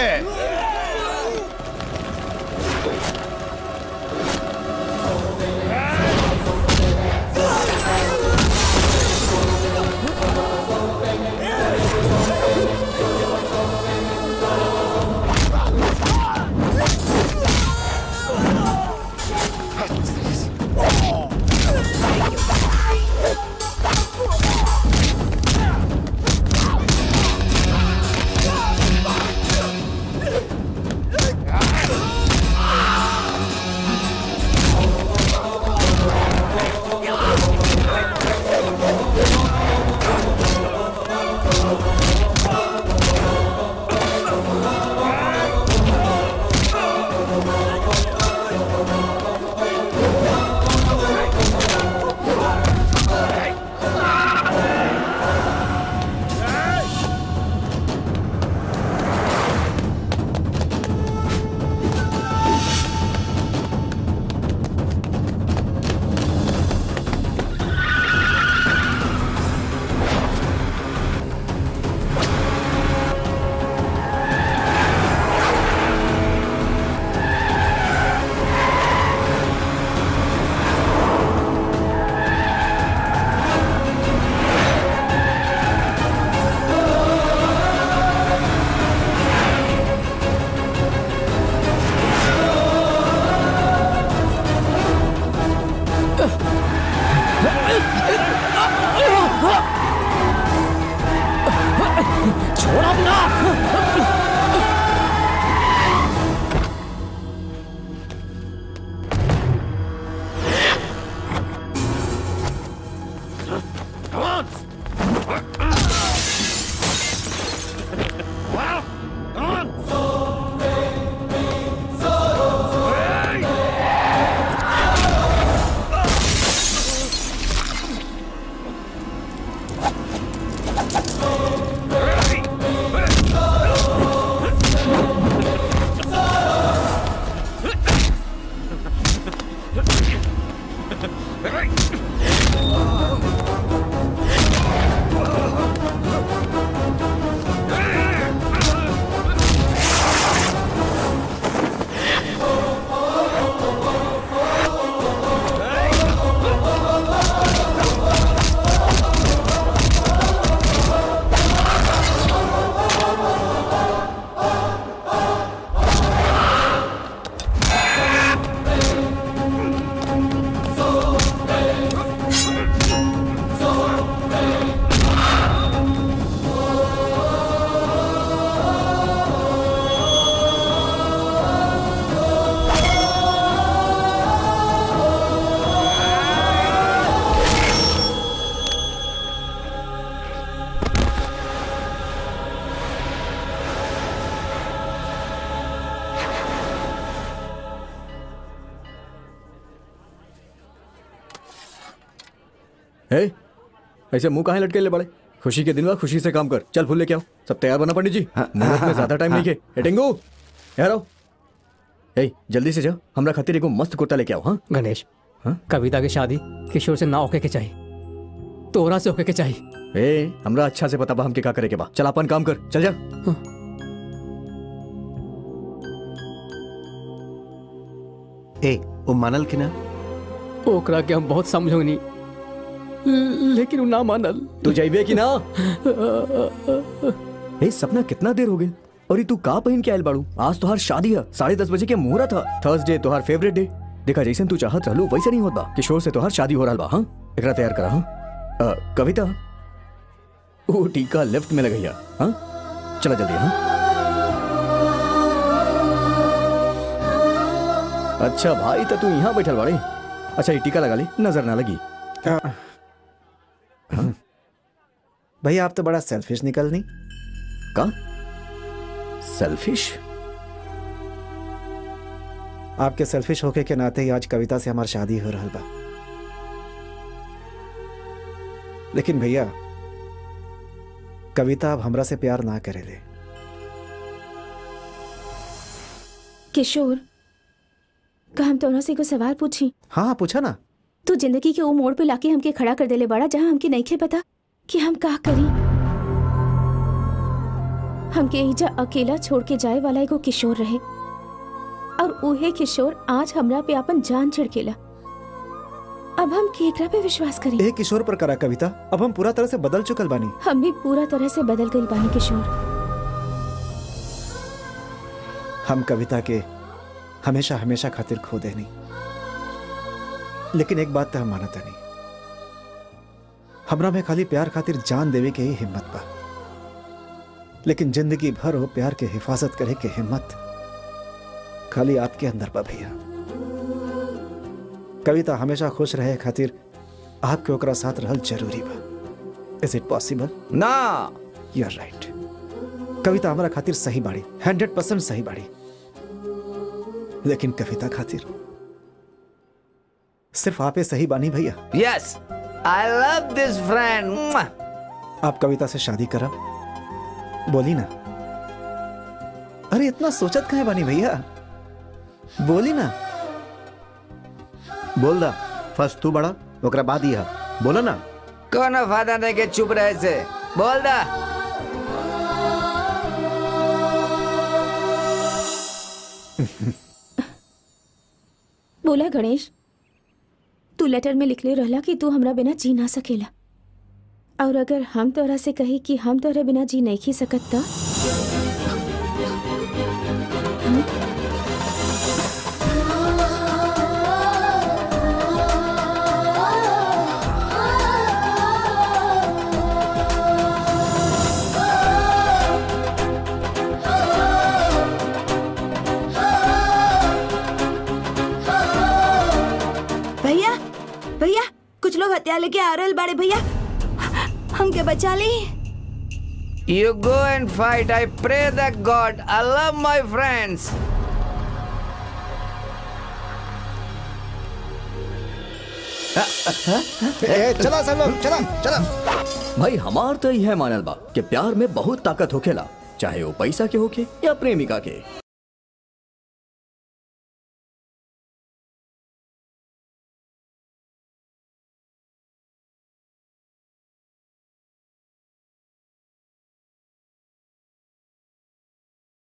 ए, ऐसे मुंह काहे लटके ले बड़े खुशी के दिन बा खुशी से काम कर चल फूल लेके आओ सब तैयार बना पंडित जी मुहूर्त में ज्यादा टाइम नहीं के ए टिंगू यार आओ ए जल्दी से जाओ हमरा खातिर एगो मस्त कुर्ता लेके आओ हाँ
गणेश कविता की शादी किशोर से ना होके के चाहिए तोरा से होके के चाहिए
ए हमरा अच्छा से पता बा हमके का करे के बा चल अपन काम कर चल जा
ए वो मानल कि ना
ओकरा के हम बहुत समझोनी लेकिन वो ना मानल
तू जाइबे कि ना ए सपना कितना देर हो गई और ये तू का पहन के आयल बाड़ू आज तोहार शादी है साढ़े दस बजे के मुहूर्त था थर्सडे तोहार फेवरेट डे देखा जैसे तू चाहत रहलू वैसे नहीं होत बा किशोर से तोहार शादी हो रहा बा हाँ एकरा तैयार करा हाँ अ, कविता वो टीका लेफ्ट में लगैया हाँ चला जल्दी हाँ अच्छा भाई तो तू यहाँ बैठल बाड़े अच्छा ये टीका लगा ले नजर ना लगी
भैया आप तो बड़ा सेल्फिश निकलनी
का सेल्फिश
आपके सेल्फिश होके के नाते ही आज कविता से हमारी शादी हो रहा बा लेकिन भैया कविता अब हमरा से प्यार ना करेले
किशोर का हम तोरा से एगो सवाल पूछी
हाँ हाँ पूछा ना
तू जिंदगी के वो मोड़ पे लाके हमके खड़ा कर देले बड़ा जहाँ हमके नहीं खे पता कि हम का करी हमके एजा अकेला छोड़ के जाए वाला एगो किशोर रहे और उहे किशोर आज हमरा पे अपन जान छिड़केला अब हम केकरा पे विश्वास करी
एक किशोर पर करा कविता अब हम पूरा तरह से बदल चुकल बानी
हम भी पूरा तरह से बदल गई बानी किशोर
हम कविता के हमेशा हमेशा खातिर खो देनी लेकिन एक बात तो हम मानता नहीं हमरा में खाली प्यार खातिर जान देवे के ही हिम्मत बा लेकिन जिंदगी भर हो प्यार के हिफाजत करे के हिम्मत खाली आपके अंदर बा भैया कविता हमेशा खुश रहे खातिर आपके ओकरा साथ रहल जरूरी बा इज इट पॉसिबल
ना
यू आर राइट कविता हमारा खातिर सही बाड़ी हंड्रेड परसेंट सही बाड़ी लेकिन कविता खातिर सिर्फ आपे सही बानी भैया
yes I love this friend
आप कविता से शादी करा बोली ना अरे इतना सोचत कहे बानी भैया बोली ना
बोल दा फर्स्ट तू बड़ा ओकरा बाद ही है बोला ना
कोनो फायदा नहीं के चुप रहे से बोल दा
बोला गणेश तू लेटर में लिखले रहला कि तू हमरा बिना जी ना सकेला और अगर हम तोरा से कही कि हम तोरा बिना जी नहीं खी सकत त
भैया भैया कुछ लोग हथियार लेके आ रहे बाड़े भैया हमके बचा ली
You go and fight. I pray that God. I love my friends.
ए, चला सब लोग चला चला
भाई हमार तो यह मानल बा कि प्यार में बहुत ताकत होखेला चाहे वो पैसा के होके या प्रेमिका के